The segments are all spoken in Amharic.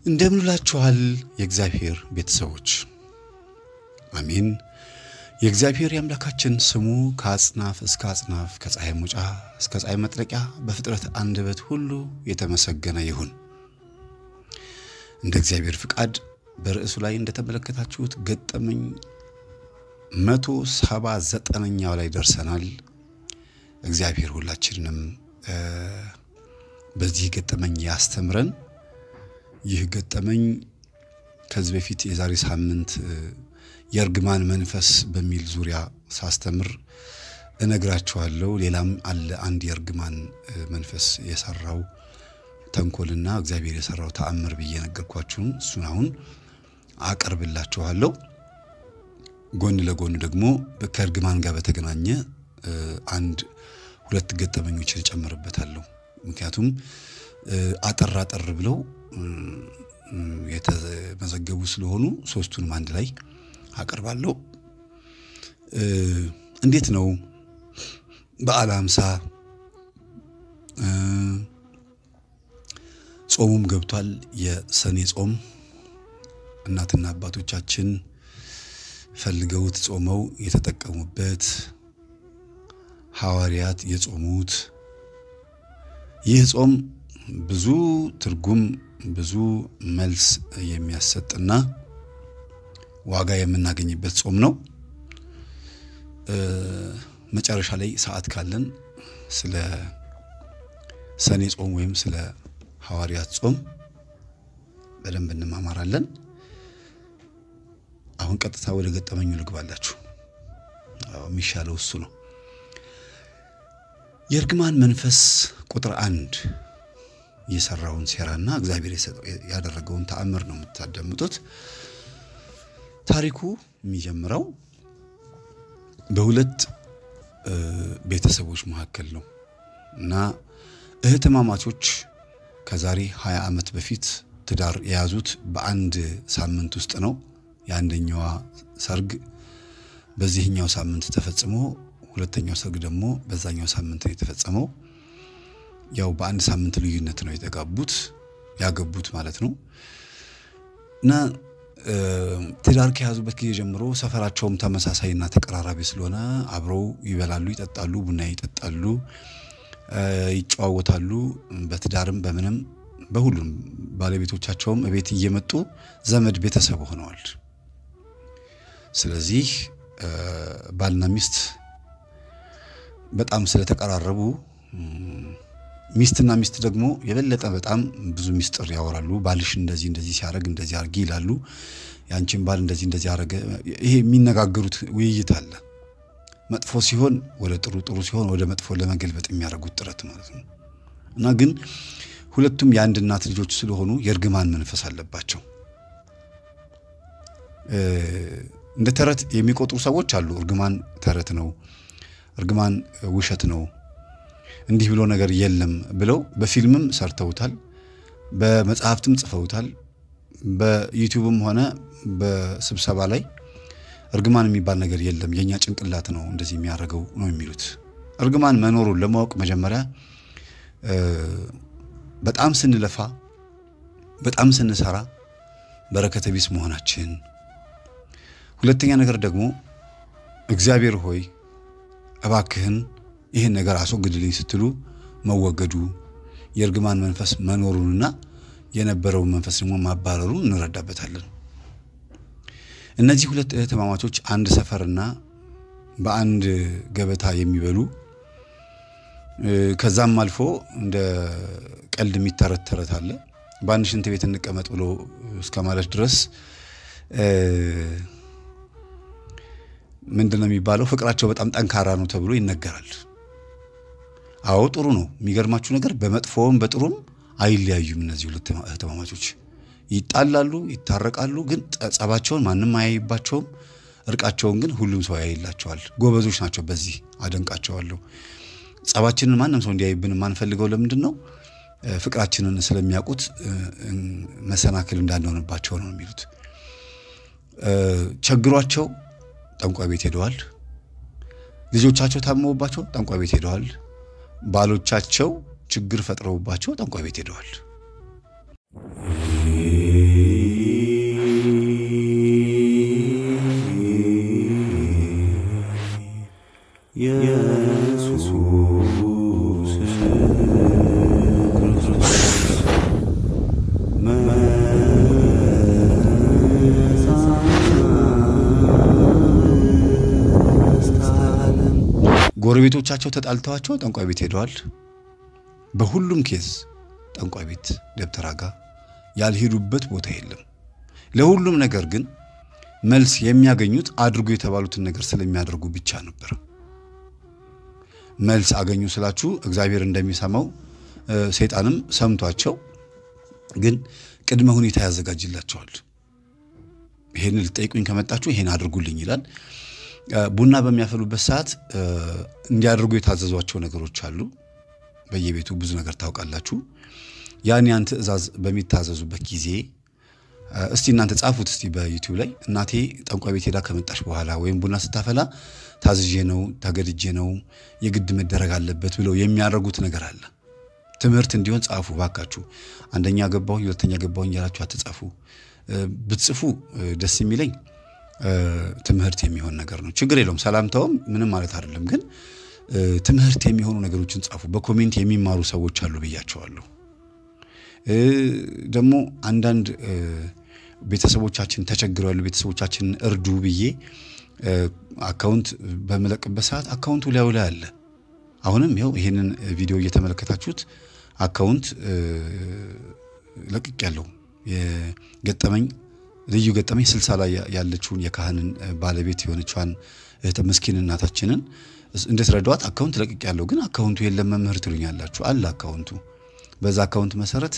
እንደምንላችኋል የእግዚአብሔር ቤተሰቦች አሜን። የእግዚአብሔር የአምላካችን ስሙ ከአጽናፍ እስከ አጽናፍ ከፀሐይ መውጫ እስከ ፀሐይ መጥለቂያ በፍጥረት አንደበት ሁሉ የተመሰገነ ይሁን። እንደ እግዚአብሔር ፍቃድ በርዕሱ ላይ እንደተመለከታችሁት ገጠመኝ መቶ ሰባ ዘጠነኛው ላይ ደርሰናል። እግዚአብሔር ሁላችንንም በዚህ ገጠመኝ ያስተምረን። ይህ ገጠመኝ ከዚህ በፊት የዛሬ ሳምንት የእርግማን መንፈስ በሚል ዙሪያ ሳስተምር እነግራችኋለሁ። ሌላም አለ አንድ የእርግማን መንፈስ የሰራው ተንኮልና እግዚአብሔር የሰራው ተአምር ብዬ ነገርኳችሁን። እሱን አሁን አቀርብላችኋለሁ። ጎን ለጎን ደግሞ ከእርግማን ጋር በተገናኘ አንድ ሁለት ገጠመኞችን እጨምርበታለሁ። ምክንያቱም አጠር አጠር ብለው የተመዘገቡ ስለሆኑ ሶስቱንም አንድ ላይ አቀርባለሁ። እንዴት ነው በዓለ ሃምሳ ጾሙም ገብቷል። የሰኔ ጾም እናትና አባቶቻችን ፈልገውት ጾመው የተጠቀሙበት ሐዋርያት የጾሙት ይህ ጾም ብዙ ትርጉም ብዙ መልስ የሚያሰጥና ዋጋ የምናገኝበት ጾም ነው። መጨረሻ ላይ ሰዓት ካለን ስለ ሰኔ ጾም ወይም ስለ ሐዋርያት ጾም በደንብ እንማማራለን። አሁን ቀጥታ ወደ ገጠመኙ ልግባላችሁ። የሚሻለው እሱ ነው። የእርግማን መንፈስ ቁጥር አንድ የሰራውን ሴራና እግዚአብሔር ያደረገውን ተአምር ነው የምታዳምጡት። ታሪኩ የሚጀምረው በሁለት ቤተሰቦች መካከል ነው እና እህትማማቾች ከዛሬ 20 ዓመት በፊት ትዳር የያዙት በአንድ ሳምንት ውስጥ ነው። የአንደኛዋ ሰርግ በዚህኛው ሳምንት ተፈጽሞ ሁለተኛው ሰርግ ደግሞ በዛኛው ሳምንት ነው የተፈጸመው። ያው በአንድ ሳምንት ልዩነት ነው የተጋቡት ያገቡት ማለት ነው እና ትዳር ከያዙበት ጊዜ ጀምሮ ሰፈራቸውም ተመሳሳይና ተቀራራቢ ስለሆነ አብረው ይበላሉ፣ ይጠጣሉ፣ ቡና ይጠጣሉ፣ ይጨዋወታሉ። በትዳርም በምንም በሁሉም ባለቤቶቻቸውም እቤት እየመጡ ዘመድ ቤተሰብ ሆነዋል። ስለዚህ ባልና ሚስት በጣም ስለተቀራረቡ ሚስትና ሚስት ደግሞ የበለጠ በጣም ብዙ ሚስጥር ያወራሉ። ባልሽ እንደዚህ እንደዚህ ሲያደርግ እንደዚህ አድርጊ ይላሉ። ያንቺን ባል እንደዚህ እንደዚህ አደረገ። ይሄ የሚነጋገሩት ውይይት አለ። መጥፎ ሲሆን ወደ ጥሩ፣ ጥሩ ሲሆን ወደ መጥፎ ለመገልበጥ የሚያደርጉት ጥረት ማለት ነው እና ግን ሁለቱም የአንድ እናት ልጆች ስለሆኑ የእርግማን መንፈስ አለባቸው። እንደ ተረት የሚቆጥሩ ሰዎች አሉ። እርግማን ተረት ነው፣ እርግማን ውሸት ነው እንዲህ ብሎ ነገር የለም ብለው በፊልምም ሰርተውታል፣ በመጽሐፍትም ጽፈውታል። በዩቲዩብም ሆነ በስብሰባ ላይ እርግማን የሚባል ነገር የለም የእኛ ጭንቅላት ነው እንደዚህ የሚያደርገው ነው የሚሉት። እርግማን መኖሩን ለማወቅ መጀመሪያ በጣም ስንለፋ፣ በጣም ስንሰራ በረከተ ቢስ መሆናችን፣ ሁለተኛ ነገር ደግሞ እግዚአብሔር ሆይ እባክህን ይህን ነገር አስወግድልኝ ስትሉ መወገዱ የእርግማን መንፈስ መኖሩንና የነበረውን መንፈስ ደግሞ ማባረሩን እንረዳበታለን። እነዚህ ሁለት እህትማማቾች አንድ ሰፈርና በአንድ ገበታ የሚበሉ ከዛም አልፎ እንደ ቀልድ የሚተረት ተረት አለ። በአንድ ሽንት ቤት እንቀመጥ ብሎ እስከ ማለት ድረስ ምንድን ነው የሚባለው? ፍቅራቸው በጣም ጠንካራ ነው ተብሎ ይነገራል። አዎ ጥሩ ነው። የሚገርማችሁ ነገር በመጥፎውም በጥሩም አይለያዩም። እነዚህ ሁለት እህትማማቾች ይጣላሉ፣ ይታረቃሉ። ግን ጸባቸውን ማንም አያይባቸውም። እርቃቸውን ግን ሁሉም ሰው ያይላቸዋል። ጎበዞች ናቸው። በዚህ አደንቃቸዋለሁ። ጸባችንን ማንም ሰው እንዲያይብን የማንፈልገው ለምንድን ነው? ፍቅራችንን ስለሚያውቁት መሰናክል እንዳንሆንባቸው ነው የሚሉት። ቸግሯቸው ጠንቋይ ቤት ሄደዋል። ልጆቻቸው ታመውባቸው ጠንቋይ ቤት ሄደዋል። ባሎቻቸው ችግር ፈጥረውባቸው ጠንቋይ ቤት ሄደዋል። ጎረቤቶቻቸው ተጣልተዋቸው ጠንቋይ ቤት ሄደዋል። በሁሉም ኬዝ ጠንቋይ ቤት ደብተራ ጋ ያልሄዱበት ቦታ የለም። ለሁሉም ነገር ግን መልስ የሚያገኙት አድርጉ የተባሉትን ነገር ስለሚያደርጉ ብቻ ነበር። መልስ አገኙ ስላችሁ እግዚአብሔር እንደሚሰማው ሰይጣንም ሰምቷቸው ግን ቅድመ ሁኔታ ያዘጋጅላቸዋል። ይሄን ልጠይቁኝ ከመጣችሁ ይሄን አድርጉልኝ ይላል። ቡና በሚያፈሉበት ሰዓት እንዲያደርጉ የታዘዟቸው ነገሮች አሉ። በየቤቱ ብዙ ነገር ታውቃላችሁ። ያን ያን ትዕዛዝ በሚታዘዙበት ጊዜ እስቲ እናንተ ጻፉት እስቲ በዩቲዩብ ላይ እናቴ ጠንቋይ ቤት ሄዳ ከመጣች በኋላ ወይም ቡና ስታፈላ ታዝዤ ነው ተገድጄ ነው የግድ መደረግ አለበት ብለው የሚያደርጉት ነገር አለ። ትምህርት እንዲሆን ጻፉ ባካችሁ። አንደኛ ገባሁኝ ሁለተኛ ገባሁኝ ያላችሁ አትጻፉ። ብትጽፉ ደስ የሚለኝ ትምህርት የሚሆን ነገር ነው። ችግር የለውም ሰላምታውም ምንም ማለት አይደለም። ግን ትምህርት የሚሆኑ ነገሮችን ጻፉ። በኮሜንት የሚማሩ ሰዎች አሉ ብያቸዋለሁ። ደግሞ አንዳንድ ቤተሰቦቻችን ተቸግረው ያሉ ቤተሰቦቻችንን እርዱ ብዬ አካውንት በመለቅበት ሰዓት አካውንቱ ላዩ ላይ አለ። አሁንም ይኸው ይሄንን ቪዲዮ እየተመለከታችሁት አካውንት ለቅቅ ያለው የገጠመኝ ልዩ ገጠመኝ ስልሳ ላይ ያለችውን የካህንን ባለቤት የሆነችዋን እህተ ምስኪን እናታችንን እንድትረዷት አካውንት ለቅቅ ያለው ግን አካውንቱ የለም መምህር ትሉኛላችሁ። አለ አካውንቱ። በዛ አካውንት መሰረት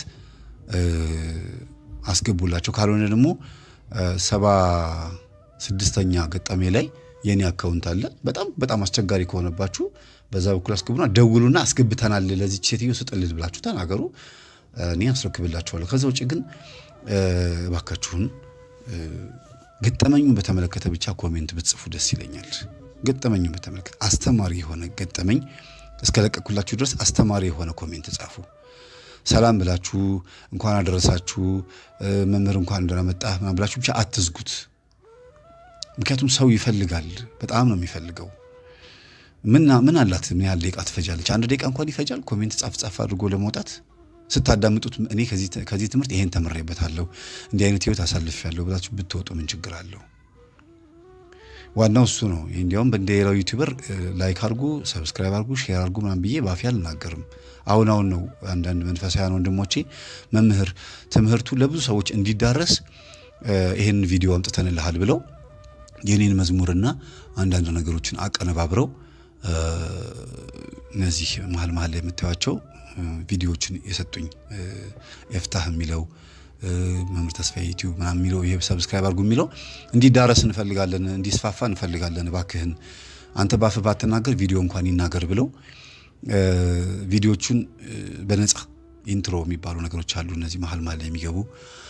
አስገቡላቸው። ካልሆነ ደግሞ ሰባ ስድስተኛ ገጠሜ ላይ የኔ አካውንት አለ። በጣም በጣም አስቸጋሪ ከሆነባችሁ በዛ በኩል አስገቡና ደውሉና አስገብተናል ለዚች ሴትዮ ስጥልን ብላችሁ ተናገሩ። እኔ አስረክብላችኋለሁ። ከዛ ውጭ ግን እባካችሁን ገጠመኙን በተመለከተ ብቻ ኮሜንት ብትጽፉ ደስ ይለኛል። ገጠመኙን በተመለከተ አስተማሪ የሆነ ገጠመኝ እስከለቀኩላችሁ ድረስ አስተማሪ የሆነ ኮሜንት ጻፉ። ሰላም ብላችሁ እንኳን አደረሳችሁ መምህር እንኳን እንደመጣ ምናምን ብላችሁ ብቻ አትዝጉት። ምክንያቱም ሰው ይፈልጋል፣ በጣም ነው የሚፈልገው። ምና ምን አላት? ምን ያህል ደቂቃ ትፈጃለች? አንድ ደቂቃ እንኳን ይፈጃል ኮሜንት ጻፍ ጻፍ አድርጎ ለመውጣት ስታዳምጡት እኔ ከዚህ ትምህርት ይሄን ተምሬበታለሁ፣ እንዲህ አይነት ህይወት አሳልፌያለሁ ብላችሁ ብትወጡ ምን ችግር አለው? ዋናው እሱ ነው። እንዲያውም እንደ ሌላው ዩቲዩበር ላይክ አድርጉ፣ ሰብስክራይብ አድርጉ፣ ሼር አድርጉ ምናምን ብዬ ባፌ አልናገርም። አሁን አሁን ነው አንዳንድ መንፈሳውያን ወንድሞቼ መምህር ትምህርቱ ለብዙ ሰዎች እንዲዳረስ ይሄን ቪዲዮ አምጥተንልሃል ብለው የኔን መዝሙርና አንዳንድ ነገሮችን አቀነባብረው እነዚህ መሀል መሀል ላይ የምታዩቸው ቪዲዮዎችን የሰጡኝ ኤፍታህ የሚለው መምህር ተስፋዬ ዩቲዩብ ምናምን የሚለው ይሄ ሰብስክራይብ አድርጉ የሚለው እንዲዳረስ እንፈልጋለን፣ እንዲስፋፋ እንፈልጋለን። እባክህን አንተ ባፍ ባትናገር ቪዲዮ እንኳን ይናገር ብለው ቪዲዮቹን በነጻ ኢንትሮ የሚባሉ ነገሮች አሉ። እነዚህ መሀል መሀል ላይ የሚገቡ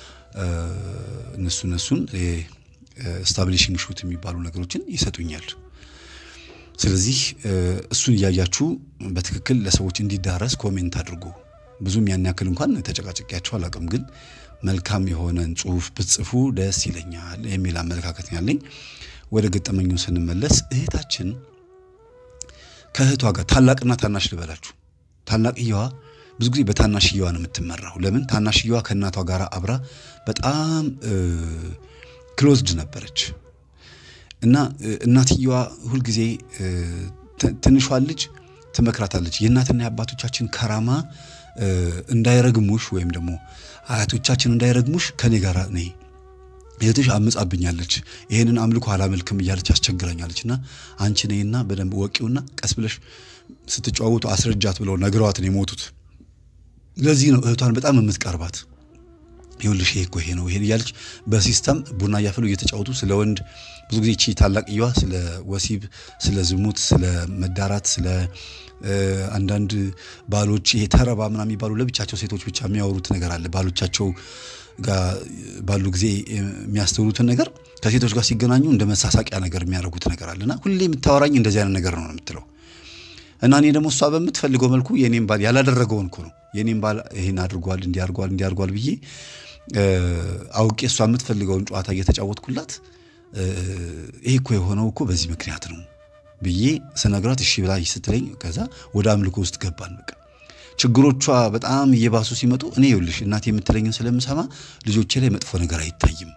እነሱ እነሱን ስታብሊሽንግ ሹት የሚባሉ ነገሮችን ይሰጡኛል። ስለዚህ እሱን እያያችሁ በትክክል ለሰዎች እንዲዳረስ ኮሜንት አድርጉ። ብዙም ያን ያክል እንኳን ተጨቃጨቂያቸው አላውቅም፣ ግን መልካም የሆነን ጽሁፍ ብትጽፉ ደስ ይለኛል የሚል አመለካከት ያለኝ። ወደ ገጠመኙ ስንመለስ እህታችን ከእህቷ ጋር ታላቅና ታናሽ ልበላችሁ። ታላቅየዋ ብዙ ጊዜ በታናሽየዋ ነው የምትመራው። ለምን? ታናሽየዋ ከእናቷ ጋር አብራ በጣም ክሎዝድ ነበረች እና እናትየዋ ሁልጊዜ ትንሿን ልጅ ትመክራታለች። የእናትና የአባቶቻችን ከራማ እንዳይረግሙሽ ወይም ደግሞ አያቶቻችን እንዳይረግሙሽ ከኔ ጋር ነይ፣ እህትሽ አምጻብኛለች፣ ይሄንን አምልኮ አላመልክም እያለች አስቸግራኛለች እና አንቺ ነይና በደንብ ወቂውና ቀስ ብለሽ ስትጨዋወቱ አስረጃት ብለው ነግረዋት ነው የሞቱት። ለዚህ ነው እህቷን በጣም የምትቀርባት። ይኸውልሽ ይሄ እኮ ይሄ ነው ይሄን እያለች በሲስተም ቡና እያፈሉ እየተጫወቱ ስለ ወንድ ብዙ ጊዜ እቺ ታላቅየዋ ስለ ወሲብ፣ ስለ ዝሙት፣ ስለ መዳራት፣ ስለ አንዳንድ ባሎች ይሄ ተረባ ምናምን የሚባሉ ለብቻቸው ሴቶች ብቻ የሚያወሩት ነገር አለ። ባሎቻቸው ጋር ባሉ ጊዜ የሚያስተውሉትን ነገር ከሴቶች ጋር ሲገናኙ እንደ መሳሳቂያ ነገር የሚያደርጉት ነገር አለና ሁሌ የምታወራኝ እንደዚህ አይነት ነገር ነው የምትለው እና እኔ ደግሞ እሷ በምትፈልገው መልኩ የኔም ባል ያላደረገውን እኮ ነው የኔም ባል ይሄን አድርጓል እንዲያርጓል እንዲያርጓል ብዬ አውቄ እሷ የምትፈልገውን ጨዋታ እየተጫወትኩላት ይሄ እኮ የሆነው እኮ በዚህ ምክንያት ነው ብዬ ስነግራት እሺ ብላ ስትለኝ ከዛ ወደ አምልኮ ውስጥ ገባን። በቃ ችግሮቿ በጣም እየባሱ ሲመጡ እኔ ይኸውልሽ እናቴ የምትለኝን ስለምሰማ ልጆቼ ላይ መጥፎ ነገር አይታይም፣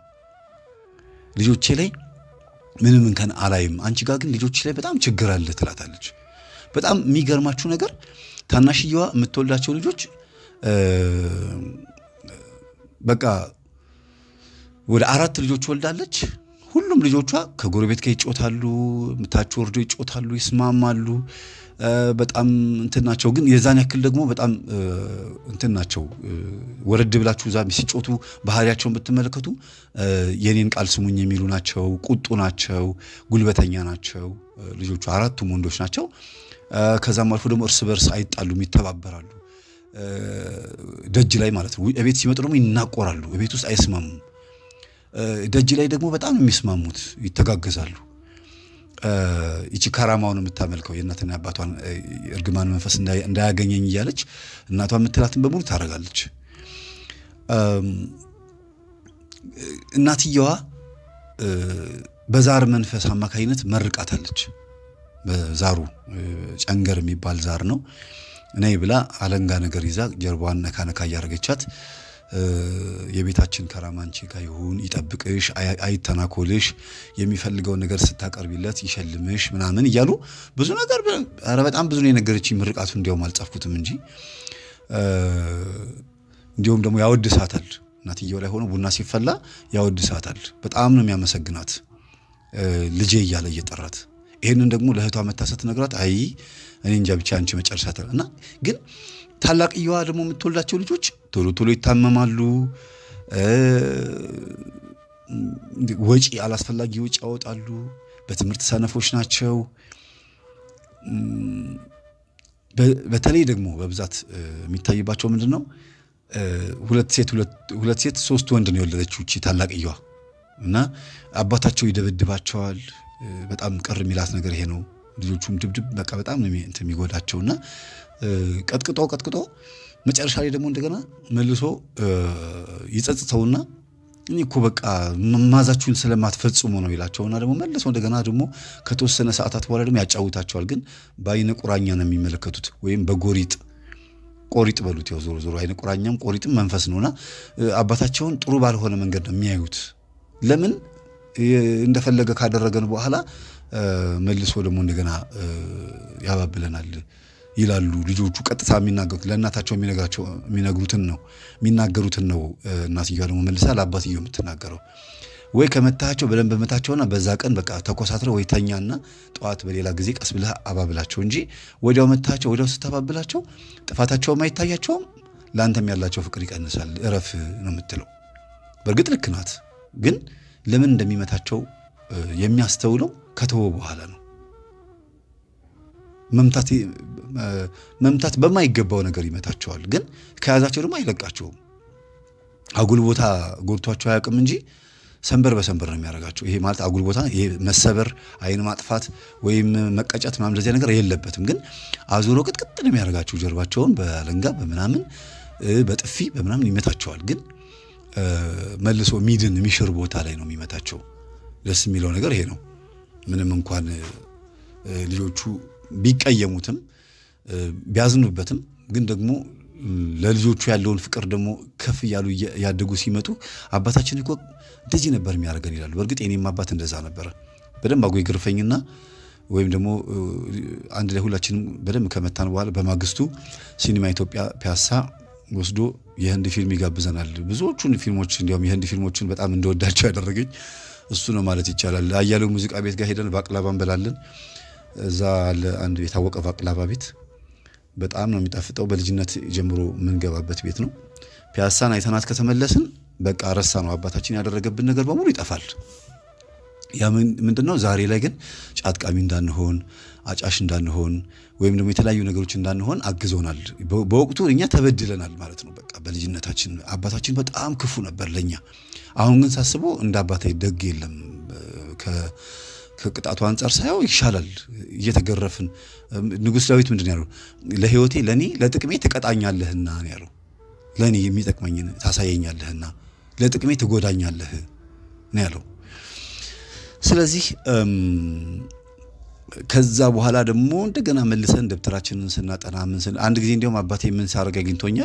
ልጆቼ ላይ ምንም እንከን አላይም። አንቺ ጋር ግን ልጆች ላይ በጣም ችግር አለ ትላታለች። በጣም የሚገርማችሁ ነገር ታናሽየዋ የምትወልዳቸው ልጆች በቃ ወደ አራት ልጆች ወልዳለች። ሁሉም ልጆቿ ከጎረቤት ጋር ይጮታሉ፣ ምታች ወርዶ ይጮታሉ፣ ይስማማሉ። በጣም እንትን ናቸው። ግን የዛን ያክል ደግሞ በጣም እንትን ናቸው። ወረድ ብላችሁ እዛ ሲጮቱ ባህሪያቸውን ብትመለከቱ የኔን ቃል ስሙኝ የሚሉ ናቸው። ቁጡ ናቸው። ጉልበተኛ ናቸው። ልጆቹ አራቱም ወንዶች ናቸው። ከዛም አልፎ ደግሞ እርስ በርስ አይጣሉም፣ ይተባበራሉ። ደጅ ላይ ማለት ነው። እቤት ሲመጡ ደግሞ ይናቆራሉ። እቤት ውስጥ አይስማሙም። ደጅ ላይ ደግሞ በጣም ነው የሚስማሙት፣ ይተጋገዛሉ። ይቺ ካራማውን የምታመልከው የእናትና አባቷን እርግማን መንፈስ እንዳያገኘኝ እያለች እናቷ የምትላትን በሙሉ ታደርጋለች። እናትየዋ በዛር መንፈስ አማካኝነት መርቃታለች። በዛሩ ጨንገር የሚባል ዛር ነው። እኔ ብላ አለንጋ ነገር ይዛ ጀርባዋን ነካ ነካ እያደረገቻት የቤታችን ከራማ አንቺ ጋር ይሁን፣ ይጠብቅሽ፣ አይተናኮልሽ፣ የሚፈልገውን ነገር ስታቀርቢለት ይሸልምሽ ምናምን እያሉ ብዙ ነገር ኧረ በጣም ብዙ ነው የነገረችኝ። ምርቃቱ እንዲያውም አልጻፍኩትም እንጂ እንዲሁም ደግሞ ያወድሳታል። እናትየው ላይ ሆኖ ቡና ሲፈላ ያወድሳታል። በጣም ነው የሚያመሰግናት ልጄ እያለ እየጠራት ይህንን ደግሞ ለእህቷ መታ ስትነግራት አይ እኔ እንጃ ብቻ አንቺ መጨረሻ እና ግን ታላቅየዋ ደግሞ የምትወልዳቸው ልጆች ቶሎ ቶሎ ይታመማሉ። ወጪ አላስፈላጊ ወጪ ያወጣሉ። በትምህርት ሰነፎች ናቸው። በተለይ ደግሞ በብዛት የሚታይባቸው ምንድን ነው? ሁለት ሴት ሁለት ሴት ሶስት ወንድ ነው የወለደችው እቺ ታላቅየዋ እና አባታቸው ይደበድባቸዋል። በጣም ቅር የሚላት ነገር ይሄ ነው። ልጆቹም ድብድብ በቃ በጣም ነው የሚጎዳቸውና ቀጥቅጦ ቀጥቅጦ መጨረሻ ላይ ደግሞ እንደገና መልሶ ይጸጽተውና እኔ እኮ በቃ ማዛችሁን ስለማትፈጽሙ ነው ይላቸውና ደግሞ መልሶ እንደገና ደግሞ ከተወሰነ ሰዓታት በኋላ ደግሞ ያጫውታቸዋል። ግን በአይነ ቁራኛ ነው የሚመለከቱት ወይም በጎሪጥ ቆሪጥ በሉት። ያው ዞሮ ዞሮ አይነ ቁራኛም ቆሪጥም መንፈስ ነውና አባታቸውን ጥሩ ባልሆነ መንገድ ነው የሚያዩት። ለምን እንደፈለገ ካደረገን በኋላ መልሶ ደግሞ እንደገና ያባብለናል ይላሉ ልጆቹ። ቀጥታ የሚናገሩት ለእናታቸው የሚነግሩትን ነው የሚናገሩትን ነው። እናትየዋ ደግሞ መልሳ ለአባትየው የምትናገረው ወይ ከመታቸው በደንብ መታቸውና በዛ ቀን በቃ ተኮሳትረው ወይ ተኛና ጠዋት በሌላ ጊዜ ቀስ ብለህ አባብላቸው እንጂ ወዲያው መታቸው ወዲያው ስታባብላቸው ጥፋታቸውም አይታያቸውም፣ ለአንተም ያላቸው ፍቅር ይቀንሳል። እረፍ ነው የምትለው። በእርግጥ ልክ ናት፣ ግን ለምን እንደሚመታቸው የሚያስተውለው ከተወ በኋላ ነው። መምታት በማይገባው ነገር ይመታቸዋል፣ ግን ከያዛቸው ደግሞ አይለቃቸውም። አጉል ቦታ ጎድቷቸው አያውቅም እንጂ ሰንበር በሰንበር ነው የሚያደርጋቸው። ይሄ ማለት አጉል ቦታ ይሄ መሰበር፣ አይን ማጥፋት ወይም መቀጨት ምናምን እንደዚያ ነገር የለበትም። ግን አዙሮ ቅጥቅጥ ነው የሚያደርጋቸው። ጀርባቸውን በአለንጋ በምናምን በጥፊ በምናምን ይመታቸዋል። ግን መልሶ ሚድን የሚሽር ቦታ ላይ ነው የሚመታቸው። ደስ የሚለው ነገር ይሄ ነው። ምንም እንኳን ልጆቹ ቢቀየሙትም ቢያዝኑበትም ግን ደግሞ ለልጆቹ ያለውን ፍቅር ደግሞ ከፍ እያሉ ያደጉ ሲመጡ አባታችን እኮ እንደዚህ ነበር የሚያደርገን ይላሉ። በእርግጥ የኔም አባት እንደዛ ነበረ። በደንብ አጎ ይገርፈኝና ወይም ደግሞ አንድ ላይ ሁላችንም በደንብ ከመታን በኋላ በማግስቱ ሲኒማ ኢትዮጵያ ፒያሳ ወስዶ የህንድ ፊልም ይጋብዘናል። ብዙዎቹን ፊልሞች እንዲያውም የህንድ ፊልሞችን በጣም እንደወዳቸው ያደረገኝ እሱ ነው ማለት ይቻላል። አያሌው ሙዚቃ ቤት ጋር ሄደን ባቅላባ እንበላለን። እዛ አለ አንድ የታወቀ ባቅላባ ቤት በጣም ነው የሚጣፍጠው። በልጅነት ጀምሮ የምንገባበት ቤት ነው። ፒያሳን አይተናት ከተመለስን በቃ ረሳ ነው አባታችን ያደረገብን ነገር በሙሉ ይጠፋል። ያ ምንድን ነው? ዛሬ ላይ ግን ጫት ቃሚ እንዳንሆን፣ አጫሽ እንዳንሆን ወይም ደግሞ የተለያዩ ነገሮች እንዳንሆን አግዞናል። በወቅቱ እኛ ተበድለናል ማለት ነው። በቃ በልጅነታችን አባታችን በጣም ክፉ ነበር ለኛ። አሁን ግን ሳስበው እንደ አባታዊ ደግ የለም። ከቅጣቱ አንጻር ሳየው ይሻላል። እየተገረፍን ንጉሥ ዳዊት ምንድን ያለው ለሕይወቴ ለእኔ ለጥቅሜ ትቀጣኛለህና ነው ያለው። ለእኔ የሚጠቅመኝን ታሳየኛለህና ለጥቅሜ ትጎዳኛለህ ነው ያለው። ስለዚህ ከዛ በኋላ ደግሞ እንደገና መልሰን ደብተራችንን ስናጠና ምን ስን አንድ ጊዜ እንዲያውም አባቴ ምን ሳደርግ አግኝቶኛል።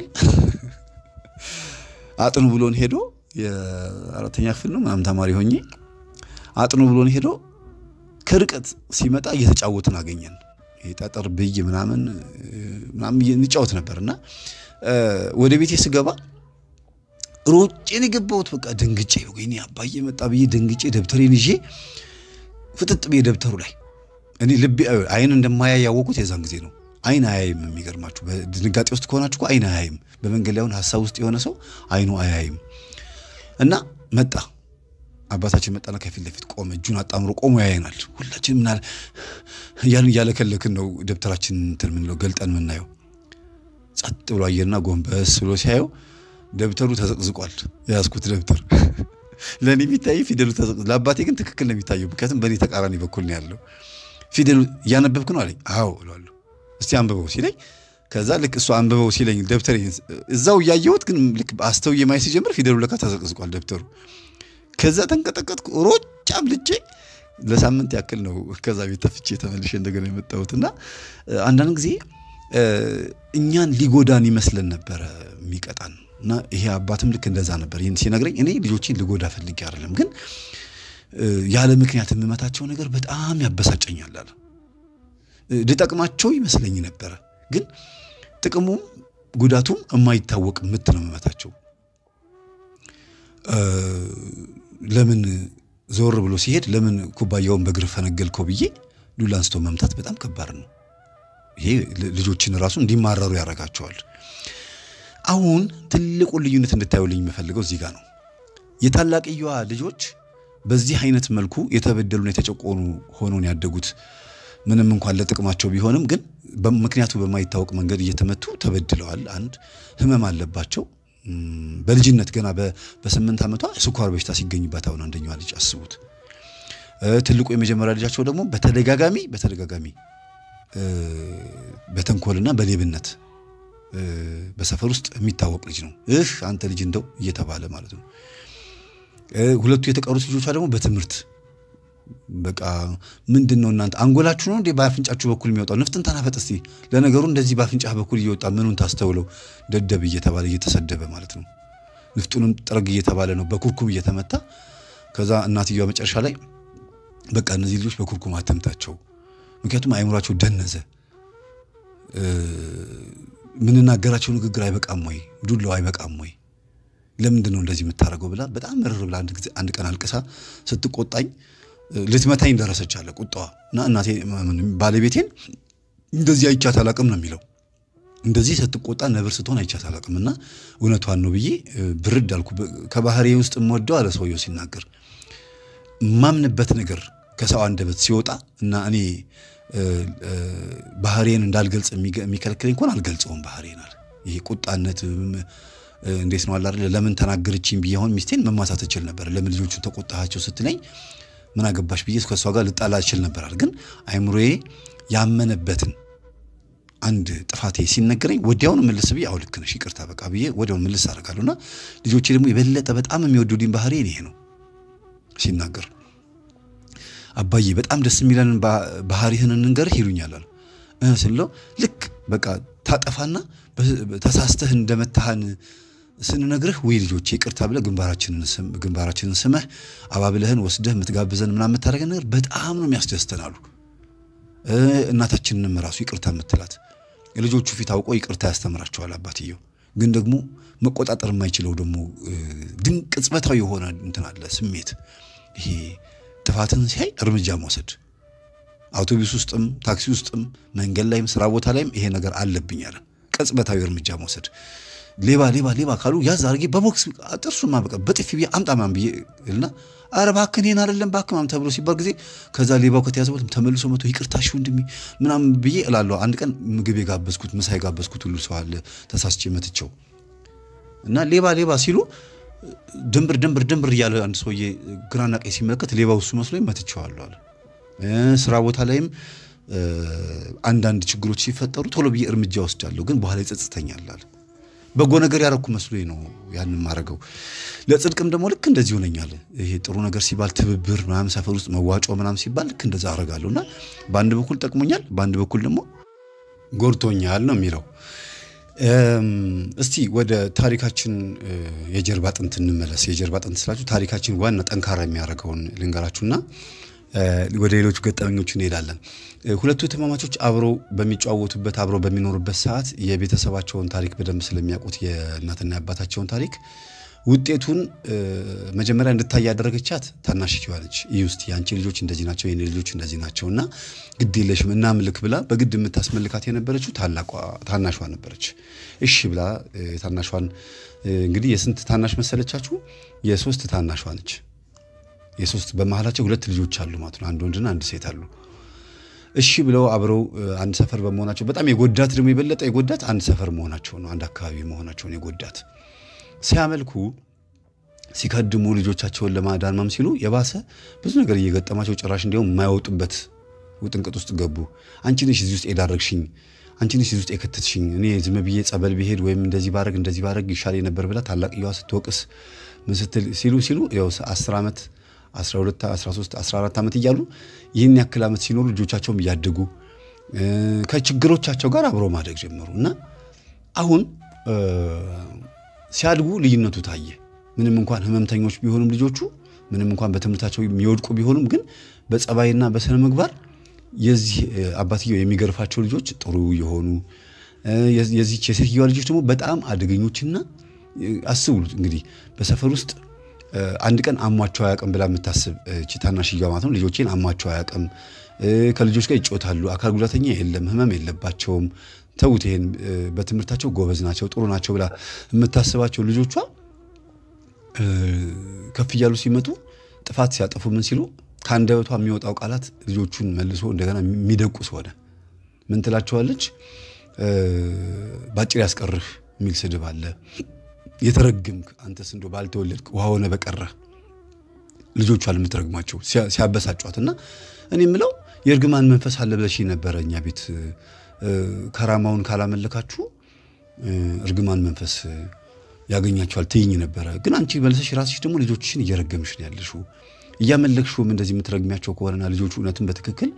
አጥኑ ብሎን ሄዶ የአራተኛ ክፍል ነው ምናምን ተማሪ ሆኜ አጥኑ ብሎን ሄዶ ከርቀት ሲመጣ እየተጫወትን አገኘን። ጠጠር ብይ ምናምን ምናምን እንጫወት ነበር እና ወደ ቤቴ ስገባ ሮጬን የገባሁት በቃ ደንግጬ ወይኔ አባዬ መጣ ብዬ ደንግጬ ደብተሬን ይዤ ፍጥጥ ብዬ ደብተሩ ላይ እኔ ልቤ አይን እንደማያይ ያወቁት የዛን ጊዜ ነው። አይን አያይም። የሚገርማችሁ በድንጋጤ ውስጥ ከሆናችሁ አይን አያይም። በመንገድ ላይ አሁን ሀሳብ ውስጥ የሆነ ሰው አይኑ አያይም። እና መጣ አባታችን መጣና ከፊት ለፊት ቆመ። እጁን አጣምሮ ቆሞ ያየናል። ሁላችን ምናል እያልን እያለከለክን ነው ደብተራችን እንትን ምንለው ገልጠን የምናየው። ጸጥ ብሎ አየርና ጎንበስ ብሎ ሲያየው ደብተሩ ተዘቅዝቋል። የያዝኩት ደብተር ለእኔ የሚታይ ፊደሉ ተዘቅዝ፣ ለአባቴ ግን ትክክል ነው የሚታየው። ምክንያቱም በእኔ ተቃራኒ በኩል ነው ያለው። ፊደሉ እያነበብክ ነው አለኝ። አዎ እለዋለሁ። እስቲ አንብበው ሲለኝ ከዛ ልክ እሱ አንብበው ሲለኝ ደብተር እዛው እያየሁት ግን ልክ አስተውዬ ማየት ሲጀምር ፊደሉ ለካ ተዘቅዝቋል ደብተሩ። ከዛ ተንቀጠቀጥኩ። ሮጫም ልጄ ለሳምንት ያክል ነው ከዛ ቤት ተፍቼ ተመልሼ እንደገና የመጣሁት እና አንዳንድ ጊዜ እኛን ሊጎዳን ይመስለን ነበረ የሚቀጣን እና ይሄ አባትም ልክ እንደዛ ነበር። ይህን ሲነግረኝ እኔ ልጆቼን ልጎዳ ፈልጌ አይደለም፣ ግን ያለ ምክንያት የምመታቸው ነገር በጣም ያበሳጨኛል አለ። ልጠቅማቸው ይመስለኝ ነበረ፣ ግን ጥቅሙም ጉዳቱም የማይታወቅ ምት ነው የምመታቸው። ለምን ዞር ብሎ ሲሄድ ለምን ኩባያውን በእግር ፈነገልከው ብዬ ዱላ አንስቶ መምታት በጣም ከባድ ነው። ይሄ ልጆችን ራሱ እንዲማረሩ ያደርጋቸዋል። አሁን ትልቁን ልዩነት እንድታዩልኝ የምፈልገው እዚህ ጋር ነው። የታላቅየዋ ልጆች በዚህ አይነት መልኩ የተበደሉና የተጨቆኑ ሆኖን ያደጉት ምንም እንኳን ለጥቅማቸው ቢሆንም ግን ምክንያቱ በማይታወቅ መንገድ እየተመቱ ተበድለዋል። አንድ ህመም አለባቸው። በልጅነት ገና በስምንት ዓመቷ ስኳር በሽታ ሲገኝባት አሁን አንደኛዋ ልጅ አስቡት። ትልቁ የመጀመሪያ ልጃቸው ደግሞ በተደጋጋሚ በተደጋጋሚ በተንኮልና በሌብነት በሰፈር ውስጥ የሚታወቅ ልጅ ነው። እህ አንተ ልጅ እንደው እየተባለ ማለት ነው። ሁለቱ የተቀሩት ልጆቿ ደግሞ በትምህርት በቃ ምንድን ነው እናንተ አንጎላችሁ ነው እንዴ በአፍንጫችሁ በኩል የሚወጣው? ንፍጥን ተናፈጥ እስቲ። ለነገሩ እንደዚህ በአፍንጫህ በኩል እየወጣ ምኑን ታስተውለው? ደደብ እየተባለ እየተሰደበ ማለት ነው። ንፍጡንም ጥረግ እየተባለ ነው፣ በኩርኩም እየተመታ ከዛ እናትየዋ መጨረሻ ላይ በቃ እነዚህ ልጆች በኩርኩም አተምታቸው፣ ምክንያቱም አይምሯቸው ደነዘ። ምንናገራቸው ንግግር አይበቃም ወይ? ዱላው አይበቃም ወይ? ለምንድን ነው እንደዚህ የምታደርገው ብላ በጣም ምርር ብላ አንድ ጊዜ አንድ ቀን አልቅሳ ስትቆጣኝ ልትመታኝ ደረሰች አለ ቁጣዋ። እና እናቴ ባለቤቴን እንደዚህ አይቻት አላቅም ነው የሚለው። እንደዚህ ስትቆጣ ነብር ስትሆን አይቻት አላቅም እና እውነቷን ነው ብዬ ብርድ አልኩ። ከባህሬ ውስጥ የምወደው አለ ሰውየው ሲናገር ማምንበት ነገር ከሰው አንደበት ሲወጣ እና እኔ ባህሬን እንዳልገልጽ የሚከለክለኝ እንኳን አልገልጸውም ባህሬን አለ። ይሄ ቁጣነት እንዴት ነው አለ ለምን ተናገረችኝ ብዬ አሁን ሚስቴን መማሳት እችል ነበር። ለምን ልጆቹን ተቆጣቸው ስትለኝ ምን አገባሽ ብዬ ከእሷ ጋር ልጣላ እችል ነበር አለ። ግን አይምሮዬ ያመነበትን አንድ ጥፋቴ ሲነገረኝ ወዲያውኑ ምልስ ብዬ አዎ ልክ ነሽ ይቅርታ በቃ ብዬ ወዲያውኑ ምልስ አደርጋለሁ። እና ልጆቼ ደግሞ የበለጠ በጣም የሚወዱልኝ ባህሬን ይሄ ነው። ሲናገር አባዬ በጣም ደስ የሚለንን ባህሪህን እንንገርህ ይሉኛል አሉ ስለው ልክ በቃ ታጠፋና ተሳስተህ እንደመታህን ስንነግርህ ወይ ልጆቼ ይቅርታ ብለህ ግንባራችንን ስመህ አባብለህን ወስደህ የምትጋብዘን ምናምን የምታደርገን ነገር በጣም ነው የሚያስደስተን አሉ። እናታችንንም ራሱ ይቅርታ የምትላት የልጆቹ ፊት አውቆ ይቅርታ ያስተምራቸዋል አባትየው። ግን ደግሞ መቆጣጠር የማይችለው ደግሞ ድንቅ ቅጽበታዊ የሆነ እንትን አለ ስሜት ይሄ ጥፋትን ሲያይ እርምጃ መውሰድ አውቶቡስ ውስጥም ታክሲ ውስጥም መንገድ ላይም ስራ ቦታ ላይም ይሄ ነገር አለብኝ አለ። ቅጽበታዊ እርምጃ መውሰድ ሌባ ሌባ ሌባ ካሉ ያዝ አድርጌ በቦክስ ጥርሱን ማበቀ በጥፊ ብዬ አምጣ ምናምን ብዬ እና ኧረ እባክህ እኔን አይደለም እባክህ ምናምን ተብሎ ሲባል ጊዜ ከዛ ሌባው ከተያዘ በኋላ ተመልሶ መቶ ይቅርታ እሺ ወንድሜ ምናምን ብዬ እላለሁ። አንድ ቀን ምግብ የጋበዝኩት ምሳ የጋበዝኩት ሁሉ ሰው አለ ተሳስቼ መትቸው እና ሌባ ሌባ ሲሉ ድንብር ድንብር ድንብር እያለ አንድ ሰውዬ ግራና ቀኝ ሲመለከት ሌባው እሱ መስሎኝ መትቼዋለሁ አለ። ስራ ቦታ ላይም አንዳንድ ችግሮች ሲፈጠሩ ቶሎ ብዬ እርምጃ ወስዳለሁ፣ ግን በኋላ ይጸጽተኛል አለ። በጎ ነገር ያረኩ መስሎኝ ነው ያንን ማድረገው። ለጽድቅም ደግሞ ልክ እንደዚህ ሆነኛል። ይሄ ጥሩ ነገር ሲባል ትብብር ምናምን ሰፈር ውስጥ መዋጮ ምናምን ሲባል ልክ እንደዛ አረጋለሁ እና በአንድ በኩል ጠቅሞኛል፣ በአንድ በኩል ደግሞ ጎድቶኛል ነው የሚለው። እስቲ ወደ ታሪካችን የጀርባ አጥንት እንመለስ። የጀርባ አጥንት ስላችሁ ታሪካችን ዋና ጠንካራ የሚያደርገውን ልንገራችሁና ወደ ሌሎቹ ገጠመኞች እንሄዳለን። ሁለቱ እህትማማቾች አብረው በሚጨዋወቱበት አብረው በሚኖሩበት ሰዓት የቤተሰባቸውን ታሪክ በደንብ ስለሚያውቁት የእናትና የአባታቸውን ታሪክ ውጤቱን መጀመሪያ እንድታይ ያደረገቻት ታናሽችዋ ነች። ይህ ውስጥ የአንቺ ልጆች እንደዚህ ናቸው፣ የኔ ልጆች እንደዚህ ናቸው እና ግድ የለሽም እናምልክ ብላ በግድ የምታስመልካት የነበረችው ታናሿ ነበረች። እሺ ብላ ታናሿን እንግዲህ የስንት ታናሽ መሰለቻችሁ? የሶስት ታናሿ ነች። የሶስት በመሀላቸው ሁለት ልጆች አሉ ማለት ነው። አንድ ወንድና አንድ ሴት አሉ። እሺ ብለው አብረው አንድ ሰፈር በመሆናቸው በጣም የጎዳት ደግሞ የበለጠ የጎዳት አንድ ሰፈር መሆናቸው ነው። አንድ አካባቢ መሆናቸውን የጎዳት ሲያመልኩ ሲከድሙ ልጆቻቸውን ለማዳን ማም ሲሉ የባሰ ብዙ ነገር እየገጠማቸው ጭራሽ እንዲያውም የማይወጡበት ውጥንቅጥ ውስጥ ገቡ። አንቺ ነሽ እዚህ ውስጥ የዳረግሽኝ፣ አንቺ ነሽ እዚህ ውስጥ የከተትሽኝ። እኔ ዝም ብዬ ጸበል ብሄድ ወይም እንደዚህ ባረግ እንደዚህ ባረግ ይሻል ነበር ብላ ታላቅየዋ ስትወቅስ ምን ስትል ሲሉ ሲሉ ያው 10 ዓመት 12 13 14 ዓመት እያሉ ይህን ያክል ዓመት ሲኖሩ ልጆቻቸውም እያደጉ ከችግሮቻቸው ጋር አብረው ማደግ ጀመሩ እና አሁን ሲያድጉ ልዩነቱ ታየ። ምንም እንኳን ህመምተኞች ቢሆኑም ልጆቹ ምንም እንኳን በትምህርታቸው የሚወድቁ ቢሆኑም ግን በጸባይና በስነ ምግባር የዚህ አባትየው የሚገርፋቸው ልጆች ጥሩ የሆኑ የዚች የሴትዮዋ ልጆች ደግሞ በጣም አደገኞችና አስቡት እንግዲህ በሰፈር ውስጥ አንድ ቀን አሟቸው አያውቅም ብላ የምታስብ እቺ ታናሽየዋ ማለት ነው። ልጆቼን አሟቸው አያውቅም፣ ከልጆች ጋር ይጮታሉ፣ አካል ጉዳተኛ የለም፣ ህመም የለባቸውም፣ ተውት፣ ይሄን በትምህርታቸው ጎበዝ ናቸው፣ ጥሩ ናቸው ብላ የምታስባቸው ልጆቿ ከፍ እያሉ ሲመጡ ጥፋት ሲያጠፉ ምን ሲሉ ከአንደበቷ የሚወጣው ቃላት ልጆቹን መልሶ እንደገና የሚደቁስ ሆነ። ምን ትላቸዋለች? ባጭር ያስቀርህ የሚል ስድብ አለ። የተረግምክ አንተስ እንዶ ባልተወለድክ ውሃ ሆነ በቀረ ልጆቿን የምትረግሟቸው ሲያበሳጯት እና እኔ የምለው የእርግማን መንፈስ አለ ብለሽ ነበረ እኛ ቤት ከራማውን ካላመለካችሁ እርግማን መንፈስ ያገኛቸዋል ትይኝ ነበረ። ግን አንቺ መልሰሽ ራስሽ ደግሞ ልጆችሽን እየረገምሽ ነው ያለሽው። እያመለክሽውም እንደዚህ የምትረግሚያቸው ከሆነና ልጆቹ እውነትን በትክክል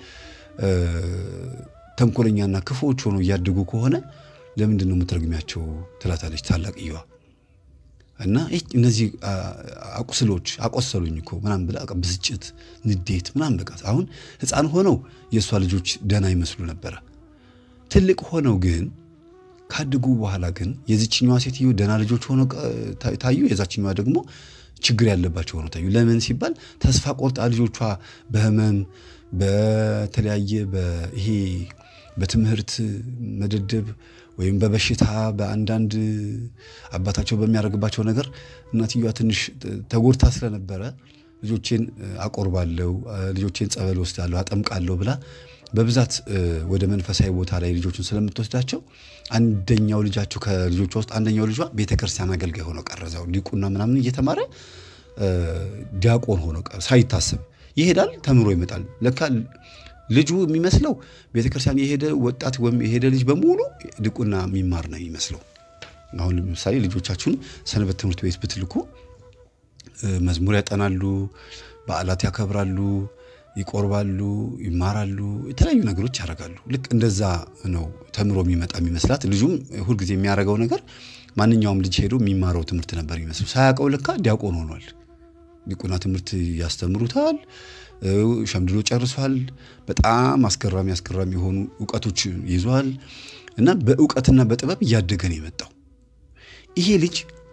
ተንኮለኛና ክፉዎች ሆነው እያደጉ ከሆነ ለምንድን ነው የምትረግሚያቸው? ትላታለች ታላቅየዋ። እና እነዚህ አቁስሎች አቆሰሉኝ እኮ ምናምን ብላ ብስጭት፣ ንዴት ምናምን በቃ አሁን ሕፃን ሆነው የእሷ ልጆች ደህና ይመስሉ ነበረ። ትልቅ ሆነው ግን ካደጉ በኋላ ግን የዚችኛዋ ሴትዮ ደህና ልጆች ሆነው ታዩ፣ የዛችኛዋ ደግሞ ችግር ያለባቸው ሆነው ታዩ። ለምን ሲባል ተስፋ ቆርጣ ልጆቿ በህመም በተለያየ ይሄ በትምህርት መደደብ ወይም በበሽታ በአንዳንድ አባታቸው በሚያደርግባቸው ነገር እናትየዋ ትንሽ ተጎድታ ስለነበረ ልጆቼን አቆርባለሁ፣ ልጆቼን ጸበል ወስዳለሁ፣ አጠምቃለሁ ብላ በብዛት ወደ መንፈሳዊ ቦታ ላይ ልጆቹን ስለምትወስዳቸው አንደኛው ልጃቸው ከልጆቿ ውስጥ አንደኛው ልጇ ቤተክርስቲያን አገልጋይ ሆኖ ቀረዛው ዲቁና ምናምን እየተማረ ዲያቆን ሆኖ ሳይታሰብ ይሄዳል፣ ተምሮ ይመጣል። ለካ ልጁ የሚመስለው ቤተክርስቲያን የሄደ ወጣት ወይም የሄደ ልጅ በሙሉ ድቁና የሚማር ነው የሚመስለው። አሁን ለምሳሌ ልጆቻችሁን ሰንበት ትምህርት ቤት ብትልኩ መዝሙር ያጠናሉ፣ በዓላት ያከብራሉ፣ ይቆርባሉ፣ ይማራሉ፣ የተለያዩ ነገሮች ያደርጋሉ። ልክ እንደዛ ነው ተምሮ የሚመጣ የሚመስላት። ልጁም ሁልጊዜ የሚያደርገው ነገር ማንኛውም ልጅ ሄዶ የሚማረው ትምህርት ነበር የሚመስለው። ሳያውቀው ለካ ዲያቆን ሆኗል። ዲቁና ትምህርት ያስተምሩታል። ሸምድሎ ጨርሷል። በጣም አስገራሚ አስገራሚ የሆኑ እውቀቶች ይዟል እና በእውቀትና በጥበብ እያደገ ነው የመጣው ይሄ ልጅ።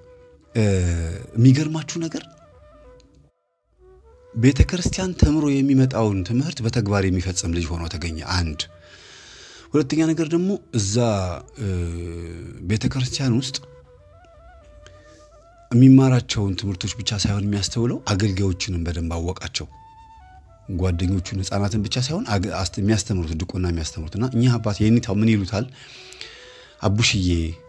የሚገርማችሁ ነገር ቤተ ክርስቲያን ተምሮ የሚመጣውን ትምህርት በተግባር የሚፈጽም ልጅ ሆኖ ተገኘ። አንድ ሁለተኛ ነገር ደግሞ እዛ ቤተ ክርስቲያን ውስጥ የሚማራቸውን ትምህርቶች ብቻ ሳይሆን የሚያስተውለው አገልጋዮችንም በደንብ አወቃቸው። ጓደኞቹን ሕፃናትን ብቻ ሳይሆን የሚያስተምሩት ድቁና የሚያስተምሩት እና እኚህ አባት የኔታው ምን ይሉታል? አቡሽዬ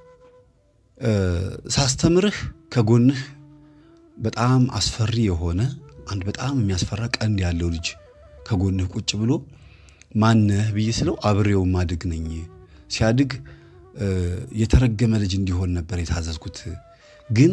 ሳስተምርህ ከጎንህ በጣም አስፈሪ የሆነ አንድ በጣም የሚያስፈራ ቀንድ ያለው ልጅ ከጎንህ ቁጭ ብሎ ማነህ ብዬ ስለው አብሬው ማድግ ነኝ። ሲያድግ የተረገመ ልጅ እንዲሆን ነበር የታዘዝኩት፣ ግን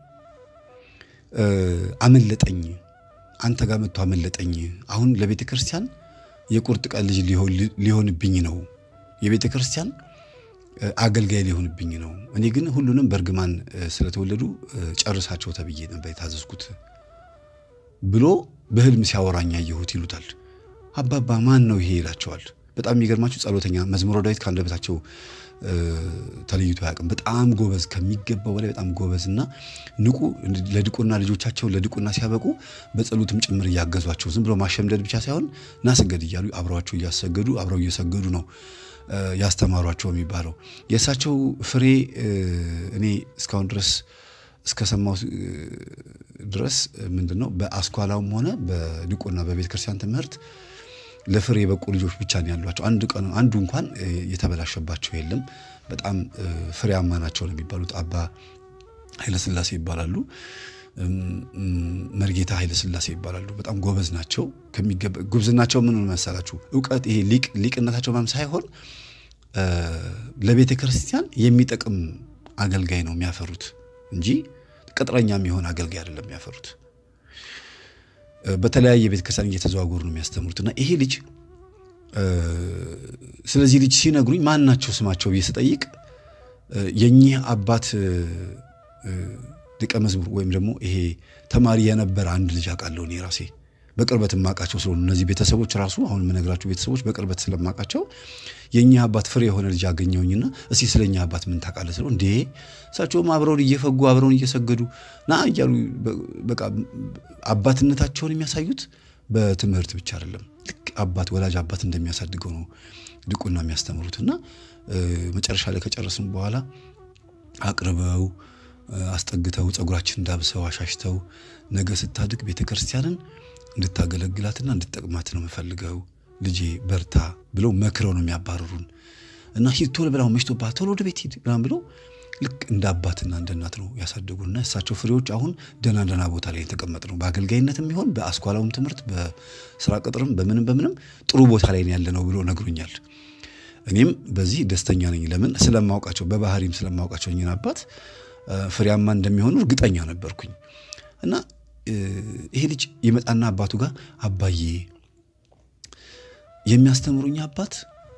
አመለጠኝ አንተ ጋር መጥቶ አመለጠኝ። አሁን ለቤተ ክርስቲያን የቁርጥ ቀን ልጅ ሊሆንብኝ ነው። የቤተ ክርስቲያን አገልጋይ ሊሆንብኝ ነው። እኔ ግን ሁሉንም በእርግማን ስለተወለዱ ጨርሳቸው ተብዬ ነበር የታዘዝኩት ብሎ በህልም ሲያወራኝ አየሁት ይሉታል። አባባ ማን ነው ይሄ ይላቸዋል። በጣም የሚገርማችሁ ጸሎተኛ መዝሙረ ዳዊት ከአንደበታቸው ተለይቶ አያውቅም። በጣም ጎበዝ ከሚገባው በላይ በጣም ጎበዝ እና ንቁ ለድቁና ልጆቻቸው ለድቁና ሲያበቁ በጸሎትም ጭምር እያገዟቸው ዝም ብሎ ማሸምደድ ብቻ ሳይሆን ናስገድ እያሉ አብረዋቸው እያሰገዱ አብረው እየሰገዱ ነው ያስተማሯቸው የሚባለው። የእሳቸው ፍሬ እኔ እስካሁን ድረስ እስከሰማው ድረስ ምንድን ነው በአስኳላውም ሆነ በድቁና በቤተ ክርስቲያን ትምህርት ለፍሬ የበቁ ልጆች ብቻ ነው ያሏቸው። አንድ ቀን አንዱ እንኳን የተበላሸባቸው የለም። በጣም ፍሬያማ ናቸው ነው የሚባሉት። አባ ኃይለስላሴ ይባላሉ። መርጌታ ኃይለስላሴ ይባላሉ። በጣም ጎበዝ ናቸው። ጉብዝናቸው ምን መሰላችሁ? እውቀት ይሄ ሊቅነታቸው ማም ሳይሆን ለቤተ ክርስቲያን የሚጠቅም አገልጋይ ነው የሚያፈሩት እንጂ ቅጥረኛ የሚሆን አገልጋይ አይደለም የሚያፈሩት። በተለያየ ቤተ ክርስቲያን እየተዘዋወሩ ነው የሚያስተምሩት። እና ይሄ ልጅ ስለዚህ ልጅ ሲነግሩኝ ማን ናቸው ስማቸው ብዬ ስጠይቅ የኚህ አባት ደቀ መዝሙር ወይም ደግሞ ይሄ ተማሪ የነበረ አንድ ልጅ አውቃለሁ እኔ ራሴ በቅርበት የማውቃቸው ስለሆኑ እነዚህ ቤተሰቦች ራሱ አሁን የምነግራቸው ቤተሰቦች በቅርበት ስለማውቃቸው የእኛ አባት ፍሬ የሆነ ልጅ አገኘውኝና እስቲ ስለ እኛ አባት ምን ታውቃለህ ስለው እንዴ እሳቸውም አብረውን እየፈጉ አብረውን እየሰገዱ ና እያሉ በቃ አባትነታቸውን የሚያሳዩት በትምህርት ብቻ አይደለም። ልክ አባት ወላጅ አባት እንደሚያሳድገው ነው ድቁና የሚያስተምሩት እና መጨረሻ ላይ ከጨረስን በኋላ አቅርበው አስጠግተው ጸጉራችን እንዳብሰው አሻሽተው ነገ ስታድግ ቤተ ክርስቲያንን እንድታገለግላትና እንድትጠቅማት ነው የምፈልገው ልጄ በርታ ብለው መክረው ነው የሚያባርሩን። እና ሂድ ቶሎ ብላው መሽቶብሃል፣ ቶሎ ወደ ቤት ሂድ ምናምን ብለው ልክ እንደ አባትና እንደ እናት ነው ያሳደጉንና እሳቸው ፍሬዎች አሁን ደህና ደህና ቦታ ላይ የተቀመጥ ነው። በአገልጋይነትም ይሆን በአስኳላውም ትምህርት በስራ ቅጥርም በምንም በምንም ጥሩ ቦታ ላይ ያለ ነው ብሎ ነግሮኛል። እኔም በዚህ ደስተኛ ነኝ። ለምን ስለማውቃቸው በባህሪም ስለማውቃቸው እኝን አባት ፍሬያማ እንደሚሆኑ እርግጠኛ ነበርኩኝ እና ይሄ ልጅ ይመጣና አባቱ ጋር አባዬ የሚያስተምሩኝ አባት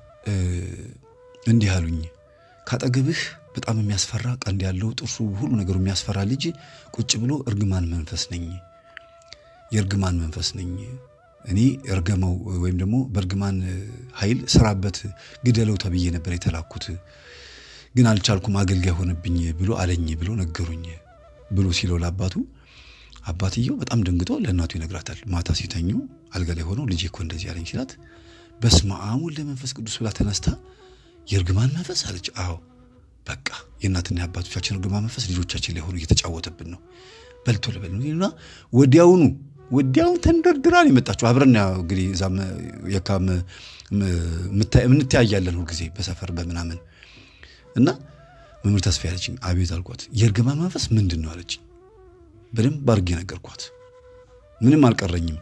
እንዲህ አሉኝ፣ ካጠገብህ በጣም የሚያስፈራ ቀንድ ያለው ጥርሱ ሁሉ ነገሩ የሚያስፈራ ልጅ ቁጭ ብሎ እርግማን መንፈስ ነኝ፣ የእርግማን መንፈስ ነኝ እኔ እርገመው ወይም ደግሞ በእርግማን ኃይል ስራበት ግደለው ተብዬ ነበር የተላኩት፣ ግን አልቻልኩም፣ አገልጋይ ሆነብኝ ብሎ አለኝ ብሎ ነገሩኝ ብሎ ሲለው ለአባቱ አባትየው በጣም ደንግጦ ለእናቱ ይነግራታል። ማታ ሲተኙ አልጋ ላይ ሆነው ልጄ እኮ እንደዚህ አለኝ ሲላት በስመ አብ ወወልድ ወመንፈስ ቅዱስ ብላ ተነስታ የእርግማን መንፈስ አለች። አዎ በቃ የእናትና የአባቶቻችን እርግማን መንፈስ ልጆቻችን ላይ ሆኖ እየተጫወተብን ነው። በልቶ ልበል ነው ወዲያውኑ ወዲያውን ተንደርድራን የመጣችው አብረን እንግዲህ እዛም የካም እንተያያለን ሁልጊዜ በሰፈር በምናምን እና መምህር ተስፋ ያለችኝ አቤት አልኳት። የእርግማን መንፈስ ምንድን ነው አለችኝ። በደንብ አድርጌ ነገርኳት። ምንም አልቀረኝም።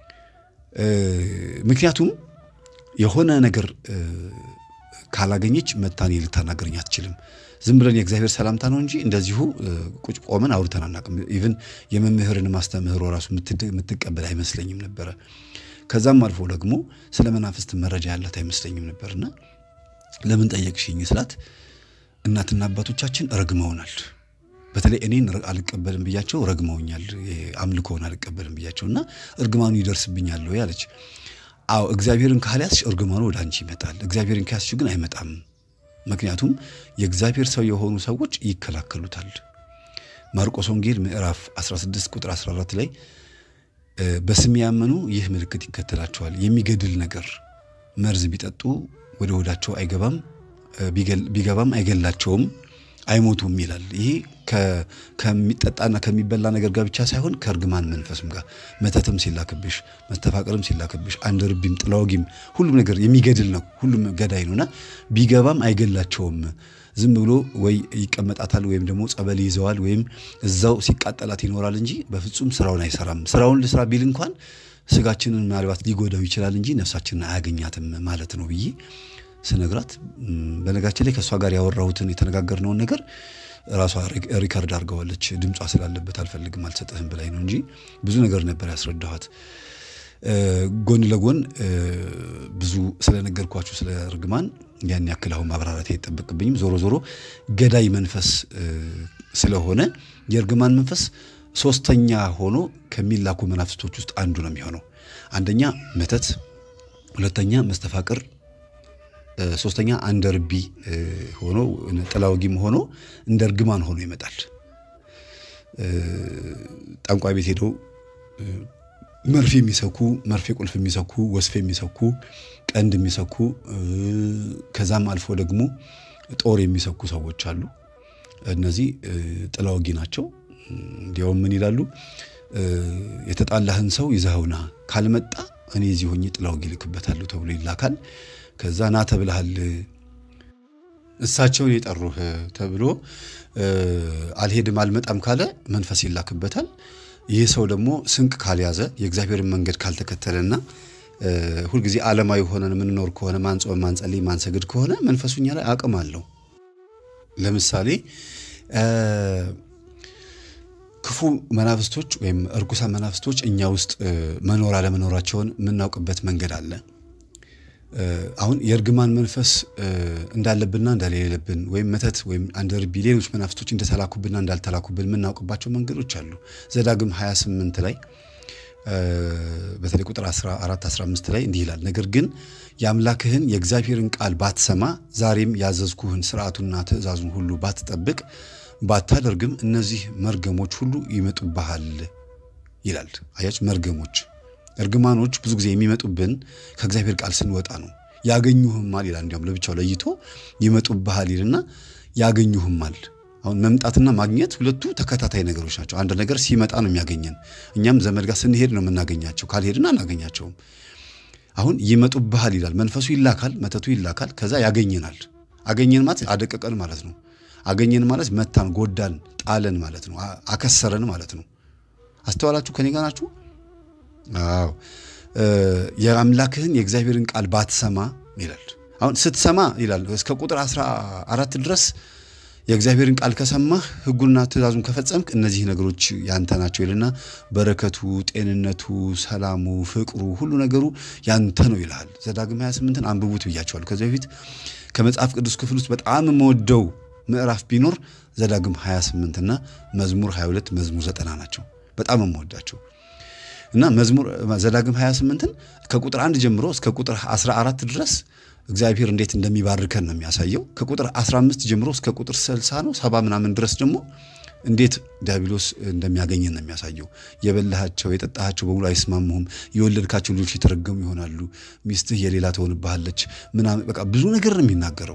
ምክንያቱም የሆነ ነገር ካላገኘች መታኔ ልታናገረኝ አትችልም። ዝም ብለን የእግዚአብሔር ሰላምታ ነው እንጂ እንደዚሁ ቁጭ ቆመን አውርተን አናውቅም። ኢቭን የመምህርን ማስተምህሮ ራሱ የምትቀበል አይመስለኝም ነበረ። ከዛም አልፎ ደግሞ ስለ መናፍስት መረጃ ያላት አይመስለኝም ነበርና ለምን ጠየቅሽኝ ስላት እናትና አባቶቻችን ረግመውናል። በተለይ እኔን አልቀበልም ብያቸው ረግመውኛል። አምልኮውን አልቀበልም ብያቸው እና እርግማኑ ይደርስብኛል ወይ አለች። አዎ እግዚአብሔርን ካልያዝሽ እርግማኑ ወደ አንቺ ይመጣል። እግዚአብሔርን ከያዝሽ ግን አይመጣም። ምክንያቱም የእግዚአብሔር ሰው የሆኑ ሰዎች ይከላከሉታል። ማርቆስ ወንጌል ምዕራፍ 16 ቁጥር 14 ላይ በስሜ ያመኑ ይህ ምልክት ይከተላቸዋል፣ የሚገድል ነገር መርዝ ቢጠጡ ወደ ሆዳቸው አይገባም፣ ቢገባም አይገላቸውም፣ አይሞቱም ይላል። ይሄ ከሚጠጣና ከሚበላ ነገር ጋር ብቻ ሳይሆን ከእርግማን መንፈስም ጋር መተትም ሲላክብሽ፣ መስተፋቅርም ሲላክብሽ፣ አንድ ርቢም ጥላወጊም ሁሉም ነገር የሚገድል ነው። ሁሉም ገዳይ ነውና ቢገባም አይገላቸውም። ዝም ብሎ ወይ ይቀመጣታል ወይም ደግሞ ጸበል ይዘዋል ወይም እዛው ሲቃጠላት ይኖራል እንጂ በፍጹም ስራውን አይሰራም። ስራውን ልስራ ቢል እንኳን ስጋችንን ምናልባት ሊጎዳው ይችላል እንጂ ነፍሳችንን አያገኛትም ማለት ነው ብዬ ስነግራት በነጋችን ላይ ከእሷ ጋር ያወራሁትን የተነጋገርነውን ነገር ራሷ ሪከርድ አድርገዋለች። ድምጿ ስላለበት አልፈልግም አልሰጠህም ብላኝ ነው እንጂ ብዙ ነገር ነበር ያስረዳኋት። ጎን ለጎን ብዙ ስለነገርኳችሁ ስለ እርግማን ያን ያክል አሁን ማብራራት አይጠበቅብኝም። ዞሮ ዞሮ ገዳይ መንፈስ ስለሆነ የእርግማን መንፈስ ሶስተኛ ሆኖ ከሚላኩ መናፍስቶች ውስጥ አንዱ ነው የሚሆነው። አንደኛ መተት፣ ሁለተኛ መስተፋቅር፣ ሶስተኛ አንደ ርቢ ሆኖ ጥላወጊም ሆኖ እንደ እርግማን ሆኖ ይመጣል። ጠንቋይ ቤት ሄደው መርፌ የሚሰኩ መርፌ ቁልፍ የሚሰኩ ወስፌ የሚሰኩ ቀንድ የሚሰኩ ከዛም አልፎ ደግሞ ጦር የሚሰኩ ሰዎች አሉ። እነዚህ ጥላወጊ ናቸው። እንዲያውም ምን ይላሉ? የተጣላህን ሰው ይዘኸውና ካልመጣ እኔ እዚህ ሆኜ ጥላወጊ ልክበታለሁ ተብሎ ይላካል። ከዛ ና ተብለሃል፣ እሳቸውን የጠሩህ ተብሎ አልሄድም አልመጣም ካለ መንፈስ ይላክበታል። ይህ ሰው ደግሞ ስንቅ ካልያዘ የእግዚአብሔርን መንገድ ካልተከተለና ሁልጊዜ ዓለማዊ ሆነን የምንኖር ከሆነ ማንጾም፣ ማንጸልይ፣ ማንሰግድ ከሆነ መንፈሱ እኛ ላይ አቅም አለው። ለምሳሌ ክፉ መናፍስቶች ወይም እርኩሳን መናፍስቶች እኛ ውስጥ መኖር አለመኖራቸውን የምናውቅበት መንገድ አለ። አሁን የእርግማን መንፈስ እንዳለብንና እንደሌለብን ወይም መተት ወይም አንደ ርቢ ሌሎች መናፍስቶች እንደተላኩብንና እንዳልተላኩብን የምናውቅባቸው መንገዶች አሉ። ዘዳግም 28 ላይ በተለይ ቁጥር 14 15 ላይ እንዲህ ይላል፣ ነገር ግን የአምላክህን የእግዚአብሔርን ቃል ባትሰማ ዛሬም ያዘዝኩህን ስርዓቱና ትእዛዙን ሁሉ ባትጠብቅ ባታደርግም እነዚህ መርገሞች ሁሉ ይመጡብሃል ይላል። አያችሁ፣ መርገሞች እርግማኖች ብዙ ጊዜ የሚመጡብን ከእግዚአብሔር ቃል ስንወጣ ነው። ያገኙህማል ይላል። እንዲያውም ለብቻው ለይቶ ይመጡብሃል ይልና ያገኙህማል። አሁን መምጣትና ማግኘት ሁለቱ ተከታታይ ነገሮች ናቸው። አንድ ነገር ሲመጣ ነው የሚያገኘን። እኛም ዘመድ ጋር ስንሄድ ነው የምናገኛቸው። ካልሄድን አናገኛቸውም። አሁን ይመጡብሃል ይላል። መንፈሱ ይላካል፣ መተቱ ይላካል። ከዛ ያገኘናል። አገኘን ማለት አደቀቀን ማለት ነው። አገኘን ማለት መታን፣ ጎዳን፣ ጣለን ማለት ነው። አከሰረን ማለት ነው። አስተዋላችሁ? ከኔ ጋር ናችሁ? አዎ። የአምላክህን የእግዚአብሔርን ቃል ባትሰማ ይላል። አሁን ስትሰማ ይላል እስከ ቁጥር 14 ድረስ የእግዚአብሔርን ቃል ከሰማህ ሕጉና ትእዛዙን ከፈጸምክ እነዚህ ነገሮች ያንተ ናቸው ይልና በረከቱ፣ ጤንነቱ፣ ሰላሙ፣ ፍቅሩ ሁሉ ነገሩ ያንተ ነው ይልሃል። ዘዳግም 28ን አንብቡት ብያቸዋል ከዚህ በፊት ከመጽሐፍ ቅዱስ ክፍል ውስጥ በጣም የምወደው ምዕራፍ ቢኖር ዘዳግም 28 እና መዝሙር 22 መዝሙር 90 ናቸው። በጣም የምወዳቸው እና መዝሙር ዘዳግም 28ን ከቁጥር አንድ ጀምሮ እስከ ቁጥር 14 ድረስ እግዚአብሔር እንዴት እንደሚባርከን ነው የሚያሳየው። ከቁጥር 15 ጀምሮ እስከ ቁጥር 60 ነው ሰባ ምናምን ድረስ ደግሞ እንዴት ዲያብሎስ እንደሚያገኘን ነው የሚያሳየው። የበላሃቸው የጠጣሃቸው በሙሉ አይስማሙህም፣ የወለድካቸው ልጆች የተረገሙ ይሆናሉ፣ ሚስትህ የሌላ ትሆንብሃለች ምናምን በቃ ብዙ ነገር ነው የሚናገረው።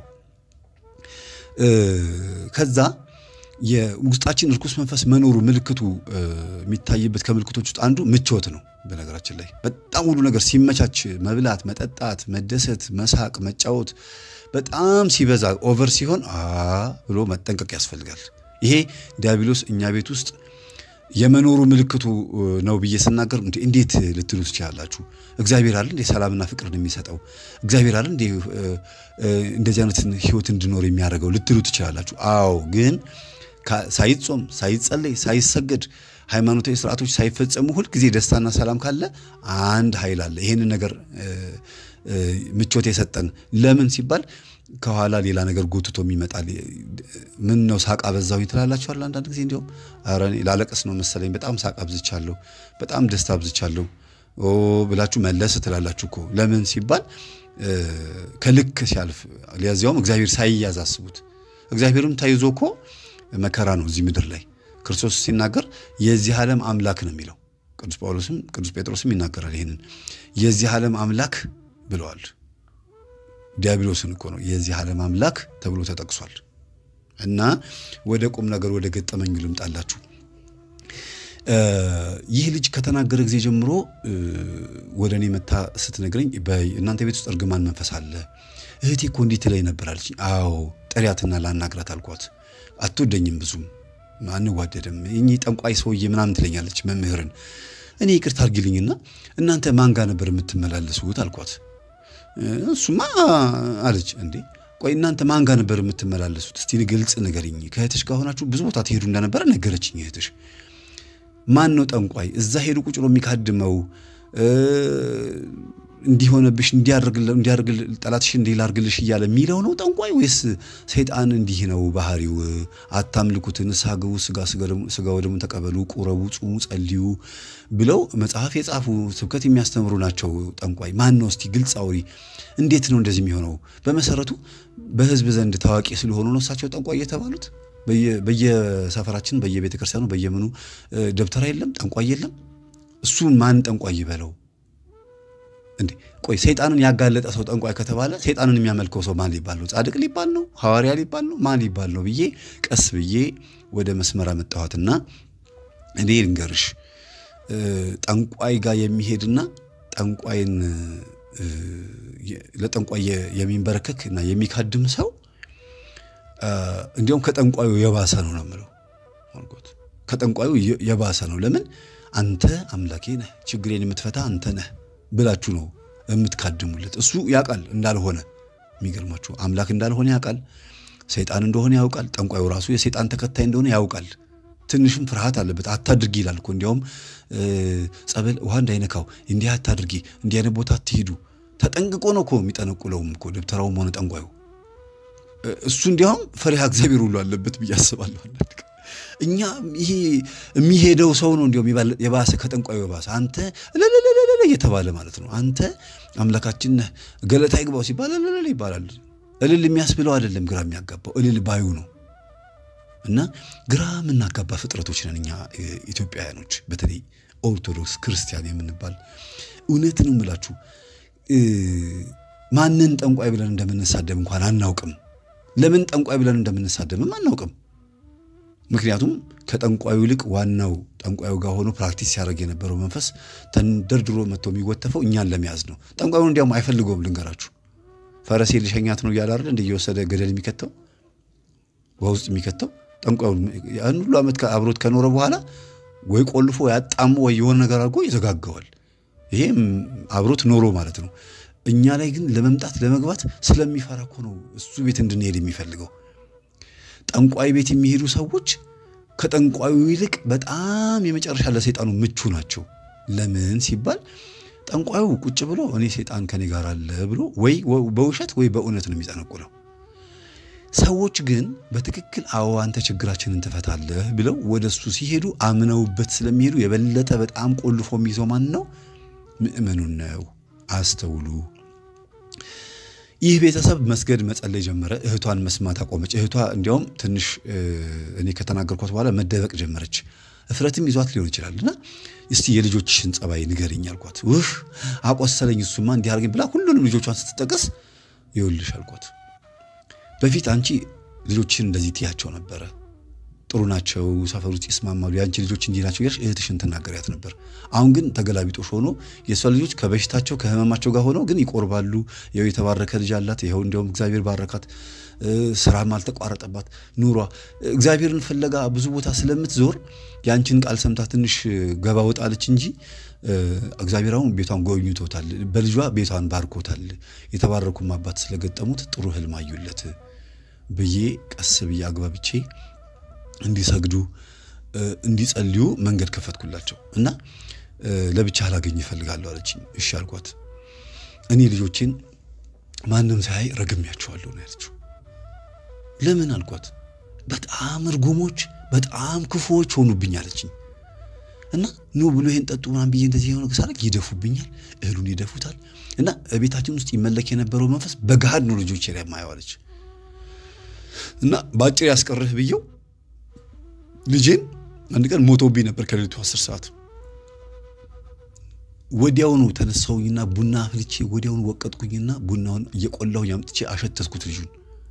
ከዛ የውስጣችን እርኩስ መንፈስ መኖሩ ምልክቱ የሚታይበት ከምልክቶች ውስጥ አንዱ ምቾት ነው። በነገራችን ላይ በጣም ሁሉ ነገር ሲመቻች መብላት፣ መጠጣት፣ መደሰት፣ መሳቅ፣ መጫወት በጣም ሲበዛ ኦቨር ሲሆን አ ብሎ መጠንቀቅ ያስፈልጋል። ይሄ ዲያብሎስ እኛ ቤት ውስጥ የመኖሩ ምልክቱ ነው ብዬ ስናገር እንዴት ልትሉ ትችላላችሁ? እግዚአብሔር አለ እንዴ ሰላምና ፍቅርን የሚሰጠው እግዚአብሔር አለ እንዴ እንደዚህ አይነት ህይወት እንድኖር የሚያደርገው ልትሉ ትችላላችሁ። አዎ ግን ሳይጾም ሳይጸለይ ሳይሰገድ ሃይማኖታዊ ስርዓቶች ሳይፈጸሙ ሁልጊዜ ደስታና ሰላም ካለ አንድ ኃይል አለ። ይህንን ነገር ምቾት የሰጠን ለምን ሲባል ከኋላ ሌላ ነገር ጎትቶ ይመጣል። ምን ነው ሳቅ አበዛሁኝ ትላላችኋል። አንዳንድ ጊዜ እንዲሁም ኧረ እኔ ላለቀስ ነው መሰለኝ በጣም ሳቅ አብዝቻለሁ፣ በጣም ደስታ አብዝቻለሁ ኦ ብላችሁ መለስ ትላላችሁ እኮ ለምን ሲባል ከልክ ሲያልፍ ሊያዚያውም እግዚአብሔር ሳይያዝ አስቡት። እግዚአብሔርም ተይዞ እኮ መከራ ነው እዚህ ምድር ላይ ክርስቶስ ሲናገር የዚህ ዓለም አምላክ ነው የሚለው። ቅዱስ ጳውሎስም ቅዱስ ጴጥሮስም ይናገራል ይህንን የዚህ ዓለም አምላክ ብለዋል። ዲያብሎስን እኮ ነው የዚህ ዓለም አምላክ ተብሎ ተጠቅሷል። እና ወደ ቁም ነገር ወደ ገጠመኙ ልምጣላችሁ። ይህ ልጅ ከተናገረ ጊዜ ጀምሮ ወደ እኔ መታ ስትነግረኝ እናንተ ቤት ውስጥ እርግማን መንፈስ አለ፣ እህቴ እኮ እንዲህ ትለኝ ነበር አለች። አዎ ጥሪያትና ላናግራት አልኳት። አትወደኝም፣ ብዙም አንዋደድም፣ እኚህ ጠንቋይ ሰውዬ ምናምን ትለኛለች መምህርን። እኔ ይቅርታ አድርጊልኝና እናንተ ማን ጋር ነበር የምትመላለሱት አልኳት። እሱማ አለች። እንዴ ቆይ እናንተ ማን ጋር ነበር የምትመላለሱት? እስቲ ግልጽ ንገሪኝ። ከእህትሽ ጋር ሆናችሁ ብዙ ቦታ ትሄዱ እንደነበረ ነገረችኝ እህትሽ። ማን ነው ጠንቋይ? እዛ ሄዱ ቁጭ ብሎ የሚካድመው እንዲሆነብሽ እንዲያርግል ጠላትሽ እንዲህ ላርግልሽ እያለ የሚለው ነው ጠንቋይ ወይስ ሰይጣን እንዲህ ነው ባህሪው? አታምልኩት፣ ንስሐ ግቡ፣ ስጋ ወደሙን ተቀበሉ፣ ቁረቡ፣ ጹሙ፣ ጸልዩ ብለው መጽሐፍ የጻፉ ስብከት የሚያስተምሩ ናቸው። ጠንቋይ ማን ነው? እስቲ ግልጽ አውሪ። እንዴት ነው እንደዚህ የሚሆነው? በመሰረቱ በህዝብ ዘንድ ታዋቂ ስለሆኑ ነው እሳቸው ጠንቋይ የተባሉት። በየሰፈራችን በየቤተ ክርስቲያኑ በየምኑ ደብተራ የለም፣ ጠንቋይ የለም። እሱን ማን ጠንቋይ ይበለው እንዴ? ቆይ ሰይጣንን ያጋለጠ ሰው ጠንቋይ ከተባለ ሰይጣንን የሚያመልከው ሰው ማን ሊባል ነው? ጻድቅ ሊባል ነው? ሐዋርያ ሊባል ነው? ማን ሊባል ነው ብዬ ቀስ ብዬ ወደ መስመር አመጣኋትና እኔ ልንገርሽ ጠንቋይ ጋር የሚሄድና ጠንቋይን ለጠንቋይ የሚንበረከክ እና የሚካድም ሰው እንዲያውም ከጠንቋዩ የባሰ ነው ነው የምለው። ከጠንቋዩ የባሰ ነው። ለምን አንተ አምላኬ ነህ፣ ችግሬን የምትፈታ አንተ ነህ ብላችሁ ነው የምትካድሙለት። እሱ ያውቃል እንዳልሆነ፣ የሚገርማችሁ አምላክ እንዳልሆነ ያውቃል፣ ሰይጣን እንደሆነ ያውቃል። ጠንቋዩ ራሱ የሰይጣን ተከታይ እንደሆነ ያውቃል። ትንሽም ፍርሃት አለበት። አታድርጊ ይላል እኮ እንዲያውም ጸበል ውሃ እንዳይነካው እንዲህ አታድርጊ፣ እንዲህ አይነት ቦታ አትሂዱ። ተጠንቅቆ ነው እኮ የሚጠነቁለውም እኮ ደብተራውም ሆነ ጠንቋዩ። እሱ እንዲያውም ፈሪሃ እግዚአብሔር ሁሉ አለበት ብዬ አስባለሁ። እኛ ይሄ የሚሄደው ሰው ነው እንዲያውም የባሰ ከጠንቋዩ የባሰ አንተ እልልልልል እየተባለ ማለት ነው። አንተ አምላካችን ነህ ገለታ ይግባው ሲባል እልል ይባላል። እልል የሚያስብለው አይደለም፣ ግራ የሚያጋባው እልል ባዩ ነው። እና ግራ የምናጋባ ፍጥረቶች ነን እኛ ኢትዮጵያውያኖች፣ በተለይ ኦርቶዶክስ ክርስቲያን የምንባል እውነት ነው የምላችሁ። ማንን ጠንቋይ ብለን እንደምንሳደብ እንኳን አናውቅም። ለምን ጠንቋይ ብለን እንደምንሳደብም አናውቅም። ምክንያቱም ከጠንቋዩ ይልቅ ዋናው ጠንቋዩ ጋር ሆኖ ፕራክቲስ ሲያደርግ የነበረው መንፈስ ተንደርድሮ መጥቶ የሚጎተፈው እኛን ለመያዝ ነው። ጠንቋዩ እንዲያውም አይፈልገውም። ልንገራችሁ፣ ፈረሴ ልሸኛት ነው እያለ አይደል እንደ እየወሰደ ገደል የሚከተው በውስጥ የሚከተው ጠንቋዩ ያን ሁሉ ዓመት አብሮት ከኖረ በኋላ ወይ ቆልፎ ያጣሙ ወይ የሆነ ነገር አድርጎ ይዘጋገዋል። ይሄም አብሮት ኖሮ ማለት ነው። እኛ ላይ ግን ለመምጣት ለመግባት ስለሚፈራ እኮ ነው እሱ ቤት እንድንሄድ የሚፈልገው። ጠንቋይ ቤት የሚሄዱ ሰዎች ከጠንቋዩ ይልቅ በጣም የመጨረሻ ለሰይጣኑ ምቹ ናቸው። ለምን ሲባል ጠንቋዩ ቁጭ ብሎ እኔ ሰይጣን ከኔ ጋር አለ ብሎ ወይ በውሸት ወይ በእውነት ነው የሚጠነቁለው። ሰዎች ግን በትክክል አዎ አንተ ችግራችንን ትፈታለህ ብለው ወደ እሱ ሲሄዱ አምነውበት ስለሚሄዱ የበለጠ በጣም ቆልፎ የሚይዘው ማን ነው? ምእመኑን ነው። አስተውሉ። ይህ ቤተሰብ መስገድ መጸለይ ጀመረ። እህቷን መስማት አቆመች። እህቷ እንዲያውም ትንሽ እኔ ከተናገርኳት በኋላ መደበቅ ጀመረች። እፍረትም ይዟት ሊሆን ይችላል እና እስቲ የልጆችሽን ጸባይ ንገርኝ አልኳት። ውህ አቆሰለኝ፣ እሱማ እንዲህ አድርገኝ ብላ ሁሉንም ልጆቿን ስትጠቀስ ይኸውልሽ አልኳት በፊት አንቺ ልጆችን እንደዚህ ትያቸው ነበረ፣ ጥሩ ናቸው፣ ሰፈር ውስጥ ይስማማሉ፣ የአንቺ ልጆች እንዲህ ናቸው እያልሽ እህትሽን ትናገሪያት ነበር። አሁን ግን ተገላቢጦሽ ሆኖ የእሷ ልጆች ከበሽታቸው ከህመማቸው ጋር ሆነው ግን ይቆርባሉ። ይኸው የተባረከ ልጅ አላት፣ ይኸው እንዲያውም እግዚአብሔር ባረካት፣ ስራም አልተቋረጠባት፣ ኑሯ እግዚአብሔርን ፍለጋ ብዙ ቦታ ስለምትዞር የአንቺን ቃል ሰምታ ትንሽ ገባ ወጣለች እንጂ እግዚአብሔር አሁን ቤቷን ጎብኝቶታል፣ በልጇ ቤቷን ባርኮታል። የተባረኩም አባት ስለገጠሙት ጥሩ ህልም አዩለት ብዬ ቀስ ብዬ አግባብቼ እንዲሰግዱ እንዲጸልዩ መንገድ ከፈትኩላቸው እና ለብቻ ላገኝ እፈልጋለሁ አለችኝ። እሺ አልኳት። እኔ ልጆቼን ማንም ሳያይ ረግሜያቸዋለሁ ነው ያለችው። ለምን አልኳት። በጣም እርጉሞች፣ በጣም ክፉዎች ሆኑብኝ አለችኝ። እና ኑ ብሎ ይሄን ጠጡ ምናምን ብዬ እንደዚህ የሆነ ሳረግ ይደፉብኛል፣ እህሉን ይደፉታል። እና ቤታችን ውስጥ ይመለክ የነበረው መንፈስ በገሃድ ነው ልጆቼ ላይ የማየዋለች። እና በአጭር ያስቀርህ ብየው ልጄን አንድ ቀን ሞቶብኝ ነበር ከሌሊቱ አስር ሰዓት ወዲያውኑ ተነሳሁኝና ቡና አፍልቼ ወዲያውኑ ወቀጥኩኝና ቡናውን እየቆላሁኝ አምጥቼ አሸተትኩት ልጁን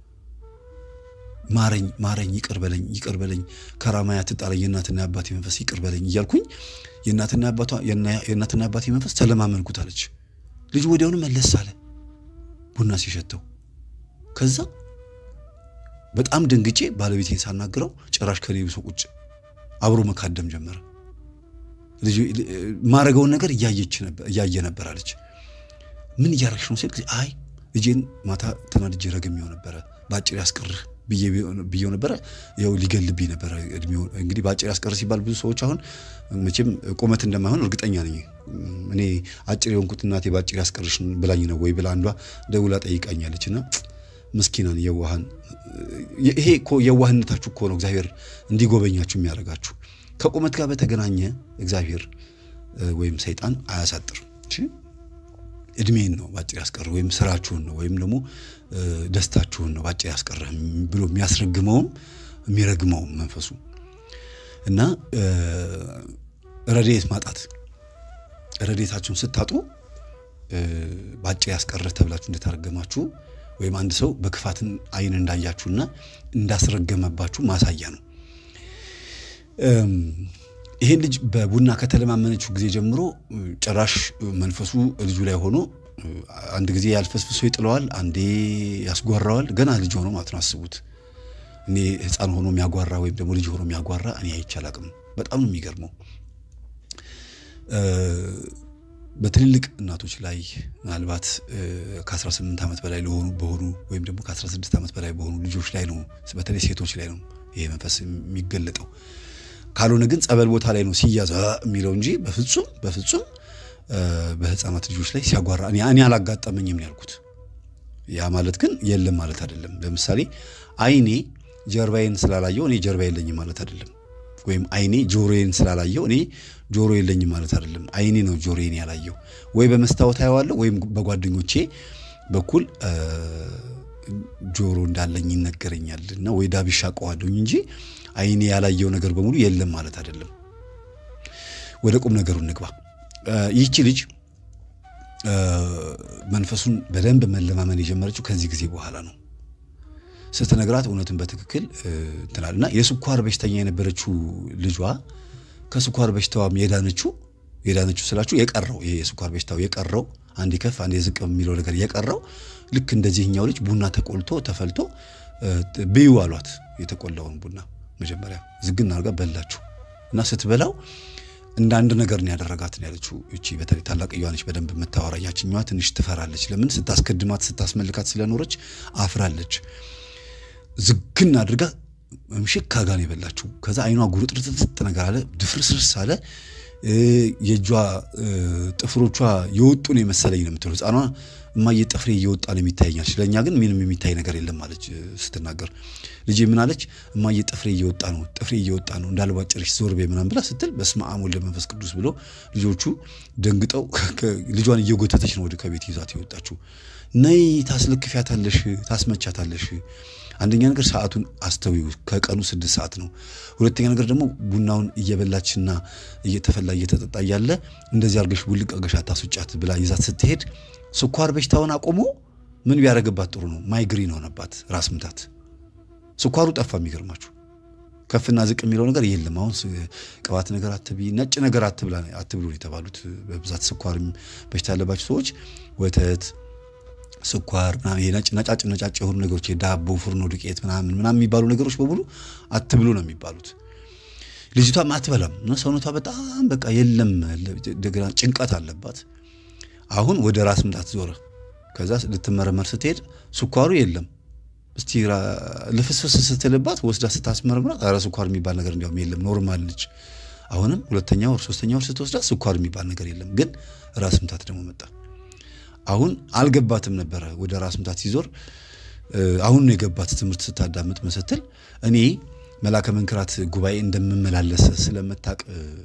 ማረኝ ማረኝ፣ ይቅር በለኝ ይቅር በለኝ፣ ከራማያ ትጣለኝ፣ የእናትና የአባቴ መንፈስ ይቅር በለኝ እያልኩኝ የእናትና የአባቴ መንፈስ ተለማመንኩት አለች። ልጁ ወዲያውኑ መለስ አለ ቡና ሲሸተው። ከዛ በጣም ደንግጬ ባለቤቴን ሳናግረው ጭራሽ ከኔ ብሶ ቁጭ አብሮ መካደም ጀመረ። ማረገውን ነገር እያየ ነበር አለች። ምን እያረግሽ ነው ሲል አይ ልጄን ማታ ተናድጄ ረግሜው ነበረ በአጭር ያስቀርህ ብዬው ነበረ። ያው ሊገልብኝ ነበረ እድሜው። እንግዲህ በአጭር ያስቀር ሲባል ብዙ ሰዎች አሁን መቼም ቁመት እንደማይሆን እርግጠኛ ነኝ። እኔ አጭር የሆንኩት እናቴ በአጭር ያስቀርሽ ብላኝ ነው ወይ ብላ አንዷ ደውላ ጠይቃኛለች። እና ምስኪናን የዋሃን ይሄ እኮ የዋህነታችሁ እኮ ነው እግዚአብሔር እንዲጎበኛችሁ የሚያደርጋችሁ። ከቁመት ጋር በተገናኘ እግዚአብሔር ወይም ሰይጣን አያሳጥር እድሜን ነው ባጭር ያስቀር ወይም ስራችሁን ነው ወይም ደግሞ ደስታችሁን ነው ባጭር ያስቀርህ ብሎ የሚያስረግመውም የሚረግመውም መንፈሱ እና ረድኤት ማጣት ረድኤታችሁን ስታጡ ባጭር ያስቀርህ ተብላችሁ እንደተረገማችሁ ወይም አንድ ሰው በክፋትን አይን እንዳያችሁና እንዳስረገመባችሁ ማሳያ ነው። ይሄን ልጅ በቡና ከተለማመነችው ጊዜ ጀምሮ ጭራሽ መንፈሱ ልጁ ላይ ሆኖ አንድ ጊዜ ያልፈስፍሶ ይጥለዋል፣ አንዴ ያስጓራዋል። ገና ልጅ ሆኖ ማለት ነው። አስቡት። እኔ ሕፃን ሆኖ የሚያጓራ ወይም ደግሞ ልጅ ሆኖ የሚያጓራ እኔ አይቼ አላቅም። በጣም ነው የሚገርመው። በትልልቅ እናቶች ላይ ምናልባት ከ18 ዓመት በላይ ለሆኑ በሆኑ ወይም ደግሞ ከ16 ዓመት በላይ በሆኑ ልጆች ላይ ነው፣ በተለይ ሴቶች ላይ ነው ይሄ መንፈስ የሚገለጠው። ካልሆነ ግን ጸበል ቦታ ላይ ነው ሲያዝ የሚለው እንጂ በፍጹም በፍጹም በህፃናት ልጆች ላይ ሲያጓራ እኔ አላጋጠመኝም ነው ያልኩት። ያ ማለት ግን የለም ማለት አይደለም። ለምሳሌ አይኔ ጀርባዬን ስላላየው እኔ ጀርባ የለኝም ማለት አይደለም። ወይም አይኔ ጆሮዬን ስላላየው እኔ ጆሮ የለኝም ማለት አይደለም። አይኔ ነው ጆሮዬን ያላየው። ወይ በመስታወት አየዋለሁ ወይም በጓደኞቼ በኩል ጆሮ እንዳለኝ ይነገረኛል እና ወይ ዳብሻ አውቀዋለሁኝ እንጂ አይኔ ያላየው ነገር በሙሉ የለም ማለት አይደለም። ወደ ቁም ነገሩ እንግባ። ይህቺ ልጅ መንፈሱን በደንብ መለማመን የጀመረችው ከዚህ ጊዜ በኋላ ነው። ስትነግራት እውነትን በትክክል እንትናል እና የስኳር በሽተኛ የነበረችው ልጇ ከስኳር በሽታዋም የዳነችው የዳነችው ስላችሁ የቀረው ይሄ የስኳር በሽታው የቀረው አንዴ ከፍ አንዴ ዝቅ የሚለው ነገር የቀረው ልክ እንደዚህኛው ልጅ ቡና ተቆልቶ ተፈልቶ ብዩ አሏት። የተቆላውን ቡና መጀመሪያ ዝግና አድርጋ በላችሁ እና ስትበላው እንደ አንድ ነገር ነው ያደረጋት ነው ያለችው። እቺ በተለይ ታላቅየዋ ነች በደንብ የምታወራ። ያችኛዋ ትንሽ ትፈራለች። ለምን ስታስከድማት ስታስመልካት ስለኖረች አፍራለች። ዝግና አድርጋ ምሽክ ካጋ ነው የበላችው። ከዛ አይኗ ጉርጥርጥጥ ነገር አለ፣ ድፍርስርስ አለ። የእጇ ጥፍሮቿ የወጡ ነው የመሰለኝ ነው የምትለው ሕፃኗ። እማዬ ጥፍሬ እየወጣ ነው የሚታየኛል፣ ለእኛ ግን ምንም የሚታይ ነገር የለም አለች ስትናገር። ልጄ ምን አለች? እማዬ ጥፍሬ እየወጣ ነው፣ ጥፍሬ እየወጣ ነው እንዳልባጭርሽ ዞር በይ ምናምን ብላ ስትል በስመ አብ ወልደ መንፈስ ቅዱስ ብሎ ልጆቹ ደንግጠው ልጇን እየጎተተች ነው ወደ ከቤት ይዛት የወጣችው። ነይ ታስለክፊያታለሽ፣ ታስመቻታለሽ አንደኛ ነገር ሰዓቱን አስተዊው ከቀኑ ስድስት ሰዓት ነው። ሁለተኛ ነገር ደግሞ ቡናውን እየበላችና እየተፈላ እየተጠጣ እያለ እንደዚህ አርገሽ ቡልቅ አርገሽ አታስውጫት ብላ ይዛት ስትሄድ ስኳር በሽታውን አቆሞ ምን ቢያደርግባት ጥሩ ነው? ማይግሪን ሆነባት፣ ራስ ምታት። ስኳሩ ጠፋ። የሚገርማችሁ ከፍና ዝቅ የሚለው ነገር የለም። አሁን ቅባት ነገር አትቢ፣ ነጭ ነገር አትብሉ የተባሉት በብዛት ስኳር በሽታ ያለባቸው ሰዎች ወተት ስኳር ምናምን ነጭ ነጫጭ ነጫጭ የሆኑ ነገሮች የዳቦ ፍርኖ ዱቄት ምናምን ምናምን የሚባሉ ነገሮች በሙሉ አትብሉ ነው የሚባሉት። ልጅቷም አትበላም እና ሰውነቷ በጣም በቃ የለም እንደገና ጭንቀት አለባት። አሁን ወደ ራስ ምታት ዞረ። ከዛ ልትመረመር ስትሄድ ስኳሩ የለም። እስቲ ልፍስፍስ ስትልባት ወስዳ ስታስመረምራት ኧረ ስኳር የሚባል ነገር እንዲያውም የለም ኖርማል ነች። አሁንም ሁለተኛ ወር ሶስተኛ ወር ስትወስዳ ስኳር የሚባል ነገር የለም። ግን ራስ ምታት ደግሞ መጣ። አሁን አልገባትም ነበረ። ወደ ራስ ምታት ሲዞር አሁን ነው የገባት። ትምህርት ስታዳምጥ መስትል እኔ መላከ መንክራት ጉባኤ እንደምመላለስ ስለምታቅ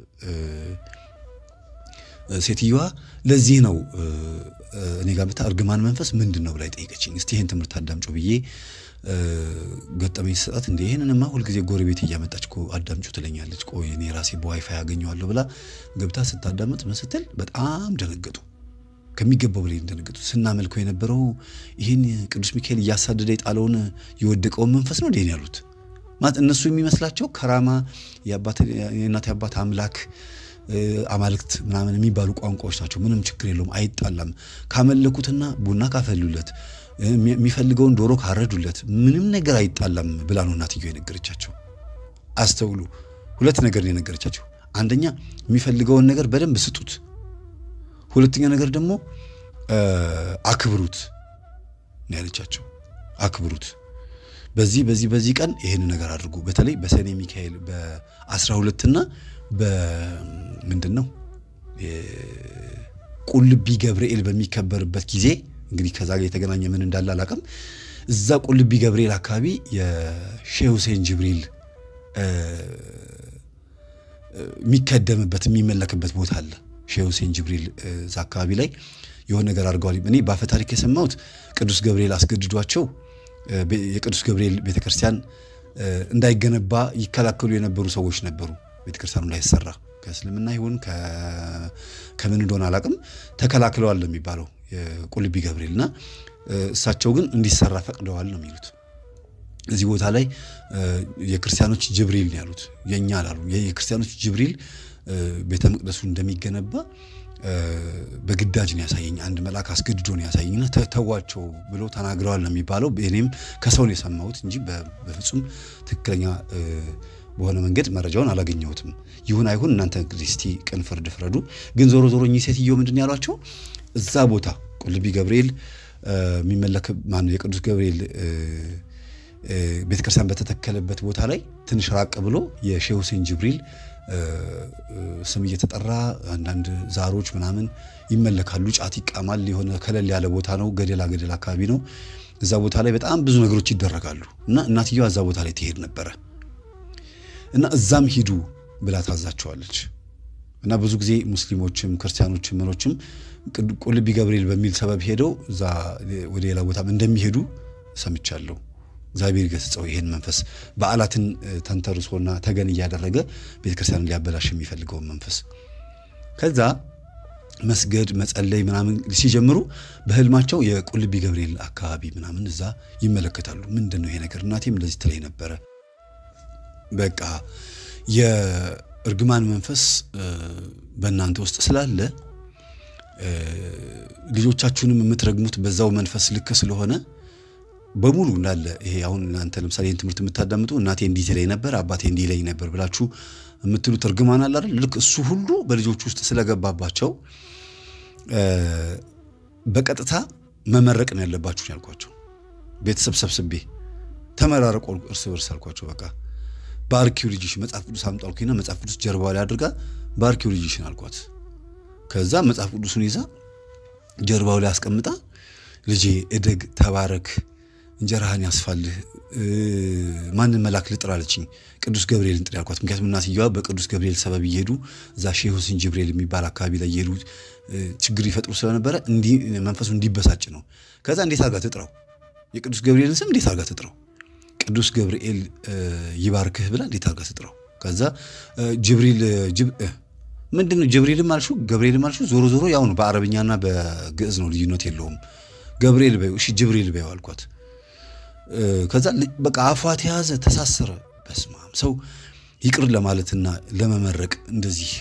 ሴትዮዋ ለዚህ ነው እኔ ጋር ብታ እርግማን መንፈስ ምንድን ነው ብላ ጠይቀችኝ። እስቲ ይህን ትምህርት አዳምጮ ብዬ ገጠመኝ ሰጣት። እንደ ይህንንማ ሁልጊዜ ጎረቤት እያመጣች እኮ አዳምጩ ትለኛለች። ቆይ እኔ ራሴ በዋይፋይ ያገኘዋለሁ ብላ ገብታ ስታዳምጥ መስትል በጣም ደነገጡ። ከሚገባው በላይ እንደነገጡ ስናመልከው የነበረው ይህን ቅዱስ ሚካኤል እያሳደደ የጣለውን የወደቀውን መንፈስ ነው እንዴ ያሉት። ማለት እነሱ የሚመስላቸው ከራማ የእናት አባት አምላክ አማልክት ምናምን የሚባሉ ቋንቋዎች ናቸው። ምንም ችግር የለውም፣ አይጣላም። ካመለኩትና ቡና ካፈሉለት የሚፈልገውን ዶሮ ካረዱለት ምንም ነገር አይጣላም ብላ ነው እናትየው የነገረቻቸው። አስተውሉ። ሁለት ነገር ነው የነገረቻቸው። አንደኛ የሚፈልገውን ነገር በደንብ ስጡት። ሁለተኛ ነገር ደግሞ አክብሩት ነው ያለቻቸው። አክብሩት በዚህ በዚህ በዚህ ቀን ይህን ነገር አድርጉ። በተለይ በሰኔ ሚካኤል በአስራ ሁለትና በምንድን ነው ቁልቢ ገብርኤል በሚከበርበት ጊዜ እንግዲህ ከዛ ጋር የተገናኘ ምን እንዳለ አላውቅም። እዛ ቁልቢ ገብርኤል አካባቢ የሼህ ሁሴን ጅብሪል የሚከደምበት የሚመለክበት ቦታ አለ። ሼህ ሁሴን ጅብሪል እዛ አካባቢ ላይ የሆነ ነገር አድርገዋል። እኔ በአፈ ታሪክ የሰማሁት ቅዱስ ገብርኤል አስገድዷቸው የቅዱስ ገብርኤል ቤተክርስቲያን እንዳይገነባ ይከላከሉ የነበሩ ሰዎች ነበሩ። ቤተክርስቲያኑ እንዳይሰራ ከእስልምና ይሁን ከምን እንደሆነ አላውቅም፣ ተከላክለዋል ነው የሚባለው የቁልቢ ገብርኤል እና እሳቸው ግን እንዲሰራ ፈቅደዋል ነው የሚሉት። እዚህ ቦታ ላይ የክርስቲያኖች ጅብሪል ነው ያሉት፣ የእኛ አላሉ። የክርስቲያኖች ጅብሪል ቤተ መቅደሱ እንደሚገነባ በግዳጅ ነው ያሳየኝ። አንድ መልአክ አስገድዶ ነው ያሳየኝና ተዋቸው ብሎ ተናግረዋል ነው የሚባለው። እኔም ከሰው ነው የሰማሁት እንጂ በፍጹም ትክክለኛ በሆነ መንገድ መረጃውን አላገኘሁትም። ይሁን አይሁን እናንተ እንግዲህ እስቲ ቅን ፍርድ ፍረዱ። ግን ዞሮ ዞሮ እኚህ ሴትዮ ምንድን ያሏቸው እዛ ቦታ ቁልቢ ገብርኤል የሚመለክ ማነው የቅዱስ ገብርኤል ቤተክርስቲያን በተተከለበት ቦታ ላይ ትንሽ ራቅ ብሎ የሼህ ሁሴን ጅብሪል ስም እየተጠራ አንዳንድ ዛሮች ምናምን ይመለካሉ። ጫት ይቃማል። የሆነ ከለል ያለ ቦታ ነው። ገደላ ገደል አካባቢ ነው። እዛ ቦታ ላይ በጣም ብዙ ነገሮች ይደረጋሉ እና እናትየዋ እዛ ቦታ ላይ ትሄድ ነበረ እና እዛም ሂዱ ብላ ታዛቸዋለች። እና ብዙ ጊዜ ሙስሊሞችም ክርስቲያኖችም ምኖችም ቁልቢ ገብርኤል በሚል ሰበብ ሄደው እዛ ወደ ሌላ ቦታም እንደሚሄዱ ሰምቻለሁ። እግዚአብሔር ገስጸው ይህን መንፈስ በዓላትን ተንተርሶና ተገን እያደረገ ቤተክርስቲያንን ሊያበላሽ የሚፈልገውን መንፈስ ከዛ መስገድ መጸለይ ምናምን ሲጀምሩ በህልማቸው የቁልቢ ገብርኤል አካባቢ ምናምን እዛ ይመለከታሉ። ምንድን ነው ይሄ ነገር? እናቴም እንደዚህ ትለኝ ነበረ። በቃ የእርግማን መንፈስ በእናንተ ውስጥ ስላለ ልጆቻችሁንም የምትረግሙት በዛው መንፈስ ልክ ስለሆነ በሙሉ እንዳለ ይሄ አሁን እናንተ ለምሳሌ ይህን ትምህርት የምታዳምጡ እናቴ እንዲህ ትለኝ ነበር፣ አባቴ እንዲህ ይለኝ ነበር ብላችሁ የምትሉት እርግማን አለ አይደል? ልክ እሱ ሁሉ በልጆች ውስጥ ስለገባባቸው በቀጥታ መመረቅ ነው ያለባችሁ ያልኳቸው። ቤተሰብ ሰብስቤ ተመራረቆ እርስ በርስ አልኳቸው። በቃ ባርኪው ልጅሽ መጽሐፍ ቅዱስ አምጡ አልኩኝና መጽሐፍ ቅዱስ ጀርባ ላይ አድርጋ ባርኪው ልጅሽን አልኳት። ከዛ መጽሐፍ ቅዱሱን ይዛ ጀርባው ላይ አስቀምጣ ልጄ እደግ፣ ተባረክ፣ እንጀራህን ያስፋልህ፣ ማንን መልአክ ልጥራ አለችኝ። ቅዱስ ገብርኤልን ጥሪ አልኳት። ምክንያቱም እናትየዋ በቅዱስ ገብርኤል ሰበብ እየሄዱ እዛ ሼህ ሁሴን ጅብሪኤል የሚባል አካባቢ ላይ እየሄዱ ችግር ይፈጥሩ ስለነበረ መንፈሱ እንዲበሳጭ ነው። ከዛ እንዴት አድርጋ ትጥራው? የቅዱስ ገብርኤልን ስም እንዴት አድርጋ ትጥራው? ቅዱስ ገብርኤል ይባርክህ ብላ እንዴት አድርጋ ትጥራው? ከዛ ጅብሪል ምንድን ነው ጅብሪልም አልሹ ገብርኤልም አልሹ ዞሮ ዞሮ ያው ነው። በአረብኛና በግዕዝ ነው ልዩነት የለውም። ገብርኤል በይው እሺ ጅብሪል በይው አልኳት። ከዛ በቃ አፏ ተያዘ፣ ተሳሰረ። በስማም ሰው ይቅር ለማለትና ለመመረቅ እንደዚህ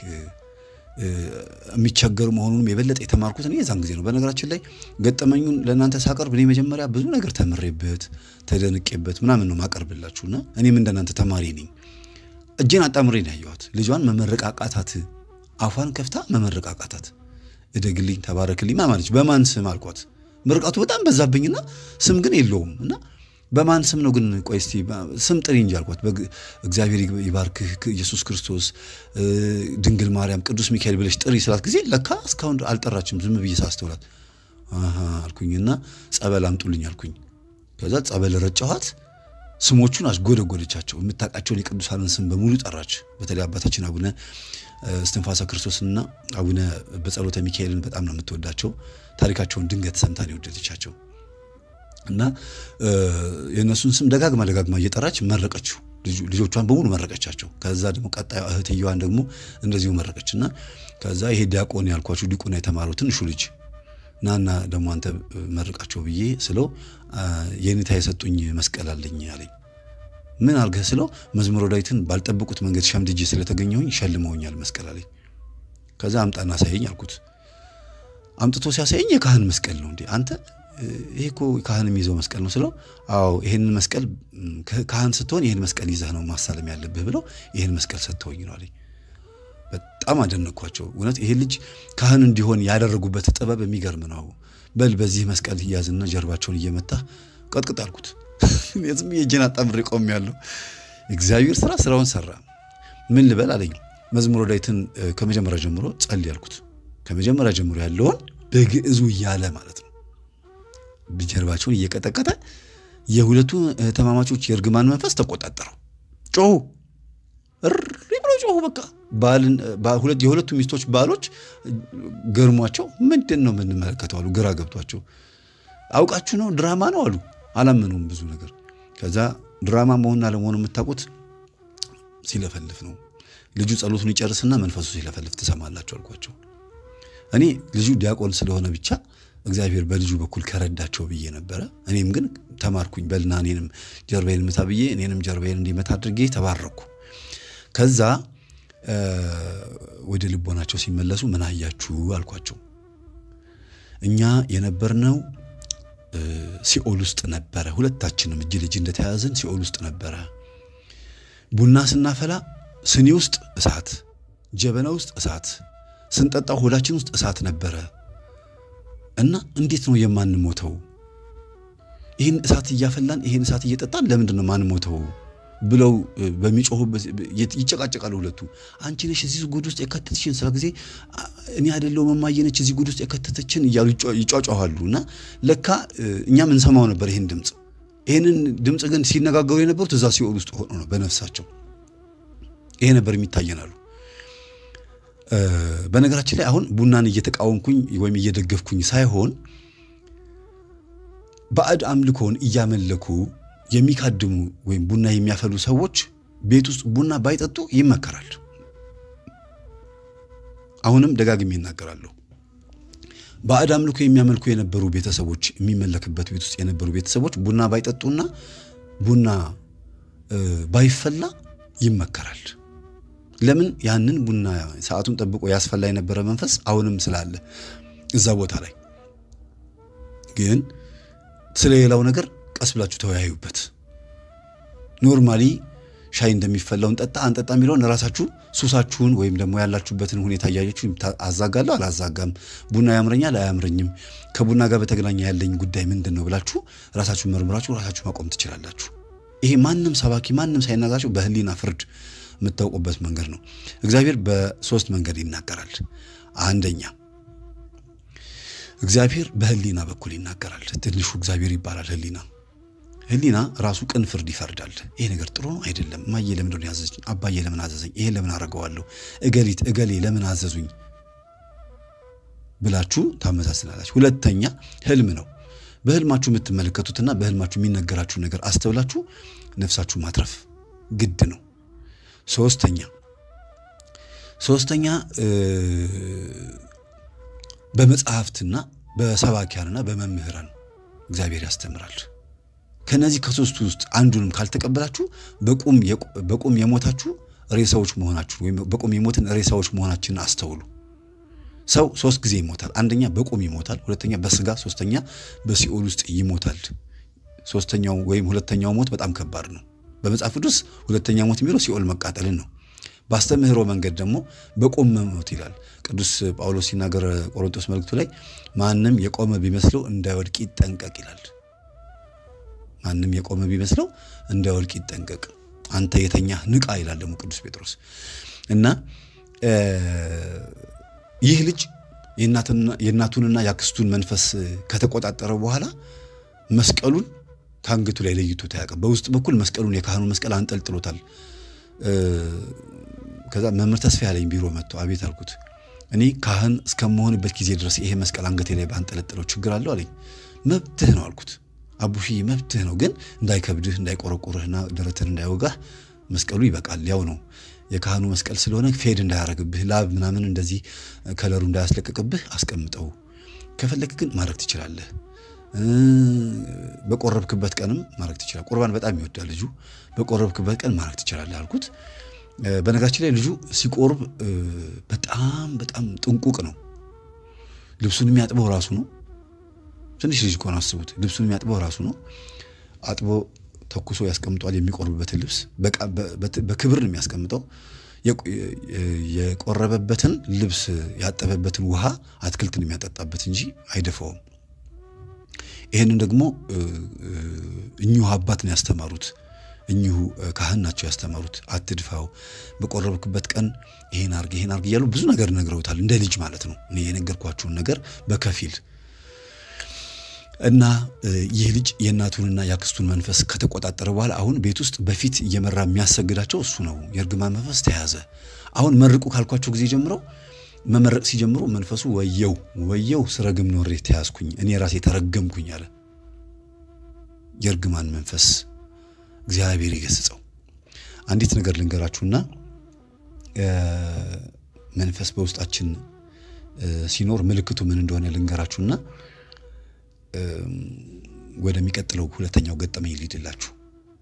የሚቸገር መሆኑንም የበለጠ የተማርኩት እኔ የዛን ጊዜ ነው። በነገራችን ላይ ገጠመኙን ለእናንተ ሳቀርብ እኔ መጀመሪያ ብዙ ነገር ተምሬበት ተደንቄበት ምናምን ነው ማቀርብላችሁና እኔም እንደናንተ ተማሪ ነኝ። እጄን አጣምሬ ነው ያየኋት። ልጇን መመረቅ አቃታት። አፏን ከፍታ መመረቅ አቃታት። እደግልኝ፣ ተባረክልኝ ማማለች። በማን ስም አልኳት። ምርቃቱ በጣም በዛብኝና ስም ግን የለውም እና በማን ስም ነው ግን? ቆይ እስቲ ስም ጥሪ እንጂ አልኳት። እግዚአብሔር ይባርክህ፣ ኢየሱስ ክርስቶስ፣ ድንግል ማርያም፣ ቅዱስ ሚካኤል ብለሽ ጥሪ ስላት ጊዜ ለካ እስካሁን አልጠራችም። ዝም ብዬ ሳስተውላት አልኩኝና ጸበል አምጡልኝ አልኩኝ። ከዛ ጸበል ረጨኋት። ስሞቹን አስጎደጎደቻቸው። የምታውቃቸውን የቅዱሳንን ስም በሙሉ ጠራች። በተለይ አባታችን አቡነ እስትንፋሰ ክርስቶስና አቡነ በጸሎተ ሚካኤልን በጣም ነው የምትወዳቸው። ታሪካቸውን ድንገት ሰምታ ነው የወደደቻቸው እና የእነሱን ስም ደጋግማ ደጋግማ እየጠራች መረቀችው። ልጆቿን በሙሉ መረቀቻቸው። ከዛ ደግሞ ቀጣዩ እህትየዋን ደግሞ እንደዚሁ መረቀች እና ከዛ ይሄ ዲያቆን ያልኳችሁ ዲቁና የተማረው ትንሹ ልጅ ናና ደግሞ አንተ መርቃቸው ብዬ ስለው የኔታ የሰጡኝ መስቀል አለኝ አለኝ። ምን አልገህ ስለው መዝሙረ ዳዊትን ባልጠበቁት መንገድ ሸምድጄ ስለተገኘሁኝ ሸልመውኛል መስቀል አለኝ። ከዛ አምጣና አሳየኝ አልኩት። አምጥቶ ሲያሳየኝ የካህን መስቀል ነው እንዴ አንተ ይሄ እኮ ካህን የሚይዘው መስቀል ነው ስለው፣ አዎ ይሄንን መስቀል ካህን ስትሆን ይህን መስቀል ይዘህ ነው ማሳለም ያለብህ ብለው ይህን መስቀል ሰጥተውኝ ነው አለኝ። በጣም አደነኳቸው። እውነት ይሄ ልጅ ካህን እንዲሆን ያደረጉበት ጥበብ የሚገርም ነው። በል በዚህ መስቀል እያዝና ጀርባቸውን እየመታ ቀጥቅጥ አልኩት። ዝም የእጄን አጣምሬ ቆሜያለሁ። እግዚአብሔር ስራ ስራውን ሰራ። ምን ልበል አለኝ። መዝሙረ ዳዊትን ከመጀመሪያ ጀምሮ ጸልይ አልኩት። ከመጀመሪያ ጀምሮ ያለውን በግዕዙ እያለ ማለት ነው ጀርባቸውን እየቀጠቀጠ የሁለቱ እህትማማቾች የእርግማን መንፈስ ተቆጣጠረው። ጮሁ፣ እሪ ብሎ ጮሁ። በቃ ሁለት የሁለቱ ሚስቶች ባሎች ገርሟቸው ምንድን ነው የምንመለከተው አሉ። ግራ ገብቷቸው አውቃችሁ ነው ድራማ ነው አሉ። አላመኑም ብዙ ነገር። ከዛ ድራማ መሆኑን አለመሆኑ የምታውቁት ሲለፈልፍ ነው። ልጁ ጸሎቱን ይጨርስና መንፈሱ ሲለፈልፍ ትሰማላችሁ አልኳቸው። እኔ ልጁ ዲያቆን ስለሆነ ብቻ እግዚአብሔር በልጁ በኩል ከረዳቸው ብዬ ነበረ። እኔም ግን ተማርኩኝ። በልና እኔንም ጀርባዬን ምታ ብዬ እኔንም ጀርባዬን እንዲመታ አድርጌ ተባረኩ። ከዛ ወደ ልቦናቸው ሲመለሱ ምን አያችሁ አልኳቸው። እኛ የነበርነው ሲኦል ውስጥ ነበረ። ሁለታችንም እጅ ልጅ እንደተያያዝን ሲኦል ውስጥ ነበረ። ቡና ስናፈላ ስኒ ውስጥ እሳት፣ ጀበና ውስጥ እሳት፣ ስንጠጣው ሆዳችን ውስጥ እሳት ነበረ እና እንዴት ነው የማንሞተው? ይህን እሳት እያፈላን ይህን እሳት እየጠጣን ለምንድን ነው ማንሞተው? ብለው በሚጮሁበት ይጨቃጨቃሉ ሁለቱ። አንቺ ነሽ እዚህ ጉድ ውስጥ የከተትሽን፣ ስለ ጊዜ እኔ አይደለሁም እማዬ ነች እዚህ ጉድ ውስጥ የከተተችን እያሉ ይጫጫኋሉ። እና ለካ እኛም እንሰማው ነበር ይህን ድምፅ። ይህንን ድምፅ ግን ሲነጋገሩ የነበሩት እዛ ሲኦል ውስጥ ሆኖ ነው በነፍሳቸው። ይሄ ነበር የሚታየናሉ። በነገራችን ላይ አሁን ቡናን እየተቃወምኩኝ ወይም እየደገፍኩኝ ሳይሆን ባዕድ አምልኮን እያመለኩ የሚካድሙ ወይም ቡና የሚያፈሉ ሰዎች ቤት ውስጥ ቡና ባይጠጡ ይመከራል። አሁንም ደጋግሜ ይናገራለሁ። ባዕድ አምልኮ የሚያመልኩ የነበሩ ቤተሰቦች የሚመለክበት ቤት ውስጥ የነበሩ ቤተሰቦች ቡና ባይጠጡና ቡና ባይፈላ ይመከራል። ለምን? ያንን ቡና ሰዓቱን ጠብቆ ያስፈላ የነበረ መንፈስ አሁንም ስላለ እዛ ቦታ ላይ ግን ስለሌላው ነገር ቀስ ብላችሁ ተወያዩበት። ኖርማሊ ሻይ እንደሚፈላውን ጠጣ አንጠጣ የሚለውን ራሳችሁ ሱሳችሁን ወይም ደግሞ ያላችሁበትን ሁኔታ እያያችሁ አዛጋለሁ አላዛጋም፣ ቡና ያምረኛል አያምረኝም፣ ከቡና ጋር በተገናኘ ያለኝ ጉዳይ ምንድን ነው ብላችሁ ራሳችሁን መርምራችሁ ራሳችሁ ማቆም ትችላላችሁ። ይሄ ማንም ሰባኪ ማንም ሳይናጋችሁ በህሊና ፍርድ የምታውቁበት መንገድ ነው። እግዚአብሔር በሶስት መንገድ ይናገራል። አንደኛ እግዚአብሔር በህሊና በኩል ይናገራል። ትንሹ እግዚአብሔር ይባላል ህሊና። ህሊና ራሱ ቅን ፍርድ ይፈርዳል። ይሄ ነገር ጥሩ ነው አይደለም፣ እማዬ ለምንድን ነው ያዘዘኝ? አባዬ ለምን አዘዘኝ? ይሄን ለምን አደርገዋለሁ? እገሊት እገሌ ለምን አዘዙኝ ብላችሁ ታመሳስላላችሁ። ሁለተኛ ህልም ነው። በህልማችሁ የምትመለከቱትና በህልማችሁ የሚነገራችሁ ነገር አስተውላችሁ ነፍሳችሁ ማትረፍ ግድ ነው። ሶስተኛ ሶስተኛ በመጽሐፍትና በሰባኪያንና በመምህራን እግዚአብሔር ያስተምራል። ከነዚህ ከሶስቱ ውስጥ አንዱንም ካልተቀበላችሁ በቁም የሞታችሁ ሬሳዎች መሆናችሁ ወይም በቁም የሞትን ሬሳዎች መሆናችንን አስተውሉ። ሰው ሶስት ጊዜ ይሞታል። አንደኛ በቁም ይሞታል፣ ሁለተኛ በስጋ፣ ሶስተኛ በሲኦል ውስጥ ይሞታል። ሶስተኛው ወይም ሁለተኛው ሞት በጣም ከባድ ነው። በመጽሐፍ ቅዱስ ሁለተኛ ሞት የሚለው ሲኦል መቃጠልን ነው። በአስተምህሮ መንገድ ደግሞ በቁም መሞት ይላል። ቅዱስ ጳውሎስ ሲናገር ቆሮንቶስ መልእክቱ ላይ ማንም የቆመ ቢመስለው እንዳይወድቅ ይጠንቀቅ ይላል። ማንም የቆመ ቢመስለው እንዳይወድቅ ይጠንቀቅ፣ አንተ የተኛህ ንቃ ይላል ደግሞ ቅዱስ ጴጥሮስ እና ይህ ልጅ የእናቱንና የአክስቱን መንፈስ ከተቆጣጠረ በኋላ መስቀሉን ከአንገቱ ላይ ለይቶት አያውቅም። በውስጥ በኩል መስቀሉን የካህኑ መስቀል አንጠልጥሎታል። ከዛ መምህር ተስፋ ያለኝ ቢሮ መጥቶ አቤት አልኩት። እኔ ካህን እስከመሆንበት ጊዜ ድረስ ይሄ መስቀል አንገቴ ላይ ባንጠለጥለው ችግር አለው አለኝ። መብትህ ነው አልኩት። አቡሽዬ መብትህ ነው፣ ግን እንዳይከብድህ እንዳይቆረቁርህና ደረትህን እንዳይወጋህ መስቀሉ ይበቃል። ያው ነው የካህኑ መስቀል ስለሆነ ፌድ እንዳያረግብህ ላብ ምናምን እንደዚህ ከለሩ እንዳያስለቅቅብህ አስቀምጠው። ከፈለክ ግን ማድረግ ትችላለህ። በቆረብክበት ቀንም ማድረግ ትችላለህ። ቁርባን በጣም ይወዳል ልጁ። በቆረብክበት ቀን ማድረግ ትችላለህ አልኩት። በነገራችን ላይ ልጁ ሲቆርብ በጣም በጣም ጥንቁቅ ነው። ልብሱን የሚያጥበው ራሱ ነው። ትንሽ ልጅ ከሆነ አስቡት። ልብሱን የሚያጥበው ራሱ ነው። አጥቦ ተኩሶ ያስቀምጧል። የሚቆርብበትን ልብስ በክብር ነው የሚያስቀምጠው። የቆረበበትን ልብስ ያጠበበትን ውሃ አትክልትን የሚያጠጣበት እንጂ አይደፋውም። ይህንን ደግሞ እኚሁ አባት ነው ያስተማሩት። እኚሁ ካህን ናቸው ያስተማሩት። አትድፋው፣ በቆረብክበት ቀን ይሄን አርግ ይሄን አርግ እያሉ ብዙ ነገር ነግረውታል። እንደ ልጅ ማለት ነው። እኔ የነገርኳችሁን ነገር በከፊል እና ይህ ልጅ የእናቱንና የአክስቱን መንፈስ ከተቆጣጠረ በኋላ አሁን ቤት ውስጥ በፊት እየመራ የሚያሰግዳቸው እሱ ነው። የእርግማን መንፈስ ተያዘ። አሁን መርቁ ካልኳቸው ጊዜ ጀምረው መመረቅ ሲጀምሩ መንፈሱ ወየው ወየው ስረግም ኖሬ ተያዝኩኝ፣ እኔ ራሴ ተረገምኩኝ አለ። የእርግማን መንፈስ እግዚአብሔር ይገስጸው። አንዲት ነገር ልንገራችሁና መንፈስ በውስጣችን ሲኖር ምልክቱ ምን እንደሆነ ልንገራችሁና ወደሚቀጥለው ሁለተኛው ገጠመኝ ሊድላችሁ።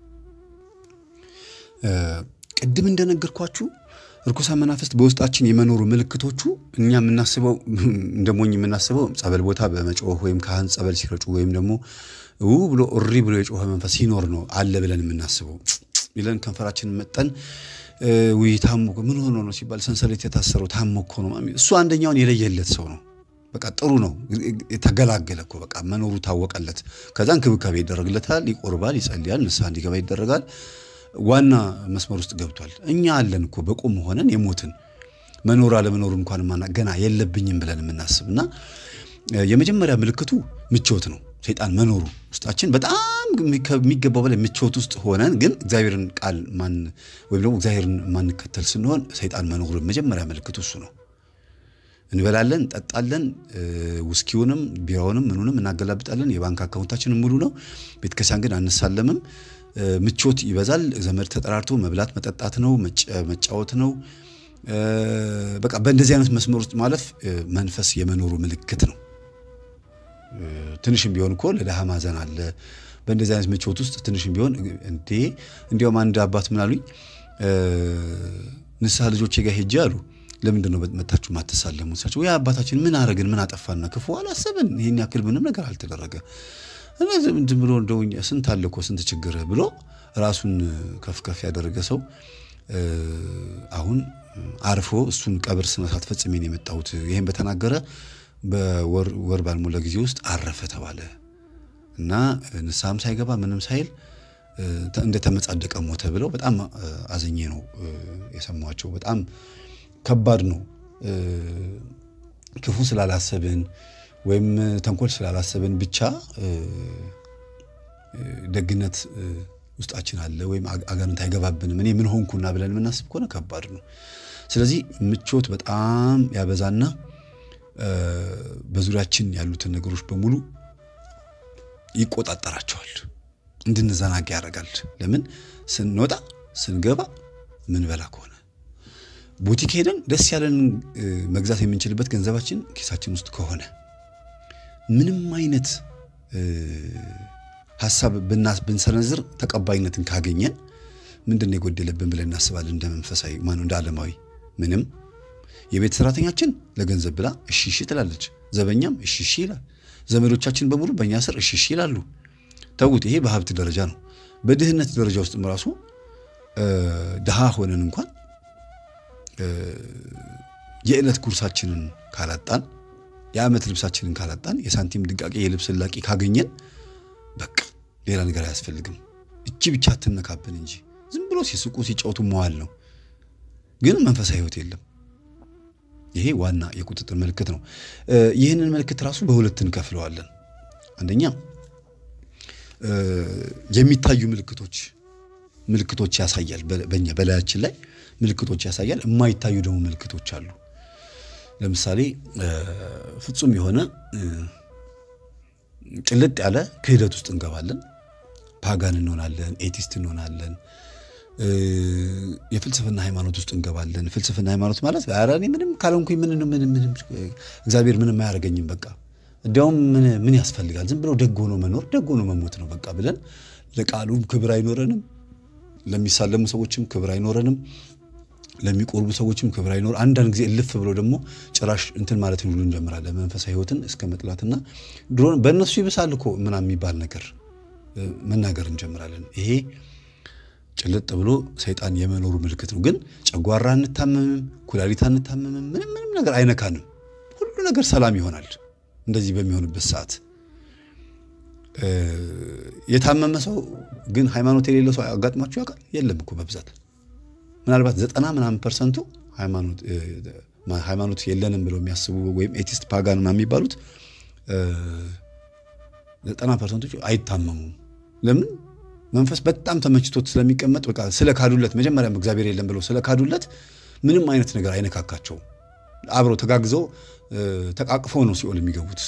ቅድም እንደነገርኳችሁ እርኩሳን መናፍስት በውስጣችን የመኖሩ ምልክቶቹ እኛ የምናስበው እንደ ሞኝ የምናስበው ጸበል ቦታ በመጮህ ወይም ካህን ጸበል ሲረጩ ወይም ደግሞ ው ብሎ እሪ ብሎ የጮኸ መንፈስ ሲኖር ነው አለ ብለን የምናስበው ብለን ከንፈራችንን መጠን ውይ ታሞ ምን ሆኖ ነው ሲባል ሰንሰለት የታሰረው ታሞ እኮ ነው። እሱ አንደኛውን የለየለት ሰው ነው። በቃ ጥሩ ነው፣ ተገላገለ እኮ በቃ መኖሩ ታወቀለት። ከዛ እንክብካቤ ይደረግለታል፣ ይቆርባል፣ ይጸልያል፣ ንስሐ እንዲገባ ይደረጋል። ዋና መስመር ውስጥ ገብቷል። እኛ አለን እኮ በቁም ሆነን የሞትን መኖር አለመኖሩ እንኳን ማና ገና የለብኝም ብለን የምናስብ እና የመጀመሪያ ምልክቱ ምቾት ነው። ሰይጣን መኖሩ ውስጣችን በጣም ከሚገባው በላይ ምቾት ውስጥ ሆነን ግን እግዚአብሔርን ቃል ማን ወይም ደግሞ እግዚአብሔርን ማንከተል ስንሆን ሰይጣን መኖሩ መጀመሪያ ምልክቱ እሱ ነው። እንበላለን፣ እንጠጣለን፣ ውስኪውንም ቢራውንም ምኑንም እናገላብጣለን። የባንክ አካውንታችንን ሙሉ ነው። ቤተክርስቲያን ግን አንሳለምም። ምቾት ይበዛል። ዘመድ ተጠራርቶ መብላት መጠጣት ነው፣ መጫወት ነው። በቃ በእንደዚህ አይነት መስመር ውስጥ ማለፍ መንፈስ የመኖሩ ምልክት ነው። ትንሽም ቢሆን እኮ ለድሃ ማዘን አለ። በእንደዚህ አይነት ምቾት ውስጥ ትንሽም ቢሆን እንዴ እንዲያውም አንድ አባት ምን አሉኝ፣ ንስሐ ልጆቼ ጋር ሄጄ አሉ ለምንድን ነው መታችሁ ማተሳለሙ? ሳቸው ወይ አባታችን ምን አረግን? ምን አጠፋና? ክፉ አላሰብን። ይሄን ያክል ምንም ነገር አልተደረገ። ዝም ብሎ እንደው ስንት አለ እኮ ስንት ችግር ብሎ ራሱን ከፍ ከፍ ያደረገ ሰው አሁን አርፎ እሱን ቀብር ስነ ስርዓት ፈጽሜ ነው የመጣሁት። ይሄን በተናገረ በወር ባልሞላ ጊዜ ውስጥ አረፈ ተባለ እና ንስሐም ሳይገባ ምንም ሳይል እንደተመጻደቀ ሞተ ብለው በጣም አዘኜ ነው የሰማቸው። በጣም ከባድ ነው። ክፉ ስላላሰብን ወይም ተንኮል ስላላሰብን ብቻ ደግነት ውስጣችን አለ ወይም አጋንንት አይገባብንም እኔ ምን ሆንኩና ብለን የምናስብ ከሆነ ከባድ ነው። ስለዚህ ምቾት በጣም ያበዛና በዙሪያችን ያሉትን ነገሮች በሙሉ ይቆጣጠራቸዋል። እንድንዘናጋ ያደርጋል። ለምን ስንወጣ ስንገባ ምንበላ ከሆነ ቡቲክ ሄደን ደስ ያለንን መግዛት የምንችልበት ገንዘባችን ኪሳችን ውስጥ ከሆነ ምንም አይነት ሀሳብ ብንሰነዝር ተቀባይነትን ካገኘን ምንድን ነው የጎደለብን ብለን እናስባለን። እንደ መንፈሳዊ ማነው እንደ ዓለማዊ ምንም። የቤት ሰራተኛችን ለገንዘብ ብላ እሺ እሺ ትላለች። ዘበኛም እሺ እሺ ይላል። ዘመዶቻችን በሙሉ በእኛ ስር እሺ እሺ ይላሉ። ተዉት። ይሄ በሀብት ደረጃ ነው። በድህነት ደረጃ ውስጥም ራሱ ድሃ ሆነን እንኳን የዕለት ጉርሳችንን ካላጣን፣ የዓመት ልብሳችንን ካላጣን፣ የሳንቲም ድቃቄ የልብስ ላቂ ካገኘን በቃ ሌላ ነገር አያስፈልግም። እቺ ብቻ አትነካብን እንጂ ዝም ብሎ ሲስቁ ሲጫወቱ መዋል ነው። ግን መንፈሳዊ ሕይወት የለም። ይሄ ዋና የቁጥጥር ምልክት ነው። ይህንን ምልክት ራሱ በሁለት እንከፍለዋለን። አንደኛ የሚታዩ ምልክቶች ምልክቶች ያሳያል። በእኛ በላያችን ላይ ምልክቶች ያሳያል። የማይታዩ ደግሞ ምልክቶች አሉ። ለምሳሌ ፍጹም የሆነ ጭልጥ ያለ ክህደት ውስጥ እንገባለን። ፓጋን እንሆናለን፣ ኤቲስት እንሆናለን፣ የፍልስፍና ሃይማኖት ውስጥ እንገባለን። ፍልስፍና ሃይማኖት ማለት ኧረ እኔ ምንም ካልሆንኩኝ ምን ምንም ምንም እግዚአብሔር ምንም አያደርገኝም በቃ እንዲያውም ምን ምን ያስፈልጋል ዝም ብሎ ደግ ሆኖ መኖር ደግ ሆኖ መሞት ነው በቃ ብለን ለቃሉም ክብር አይኖረንም፣ ለሚሳለሙ ሰዎችም ክብር አይኖረንም፣ ለሚቆርቡ ሰዎችም ክብር አይኖር። አንዳንድ ጊዜ እልፍ ብሎ ደግሞ ጭራሽ እንትን ማለት ሁሉ እንጀምራለን። መንፈሳዊ ሕይወትን እስከ መጥላትና ድሮ በእነሱ ይብሳል እኮ ምናምን የሚባል ነገር መናገር እንጀምራለን። ይሄ ጭልጥ ብሎ ሰይጣን የመኖሩ ምልክት ነው። ግን ጨጓራ አንታመምም፣ ኩላሊት አንታመምም፣ ምንም ምንም ነገር አይነካንም። ሁሉ ነገር ሰላም ይሆናል። እንደዚህ በሚሆንበት ሰዓት የታመመ ሰው ግን ሃይማኖት የሌለው ሰው አጋጥሟችሁ ያውቃል? የለም እኮ በብዛት ምናልባት ዘጠና ምናምን ፐርሰንቱ ሃይማኖት የለንም ብለው የሚያስቡ ወይም ኤቲስት ፓጋን የሚባሉት ዘጠና ፐርሰንቶች አይታመሙም። ለምን? መንፈስ በጣም ተመችቶት ስለሚቀመጥ በቃ ስለ ካዱለት መጀመሪያም እግዚአብሔር የለም ብለው ስለ ካዱለት ምንም አይነት ነገር አይነካካቸውም። አብረው ተጋግዘው ተቃቅፈው ነው ሲኦል የሚገቡት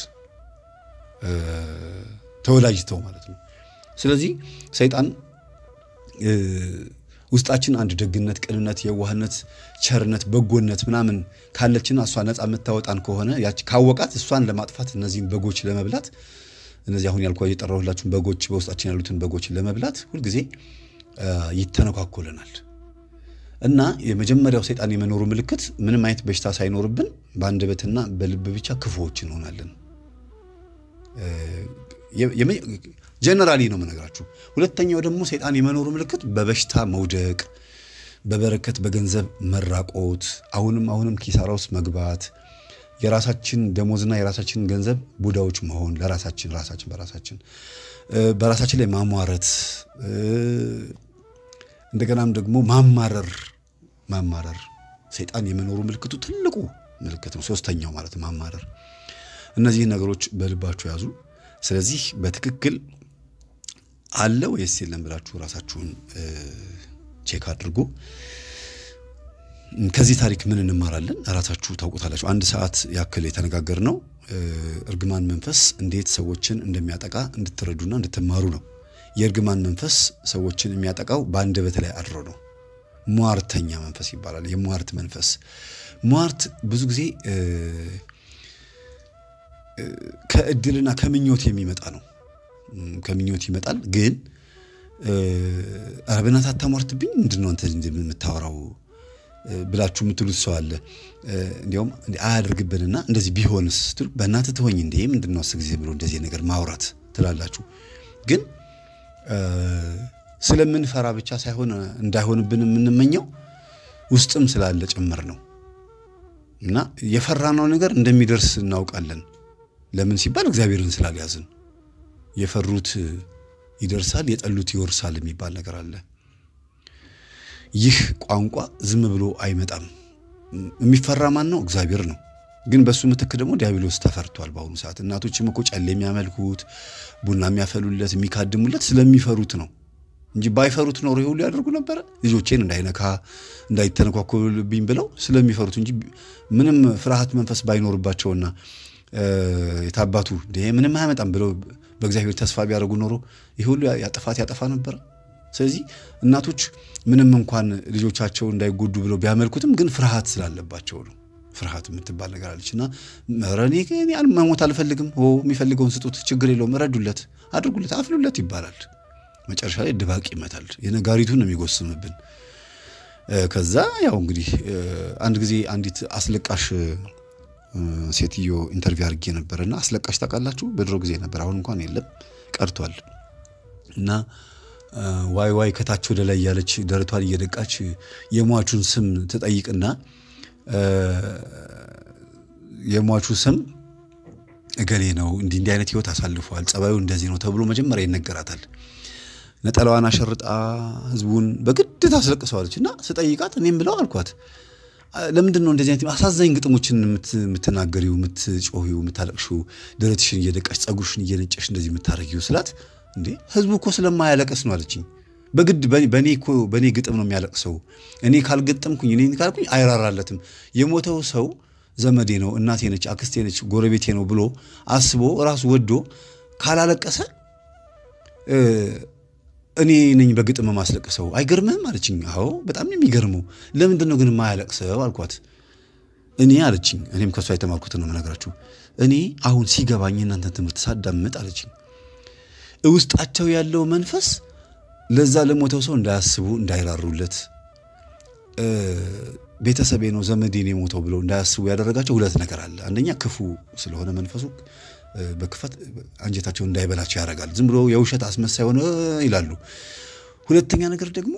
ተወዳጅተው ማለት ነው። ስለዚህ ሰይጣን ውስጣችን አንድ ደግነት፣ ቅንነት፣ የዋህነት፣ ቸርነት፣ በጎነት ምናምን ካለችና እሷ ነፃ የምታወጣን ከሆነ ያቺ ካወቃት እሷን ለማጥፋት እነዚህን በጎች ለመብላት እነዚህ አሁን ያልኳ የጠራሁላችሁን በጎች በውስጣችን ያሉትን በጎች ለመብላት ሁልጊዜ ይተነኳኮለናል እና የመጀመሪያው ሰይጣን የመኖሩ ምልክት ምንም አይነት በሽታ ሳይኖርብን በአንደበትና በልብ ብቻ ክፉዎች እንሆናለን። ጀነራሊ ነው የምነግራችሁ። ሁለተኛው ደግሞ ሰይጣን የመኖሩ ምልክት በበሽታ መውደቅ፣ በበረከት በገንዘብ መራቆት፣ አሁንም አሁንም ኪሳራ ውስጥ መግባት፣ የራሳችን ደሞዝና የራሳችን ገንዘብ ቡዳዎች መሆን፣ ለራሳችን ራሳችን በራሳችን በራሳችን ላይ ማሟረት፣ እንደገናም ደግሞ ማማረር ማማረር ሰይጣን የመኖሩ ምልክቱ ትልቁ ምልክት ነው። ሶስተኛው ማለት ማማረር። እነዚህን ነገሮች በልባችሁ ያዙ። ስለዚህ በትክክል አለ ወይስ የለም ብላችሁ ራሳችሁን ቼክ አድርጉ። ከዚህ ታሪክ ምን እንማራለን? ራሳችሁ ታውቁታላችሁ። አንድ ሰዓት ያክል የተነጋገር ነው እርግማን መንፈስ እንዴት ሰዎችን እንደሚያጠቃ እንድትረዱና እንድትማሩ ነው። የእርግማን መንፈስ ሰዎችን የሚያጠቃው በአንደበት ላይ አድሮ ነው። ሟርተኛ መንፈስ ይባላል። የሟርት መንፈስ ሟርት ብዙ ጊዜ ከእድልና ከምኞት የሚመጣ ነው። ከምኞት ይመጣል። ግን ኧረ በእናትህ አታሟርትብኝ፣ ምንድን ነው አንተ የምታወራው ብላችሁ የምትሉት ሰው አለ። እንዲያውም አያደርግብንና እንደዚህ ቢሆንስ ስትሉ በእናትህ ትሆኝ እንዴ ምንድን ነው አስር ጊዜ ብሎ እንደዚህ ነገር ማውራት ትላላችሁ። ግን ስለምንፈራ ብቻ ሳይሆን እንዳይሆንብን የምንመኘው ውስጥም ስላለ ጭምር ነው እና የፈራነው ነገር እንደሚደርስ እናውቃለን። ለምን ሲባል እግዚአብሔርን ስላልያዝን። የፈሩት ይደርሳል፣ የጠሉት ይወርሳል የሚባል ነገር አለ። ይህ ቋንቋ ዝም ብሎ አይመጣም። የሚፈራ ማን ነው? እግዚአብሔር ነው። ግን በሱ ምትክ ደግሞ ዲያብሎስ ተፈርቷል። በአሁኑ ሰዓት እናቶችም እኮ ጨሌ የሚያመልኩት ቡና የሚያፈሉለት የሚካድሙለት ስለሚፈሩት ነው እንጂ ባይፈሩት ኖሮ ይሁሉ ያደርጉ ነበረ። ልጆቼን እንዳይነካ እንዳይተነኳኮልብኝ ብለው ስለሚፈሩት እንጂ ምንም ፍርሃት መንፈስ ባይኖርባቸውና የታባቱ ምንም አያመጣም ብለው በእግዚአብሔር ተስፋ ቢያደርጉ ኖሮ ይህ ሁሉ ያጥፋት ያጠፋ ነበረ። ስለዚህ እናቶች ምንም እንኳን ልጆቻቸው እንዳይጎዱ ብለው ቢያመልኩትም ግን ፍርሃት ስላለባቸው ነው። ፍርሃት የምትባል ነገር አለች እና ረኔ መሞት አልፈልግም፣ የሚፈልገውን ስጡት፣ ችግር የለውም፣ ረዱለት፣ አድርጉለት፣ አፍሉለት ይባላል። መጨረሻ ላይ ድባቅ ይመታል። የነጋሪቱን ነው የሚጎስምብን። ከዛ ያው እንግዲህ አንድ ጊዜ አንዲት አስለቃሽ ሴትዮ ኢንተርቪው አድርጌ ነበር እና አስለቃሽ ታውቃላችሁ? በድሮ ጊዜ ነበር፣ አሁን እንኳን የለም ቀርቷል። እና ዋይ ዋይ ከታች ወደ ላይ ያለች ደረቷን እየደቃች የሟቹን ስም ትጠይቅና የሟቹ ስም እገሌ ነው፣ እንዲህ እንዲህ አይነት ህይወት አሳልፏል፣ ጸባዩ እንደዚህ ነው ተብሎ መጀመሪያ ይነገራታል። ነጠላዋን አሸርጣ ህዝቡን በግድ ታስለቅሰዋለች። እና ስጠይቃት እኔም ብለው አልኳት ለምንድን ነው እንደዚህ አይነት አሳዛኝ ግጥሞችን የምትናገሪው፣ የምትጮሂው፣ የምታለቅሽው ደረትሽን እየደቃሽ ጸጉርሽን እየነጨሽ እንደዚህ የምታረጊው ስላት፣ እንዴ ህዝቡ እኮ ስለማያለቅስ ነው አለችኝ። በግድ በእኔ እኮ በእኔ ግጥም ነው የሚያለቅሰው። እኔ ካልገጠምኩኝ እኔ ካልኩኝ አይራራለትም። የሞተው ሰው ዘመዴ ነው፣ እናቴ ነች፣ አክስቴ ነች፣ ጎረቤቴ ነው ብሎ አስቦ ራሱ ወዶ ካላለቀሰ እኔ ነኝ በግጥም ማስለቅሰው። አይገርምህም አለችኝ። አዎ በጣም የሚገርመው ለምንድን ነው ግን የማያለቅሰው አልኳት። እኔ አለችኝ፣ እኔም ከእሷ የተማርኩትን ነው የምነግራችሁ። እኔ አሁን ሲገባኝ እናንተን ትምህርት ሳዳምጥ አለችኝ፣ ውስጣቸው ያለው መንፈስ ለዛ ለሞተው ሰው እንዳያስቡ እንዳይራሩለት፣ ቤተሰቤ ነው ዘመዴ ነው የሞተው ብለው እንዳያስቡ ያደረጋቸው ሁለት ነገር አለ። አንደኛ ክፉ ስለሆነ መንፈሱ በክፋት አንጀታቸው እንዳይበላቸው ያደርጋል። ዝም ብሎ የውሸት አስመሳይ ሆነ ይላሉ። ሁለተኛ ነገር ደግሞ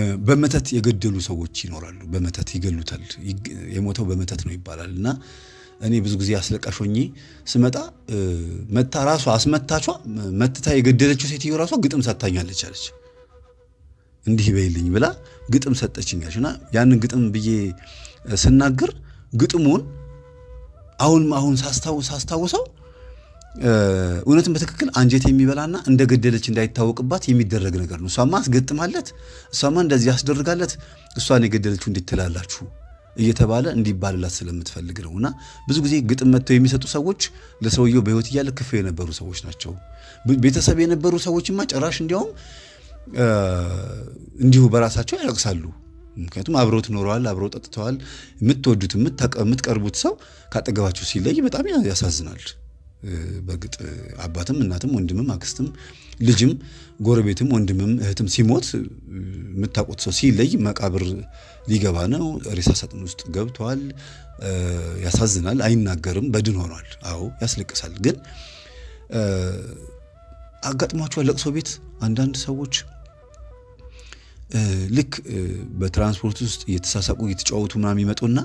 በመተት የገደሉ ሰዎች ይኖራሉ። በመተት ይገሉታል። የሞተው በመተት ነው ይባላል እና እኔ ብዙ ጊዜ አስለቃሽ ሆኜ ስመጣ መታ ራሷ አስመታቿ መትታ የገደለችው ሴትዮ ራሷ ግጥም ሰጥታኛለች አለች። እንዲህ በይልኝ ብላ ግጥም ሰጠችኛለች። እና ያንን ግጥም ብዬ ስናገር ግጥሙን አሁን አሁን ሳስታውሰው እውነትን በትክክል አንጀት የሚበላና እንደ ገደለች እንዳይታወቅባት የሚደረግ ነገር ነው። እሷማ አስገጥማለት፣ እሷማ እንደዚህ ያስደርጋለት፣ እሷን የገደለችው እንዴት ትላላችሁ እየተባለ እንዲባልላት ስለምትፈልግ ነው። እና ብዙ ጊዜ ግጥም መጥተው የሚሰጡ ሰዎች ለሰውየው በሕይወት እያለ ክፉ የነበሩ ሰዎች ናቸው። ቤተሰብ የነበሩ ሰዎችማ ጭራሽ እንዲያውም እንዲሁ በራሳቸው ያለቅሳሉ። ምክንያቱም አብረው ትኖረዋል፣ አብረው ጠጥተዋል። የምትወዱት የምትቀርቡት ሰው ካጠገባቸው ሲለይ በጣም ያሳዝናል። በእርግጥ አባትም እናትም ወንድምም አክስትም ልጅም ጎረቤትም ወንድምም እህትም ሲሞት የምታውቁት ሰው ሲለይ መቃብር ሊገባ ነው፣ ሬሳ ሳጥን ውስጥ ገብቷል። ያሳዝናል። አይናገርም፣ በድን ሆኗል። አዎ ያስለቅሳል። ግን አጋጥሟቸዋል ለቅሶ ቤት አንዳንድ ሰዎች ልክ በትራንስፖርት ውስጥ እየተሳሳቁ እየተጫወቱ ምናምን ይመጡና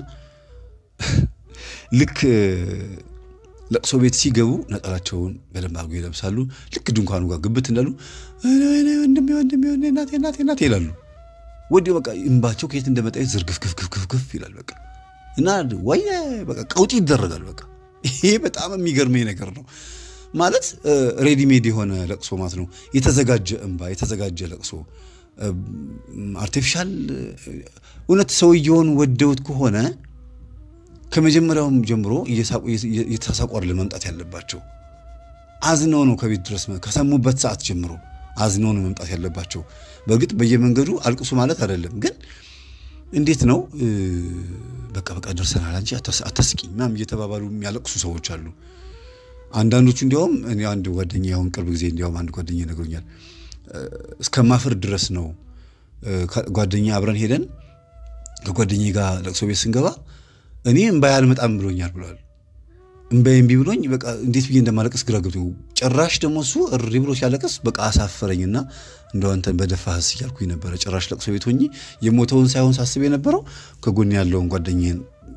ልክ ለቅሶ ቤት ሲገቡ ነጠላቸውን በደንብ አድርገው ይለብሳሉ። ልክ ድንኳኑ ጋር ግብት እንዳሉ ወንድሜ ወንድሜ እናቴ እናቴ እናቴ ይላሉ። ወዲያው በቃ እንባቸው ከየት እንደመጣ ዝርግፍግፍግፍግፍ ይላል። በቃ እና ወይ በቃ ቀውጢ ይደረጋል። በቃ ይሄ በጣም የሚገርመኝ ነገር ነው። ማለት ሬዲሜድ የሆነ ለቅሶ ማለት ነው። የተዘጋጀ እንባ፣ የተዘጋጀ ለቅሶ አርቲፊሻል እውነት ሰውየውን ወደውት ከሆነ ከመጀመሪያውም ጀምሮ እየተሳሳቁ አይደለም መምጣት ያለባቸው። አዝነው ነው ከቤት ድረስ ከሰሙበት ሰዓት ጀምሮ አዝነው ነው መምጣት ያለባቸው። በእርግጥ በየመንገዱ አልቅሱ ማለት አይደለም፣ ግን እንዴት ነው በቃ በቃ ደርሰናል እንጂ አታስቂኝ ምናምን እየተባባሉ የሚያለቅሱ ሰዎች አሉ። አንዳንዶቹ እንዲያውም እኔ አንድ ጓደኛ አሁን ቅርብ ጊዜ እንዲያውም አንድ ጓደኛ ይነግሮኛል እስከ ማፈር ድረስ ነው ጓደኛ አብረን ሄደን ከጓደኛ ጋር ለቅሶ ቤት ስንገባ እኔ እምባዬ አልመጣም ብሎኛል ብሏል። እምባዬ እምቢ ብሎኝ በቃ እንዴት ብዬ እንደማለቅስ ግራ ገብቶኝ፣ ጭራሽ ደግሞ እሱ እሪ ብሎ ሲያለቅስ በቃ አሳፈረኝና እንደው አንተን በደፋህስ እያልኩኝ ነበረ። ጭራሽ ለቅሶ ቤት ሆኜ የሞተውን ሳይሆን ሳስብ የነበረው ከጎን ያለውን ጓደኛዬን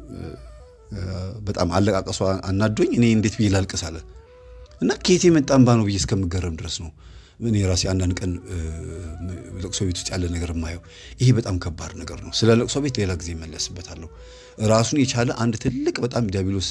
በጣም አለቃቀሷ አናዶኝ እኔ እንዴት ብዬ ላልቅስ አለ እና ከየት የመጣ እምባ ነው ብዬ እስከምገረም ድረስ ነው እኔ ራሴ አንዳንድ ቀን ለቅሶ ቤት ውስጥ ያለ ነገር የማየው ይሄ በጣም ከባድ ነገር ነው። ስለ ለቅሶ ቤት ሌላ ጊዜ እመለስበታለሁ። ራሱን የቻለ አንድ ትልቅ በጣም ዲያብሎስ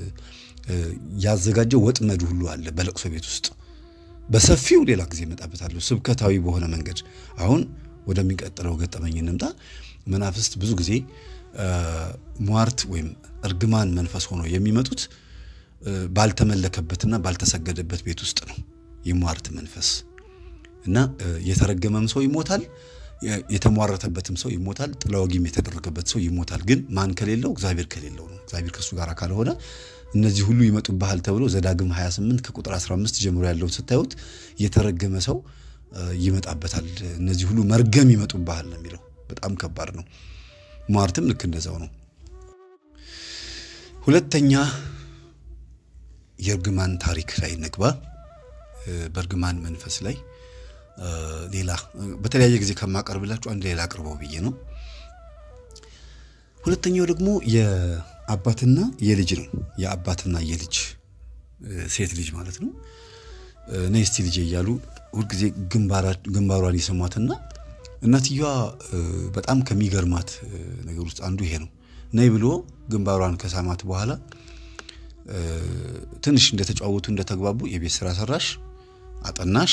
ያዘጋጀው ወጥመድ ሁሉ አለ በለቅሶ ቤት ውስጥ በሰፊው ሌላ ጊዜ እመጣበታለሁ፣ ስብከታዊ በሆነ መንገድ። አሁን ወደሚቀጥለው ገጠመኝ እንምጣ። መናፍስት ብዙ ጊዜ ሟርት ወይም እርግማን መንፈስ ሆኖ የሚመጡት ባልተመለከበትና ባልተሰገደበት ቤት ውስጥ ነው። የሟርት መንፈስ እና የተረገመም ሰው ይሞታል፣ የተሟረተበትም ሰው ይሞታል፣ ጥላወጊም የተደረገበት ሰው ይሞታል። ግን ማን ከሌለው? እግዚአብሔር ከሌለው ነው። እግዚአብሔር ከእሱ ጋር ካልሆነ እነዚህ ሁሉ ይመጡብሃል ተብሎ ዘዳግም 28 ከቁጥር 15 ጀምሮ ያለውን ስታዩት የተረገመ ሰው ይመጣበታል። እነዚህ ሁሉ መርገም ይመጡብሃል ነው የሚለው። በጣም ከባድ ነው። ሟርትም ልክ እንደዛው ነው። ሁለተኛ የእርግማን ታሪክ ላይ ንግባ። በእርግማን መንፈስ ላይ ሌላ በተለያየ ጊዜ ከማቀርብላችሁ አንድ ሌላ አቅርበው ብዬ ነው። ሁለተኛው ደግሞ የአባትና የልጅ ነው። የአባትና የልጅ ሴት ልጅ ማለት ነው። ነይ እስቲ ልጄ እያሉ ሁልጊዜ ግንባሯን ይሰሟትና እናትየዋ በጣም ከሚገርማት ነገር ውስጥ አንዱ ይሄ ነው። ነይ ብሎ ግንባሯን ከሳማት በኋላ ትንሽ እንደተጫወቱ እንደተግባቡ የቤት ስራ ሰራሽ፣ አጠናሽ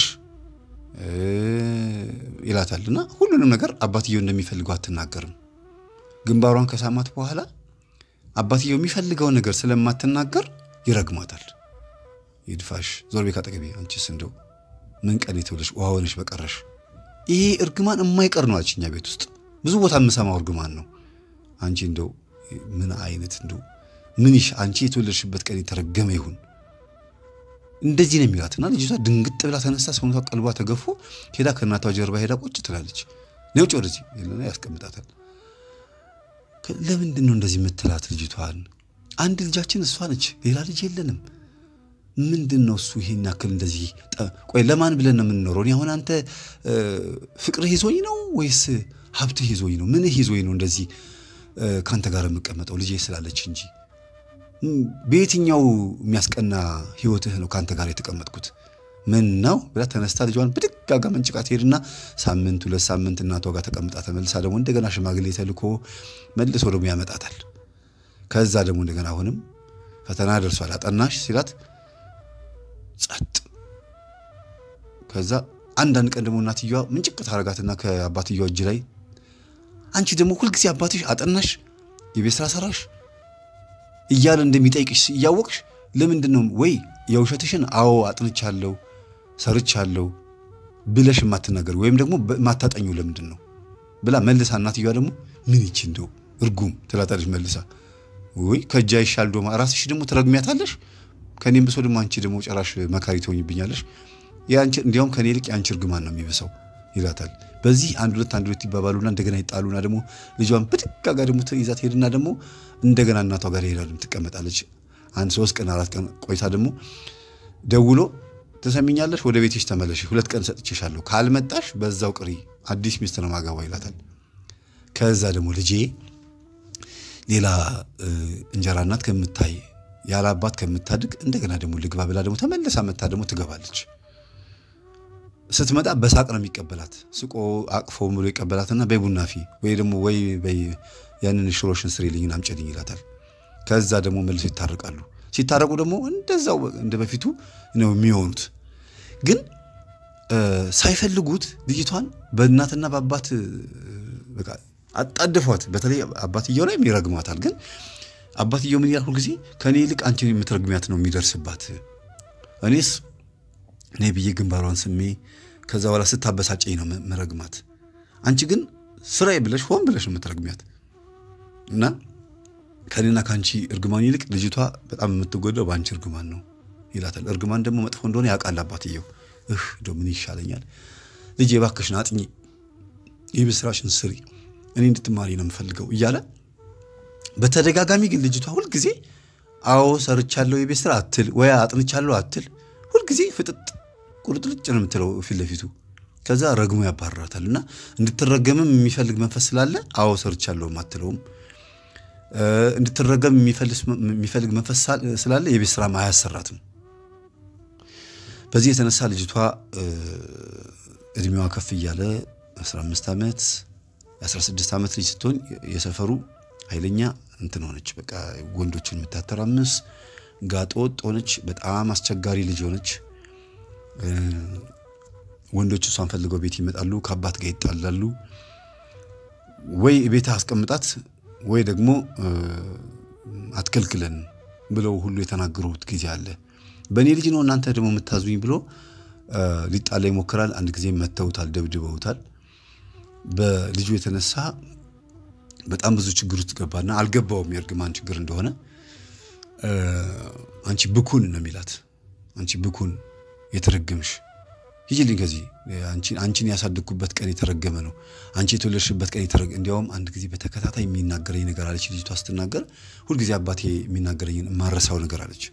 ይላታል እና ሁሉንም ነገር አባትየው እንደሚፈልገው አትናገርም። ግንባሯን ከሳማት በኋላ አባትየው የሚፈልገውን ነገር ስለማትናገር ይረግማታል። ይድፋሽ፣ ዞር ቤት አጠገቤ፣ አንቺስ እንደው ምን ቀን የተውለሽ ውሃ ሆነሽ በቀረሽ። ይሄ እርግማን የማይቀር ነው አለች። እኛ ቤት ውስጥ ብዙ ቦታ የምሰማው እርግማን ነው። አንቺ እንደው ምን አይነት እንደው ምን ይሽ አንቺ የተወለድሽበት ቀን የተረገመ ይሁን እንደዚህ ነው የሚላትና ልጅቷ ድንግጥ ብላ ተነሳ። ሰውነቷ ቀልቧ ተገፎ ሄዳ ከእናቷ ጀርባ ሄዳ ቁጭ ትላለች። ነውጭ ወደዚህ ያስቀምጣታል። ለምንድን ነው እንደዚህ የምትላት ልጅቷን? አንድ ልጃችን እሷ ነች፣ ሌላ ልጅ የለንም። ምንድን ነው እሱ ይሄን ያክል እንደዚህ? ቆይ ለማን ብለን ነው የምንኖረው? እኔ አሁን አንተ ፍቅርህ ይዞኝ ነው ወይስ ሀብትህ ይዞኝ ነው? ምንህ ይዞኝ ነው እንደዚህ ከአንተ ጋር የምቀመጠው? ልጄ ስላለች እንጂ በየትኛው የሚያስቀና ህይወትህ ነው ከአንተ ጋር የተቀመጥኩት? ምን ነው ብላ ተነስታ ልጇን ብድጋጋ መንጭቃ ትሄድና ሳምንት ሁለት ሳምንት እናቷ ጋር ተቀምጣ ተመልሳ ደግሞ እንደገና ሽማግሌ ተልኮ መልሶ ደግሞ ያመጣታል። ከዛ ደግሞ እንደገና አሁንም ፈተና ደርሷል አጠናሽ ሲላት ጸጥ። ከዛ አንዳንድ ቀን ደግሞ እናትየዋ ምንጭቅ ታረጋትና ከአባትየዋ እጅ ላይ አንቺ ደግሞ ሁልጊዜ አባትሽ አጠናሽ፣ የቤት ስራ ሰራሽ እያለ እንደሚጠይቅሽ እያወቅሽ ለምንድን ነው ወይ የውሸትሽን አዎ አጥንቻለሁ ሰርቻለሁ ብለሽ የማትናገር ወይም ደግሞ የማታጠኙ ለምንድን ነው ብላ መልሳ እናትየዋ ደግሞ ምን ይቺ እንደው እርጉም ትላታለች መልሳ ወይ ከእጃ ይሻል ዶማ ራስሽ ደግሞ ትረግሚያታለሽ ከኔም ብሶ ደግሞ አንቺ ደግሞ ጨራሽ መካሪ ትሆኝብኛለሽ እንዲያውም ከኔ ይልቅ የአንቺ እርግማን ነው የሚብሰው ይላታል በዚህ አንድ ሁለት አንድ ሁለት ይባባሉና እንደገና ይጣሉና ደግሞ ልጇን ብድግ ጋር ደግሞ ይዛ ትሄድና ደግሞ እንደገና እናቷ ጋር ሄዳ ትቀመጣለች አንድ ሶስት ቀን አራት ቀን ቆይታ ደግሞ ደውሎ ትሰሚኛለሽ ወደ ቤትሽ ተመለሽ ሁለት ቀን ሰጥቼሻለሁ ካልመጣሽ በዛው ቅሪ አዲስ ሚስት ነው ማገባ ይላታል ከዛ ደግሞ ልጄ ሌላ እንጀራ እናት ከምታይ ያለ አባት ከምታድግ እንደገና ደግሞ ልግባ ብላ ደግሞ ተመልሳ መታ ደግሞ ትገባለች ስትመጣ በሳቅ ነው የሚቀበላት ስቆ አቅፎ ብሎ ይቀበላትና በይ ቡና ፊ ወይ ደግሞ ወይ በይ ያንን ሽሮሽን ስሪልኝን አምጪልኝ ይላታል ከዛ ደግሞ መልሶ ይታረቃሉ ሲታረቁ ደግሞ እንደዛው እንደ በፊቱ ነው የሚሆኑት ግን ሳይፈልጉት ልጅቷን በእናትና በአባት በቃ አጣድፏት በተለይ አባትየው ላይ ይረግማታል ግን አባትየው ምን ይላል ሁልጊዜ ከእኔ ይልቅ አንቺን የምትረግሚያት ነው የሚደርስባት እኔስ እኔ ብዬ ግንባሯን ስሜ ከዛ በኋላ ስታበሳጨኝ ነው መረግማት አንቺ ግን ስራዬ ብለሽ ሆን ብለሽ ነው የምትረግሚያት እና ከኔና ከአንቺ እርግማን ይልቅ ልጅቷ በጣም የምትጎዳው በአንቺ እርግማን ነው ይላታል እርግማን ደግሞ መጥፎ እንደሆነ ያውቃል አባትየው እህ እንደው ምን ይሻለኛል ልጄ እባክሽን አጥኚ የቤት ስራሽን ስሪ እኔ እንድትማሪ ነው የምፈልገው እያለ በተደጋጋሚ ግን ልጅቷ ሁልጊዜ አዎ ሰርቻለሁ የቤት ስራ አትል ወይ አጥንቻለሁ አትል ሁልጊዜ ፍጥጥ ቁርጥርጭ ነው የምትለው ፊት ለፊቱ ከዛ ረግሞ ያባርራታል እና እንድትረገምም የሚፈልግ መንፈስ ስላለ አዎ ሰርቻለሁ አትለውም እንድትረገም የሚፈልግ መንፈስ ስላለ የቤት ስራም አያሰራትም በዚህ የተነሳ ልጅቷ እድሜዋ ከፍ እያለ 15 ዓመት የ16 ዓመት ልጅ ስትሆን የሰፈሩ ኃይለኛ እንትን ሆነች በቃ ወንዶችን የምታተራምስ ጋጠ ወጥ ሆነች በጣም አስቸጋሪ ልጅ ሆነች ወንዶች እሷን ፈልገው ቤት ይመጣሉ ከአባት ጋር ይጣላሉ ወይ ቤት አስቀምጣት ወይ ደግሞ አትከልክለን ብለው ሁሉ የተናገሩት ጊዜ አለ በእኔ ልጅ ነው እናንተ ደግሞ የምታዙኝ ብሎ ሊጣላ ይሞክራል አንድ ጊዜ መተውታል ደብድበውታል በልጁ የተነሳ በጣም ብዙ ችግር ውስጥ ገባና አልገባውም የእርግማን ችግር እንደሆነ አንቺ ብኩን ነው የሚላት አንቺ ብኩን የተረገምሽ ሂጂልኝ ከዚህ አንቺን ያሳደግኩበት ቀን የተረገመ ነው አንቺ የተወለድሽበት ቀን የተረገ እንዲያውም አንድ ጊዜ በተከታታይ የሚናገረኝ ነገር አለች ልጅቷ ስትናገር ሁልጊዜ አባቴ የሚናገረኝን የማረሳው ነገር አለች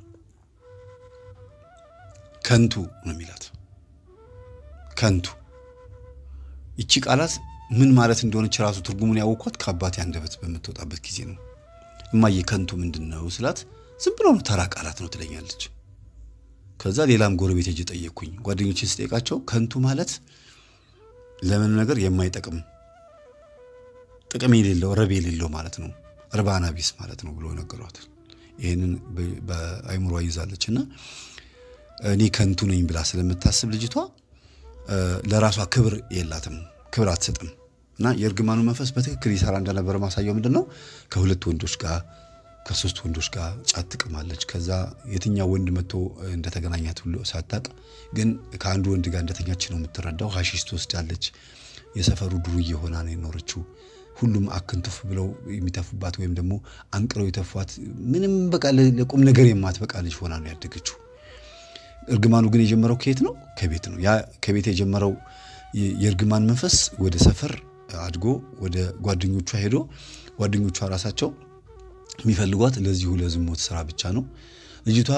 ከንቱ ነው የሚላት ከንቱ ይቺ ቃላት ምን ማለት እንደሆነች ራሱ ትርጉሙን ያወቅኳት ከአባቴ አንደበት በምትወጣበት ጊዜ ነው እማዬ ከንቱ ምንድን ነው ስላት ዝም ብሎ ነው ተራ ቃላት ነው ትለኛለች ከዛ ሌላም ጎረቤት ሄጄ ጠየቅኩኝ ጓደኞችን ስጠይቃቸው ከንቱ ማለት ለምን ነገር የማይጠቅም ጥቅም የሌለው ረብ የሌለው ማለት ነው እርባና ቢስ ማለት ነው ብሎ ነገሯት ይህንን በአይምሯ ይዛለች እና እኔ ከንቱ ነኝ ብላ ስለምታስብ ልጅቷ ለራሷ ክብር የላትም ክብር አትሰጥም እና የእርግማኑ መንፈስ በትክክል ይሰራ እንደነበረ ማሳየው ምንድን ነው ከሁለት ወንዶች ጋር ከሶስት ወንዶች ጋር ጫት ትቅማለች ከዛ የትኛው ወንድ መጥቶ እንደተገናኛት ሁሉ ሳታቅ ግን ከአንዱ ወንድ ጋር እንደተኛች ነው የምትረዳው ሀሺሽ ትወስዳለች የሰፈሩ ዱርዬ ሆና ነው የኖረችው ሁሉም አክንቱፍ ብለው የሚተፉባት ወይም ደግሞ አንቅረው የተፏት ምንም በቃ ለቁም ነገር የማትበቃ ልጅ ሆና ነው ያደገችው እርግማኑ ግን የጀመረው ከየት ነው ከቤት ነው ያ ከቤት የጀመረው የእርግማን መንፈስ ወደ ሰፈር አድጎ ወደ ጓደኞቿ ሄዶ ጓደኞቿ ራሳቸው የሚፈልጓት ለዚሁ ለዝሞት ስራ ብቻ ነው ልጅቷ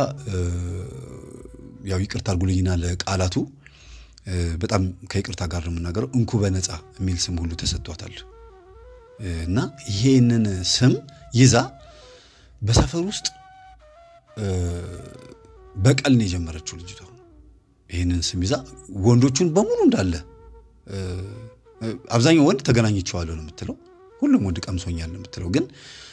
ያው ይቅርታ አድርጉልኝና ለቃላቱ በጣም ከይቅርታ ጋር ነው የምናገረው እንኩ በነፃ የሚል ስም ሁሉ ተሰጥቷታል እና ይሄንን ስም ይዛ በሰፈር ውስጥ በቀል ነው የጀመረችው ልጅቷ። ይህንን ስም ይዛ ወንዶቹን በሙሉ እንዳለ አብዛኛው ወንድ ተገናኝቼዋለሁ ነው የምትለው። ሁሉም ወንድ ቀምሶኛል ነው የምትለው። ግን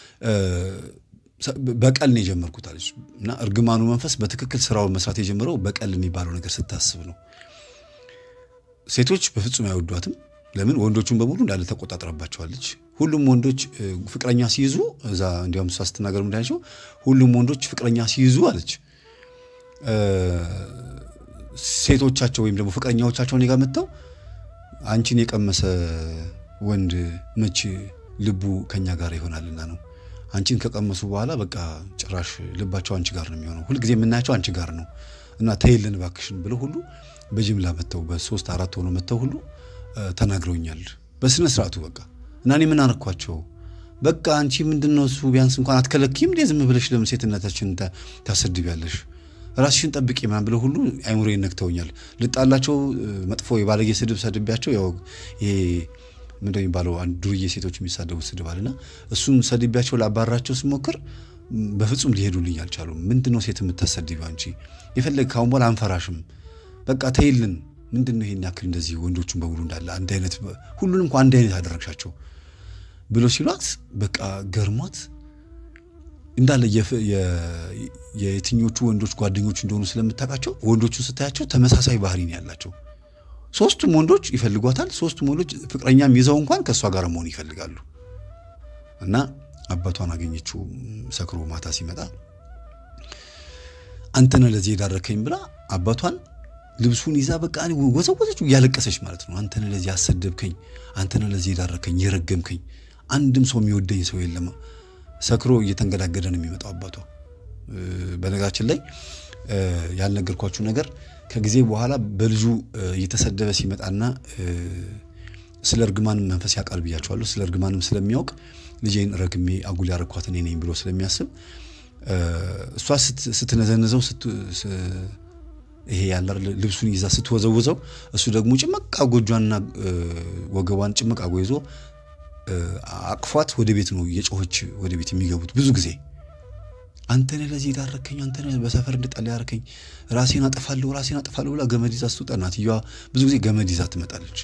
በቀል ነው የጀመርኩት አለች እና እርግማኑ መንፈስ በትክክል ስራውን መስራት የጀመረው በቀል የሚባለው ነገር ስታስብ ነው። ሴቶች በፍጹም አይወዷትም። ለምን? ወንዶቹን በሙሉ እንዳለ ተቆጣጥረባቸዋለች። ሁሉም ወንዶች ፍቅረኛ ሲይዙ እዛ እንዲያውም እሷ ስትናገር ምንዳቸው ሁሉም ወንዶች ፍቅረኛ ሲይዙ አለች ሴቶቻቸው ወይም ደግሞ ፍቅረኛዎቻቸው እኔ ጋር መጥተው አንቺን የቀመሰ ወንድ መች ልቡ ከኛ ጋር ይሆናልና ነው። አንቺን ከቀመሱ በኋላ በቃ ጭራሽ ልባቸው አንቺ ጋር ነው የሚሆነው። ሁልጊዜ የምናያቸው አንቺ ጋር ነው እና ተይልን እባክሽን ብለው ሁሉ በጅምላ መጥተው በሶስት አራት ሆኖ መጥተው ሁሉ ተናግረውኛል በስነ ስርዓቱ በቃ እና እኔ ምን አረኳቸው? በቃ አንቺ ምንድን ነው እሱ ቢያንስ እንኳን አትከለኪም እንዴ? ዝም ብለሽ ለምን ሴትነታችን ታሰድቢያለሽ? ራስሽን ጠብቂ ምናምን ብለው ሁሉ አይምሮዬን ነክተውኛል። ልጣላቸው መጥፎ የባለጌ ስድብ ሰድቢያቸው ያው ይሄ ምንድን የሚባለው አንድ ዱርዬ ሴቶች የሚሳደቡት ስድብ አለና እሱን ሰድቢያቸው ላባራቸው ስሞክር በፍጹም ሊሄዱልኝ አልቻሉም። ምንድን ነው ሴት የምታሰድቢው አንቺ? የፈለግ ካሁን በኋላ አንፈራሽም፣ በቃ ተይልን። ምንድን ነው ይሄን ያክል እንደዚህ ወንዶቹን በሙሉ እንዳለ አንድ አይነት ሁሉንም እንኳ አንድ አይነት ያደረግሻቸው ብሎ ሲሏት በቃ ገርሟት እንዳለ የየትኞቹ ወንዶች ጓደኞቹ እንደሆኑ ስለምታውቃቸው ወንዶቹን ስታያቸው ተመሳሳይ ባህሪ ነው ያላቸው። ሶስቱም ወንዶች ይፈልጓታል። ሶስቱም ወንዶች ፍቅረኛም ይዘው እንኳን ከእሷ ጋር መሆን ይፈልጋሉ። እና አባቷን አገኘችው ሰክሮ ማታ ሲመጣ አንተነ ለዚህ የዳረከኝ ብላ አባቷን ልብሱን ይዛ በቃ ወዘወዘችው እያለቀሰች ማለት ነው። አንተነ ለዚህ ያሰደብከኝ፣ አንተነ ለዚህ የዳረከኝ፣ የረገምከኝ፣ አንድም ሰው የሚወደኝ ሰው የለም። ሰክሮ እየተንገዳገደ ነው የሚመጣው አባቷ። በነገራችን ላይ ያልነገርኳችሁ ነገር ከጊዜ በኋላ በልጁ እየተሰደበ ሲመጣና ስለ እርግማንም መንፈስ ያውቃል ብያቸዋለሁ። ስለ እርግማንም ስለሚያውቅ ልጄን ረግሜ አጉል ያረኳት እኔ ነኝ ብሎ ስለሚያስብ እሷ ስትነዘንዘው ይሄ ያለ ልብሱን ይዛ ስትወዘውዘው እሱ ደግሞ ጭምቅ አጎጇንና ወገቧን ጭምቅ አጎ ይዞ አቅፏት ወደ ቤት ነው የጮኸች ወደ ቤት የሚገቡት ብዙ ጊዜ አንተ ነህ ለዚህ ዳረከኝ፣ አንተ ነህ በሰፈር እንድጠላ ያረከኝ፣ ራሴን አጠፋለሁ፣ ራሴን አጠፋለሁ ብላ ገመድ ይዛ ስትወጣ እናትየዋ ብዙ ጊዜ ገመድ ይዛ ትመጣለች።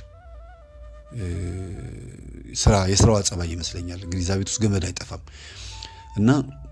ስራ የስራዋ ጸባይ ይመስለኛል እንግዲህ እዛ ቤት ውስጥ ገመድ አይጠፋም እና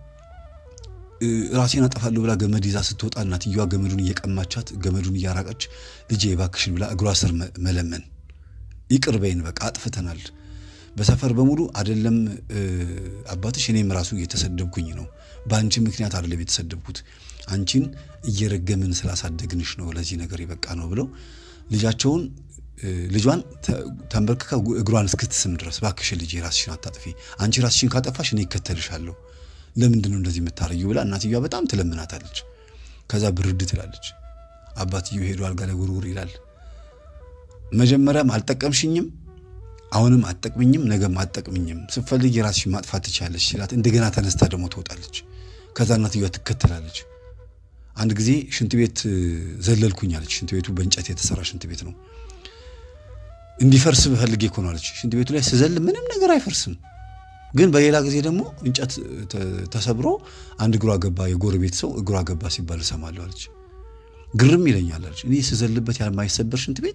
ራሴን አጠፋለሁ ብላ ገመድ ይዛ ስትወጣ እናትየዋ ገመዱን እየቀማቻት ገመዱን እያራቀች ልጄ እባክሽን ብላ እግሯ ስር መለመን፣ ይቅር በይን በቃ አጥፍተናል በሰፈር በሙሉ አይደለም አባትሽ እኔም ራሱ እየተሰደብኩኝ ነው። በአንቺ ምክንያት አይደለም የተሰደብኩት፣ አንቺን እየረገምን ስላሳደግንሽ ነው ለዚህ ነገር የበቃ ነው ብለው ልጃቸውን ልጇን ተንበርክካ እግሯን እስክትስም ድረስ እባክሽን ልጄ ራስሽን አታጥፊ፣ አንቺ ራስሽን ካጠፋሽ እኔ ይከተልሻለሁ፣ ለምንድን ነው እንደዚህ የምታረጊው ብላ እናትየዋ በጣም ትለምናታለች። ከዛ ብርድ ትላለች። አባትየው ሄዶ አልጋ ላይ ውርውር ይላል። መጀመሪያም አልጠቀምሽኝም አሁንም አጠቅምኝም ነገም አጠቅምኝም ስትፈልግ የራስሽ ማጥፋት ትችላለች ሲላት እንደገና ተነስታ ደግሞ ትወጣለች። ከዛ እናትየዋ ትከተላለች። አንድ ጊዜ ሽንት ቤት ዘለልኩኝ አለች። ሽንት ቤቱ በእንጨት የተሰራ ሽንት ቤት ነው። እንዲፈርስ ፈልጌ እኮ ነው አለች። ሽንት ቤቱ ላይ ስዘል ምንም ነገር አይፈርስም፣ ግን በሌላ ጊዜ ደግሞ እንጨት ተሰብሮ አንድ እግሯ ገባ፣ የጎረቤት ሰው እግሯ ገባ ሲባል እሰማለሁ አለች። ግርም ይለኛል አለች። እኔ ስዘልበት የማይሰበር ሽንት ቤት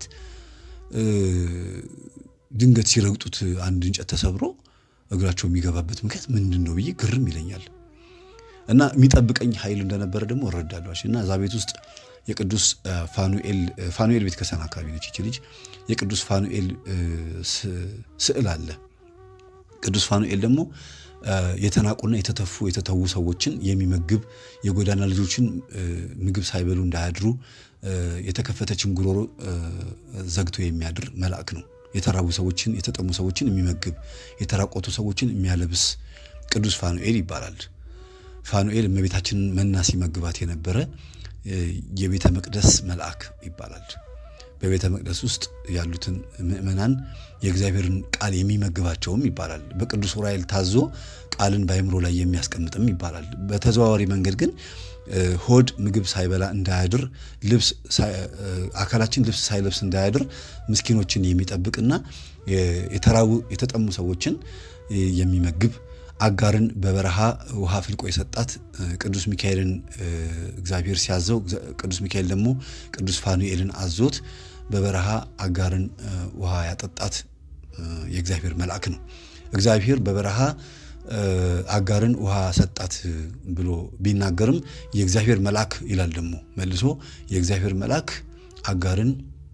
ድንገት ሲረግጡት አንድ እንጨት ተሰብሮ እግራቸው የሚገባበት ምክንያት ምንድን ነው ብዬ ግርም ይለኛል። እና የሚጠብቀኝ ኃይል እንደነበረ ደግሞ እረዳለሁ። እና እዛ ቤት ውስጥ የቅዱስ ፋኑኤል ፋኑኤል ቤተ ክርስቲያን አካባቢ ነች ይቺ ልጅ። የቅዱስ ፋኑኤል ስዕል አለ። ቅዱስ ፋኑኤል ደግሞ የተናቁና የተተፉ የተተዉ ሰዎችን የሚመግብ የጎዳና ልጆችን ምግብ ሳይበሉ እንዳያድሩ የተከፈተችን ጉሮሮ ዘግቶ የሚያድር መልአክ ነው። የተራቡ ሰዎችን የተጠሙ ሰዎችን የሚመግብ የተራቆቱ ሰዎችን የሚያለብስ ቅዱስ ፋኑኤል ይባላል። ፋኑኤል እመቤታችንን መና ሲመግባት የነበረ የቤተ መቅደስ መልአክ ይባላል። በቤተ መቅደስ ውስጥ ያሉትን ምእመናን የእግዚአብሔርን ቃል የሚመግባቸውም ይባላል። በቅዱስ ዑራኤል ታዞ ቃልን በአእምሮ ላይ የሚያስቀምጥም ይባላል። በተዘዋዋሪ መንገድ ግን ሆድ ምግብ ሳይበላ እንዳያድር ልብስ አካላችን ልብስ ሳይለብስ እንዳያድር ምስኪኖችን የሚጠብቅና የተራቡ የተጠሙ ሰዎችን የሚመግብ አጋርን በበረሃ ውሃ ፍልቆ የሰጣት ቅዱስ ሚካኤልን እግዚአብሔር ሲያዘው ቅዱስ ሚካኤል ደግሞ ቅዱስ ፋኑኤልን አዞት በበረሃ አጋርን ውሃ ያጠጣት የእግዚአብሔር መልአክ ነው። እግዚአብሔር በበረሃ አጋርን ውሃ ሰጣት ብሎ ቢናገርም የእግዚአብሔር መልአክ ይላል ደግሞ መልሶ የእግዚአብሔር መልአክ አጋርን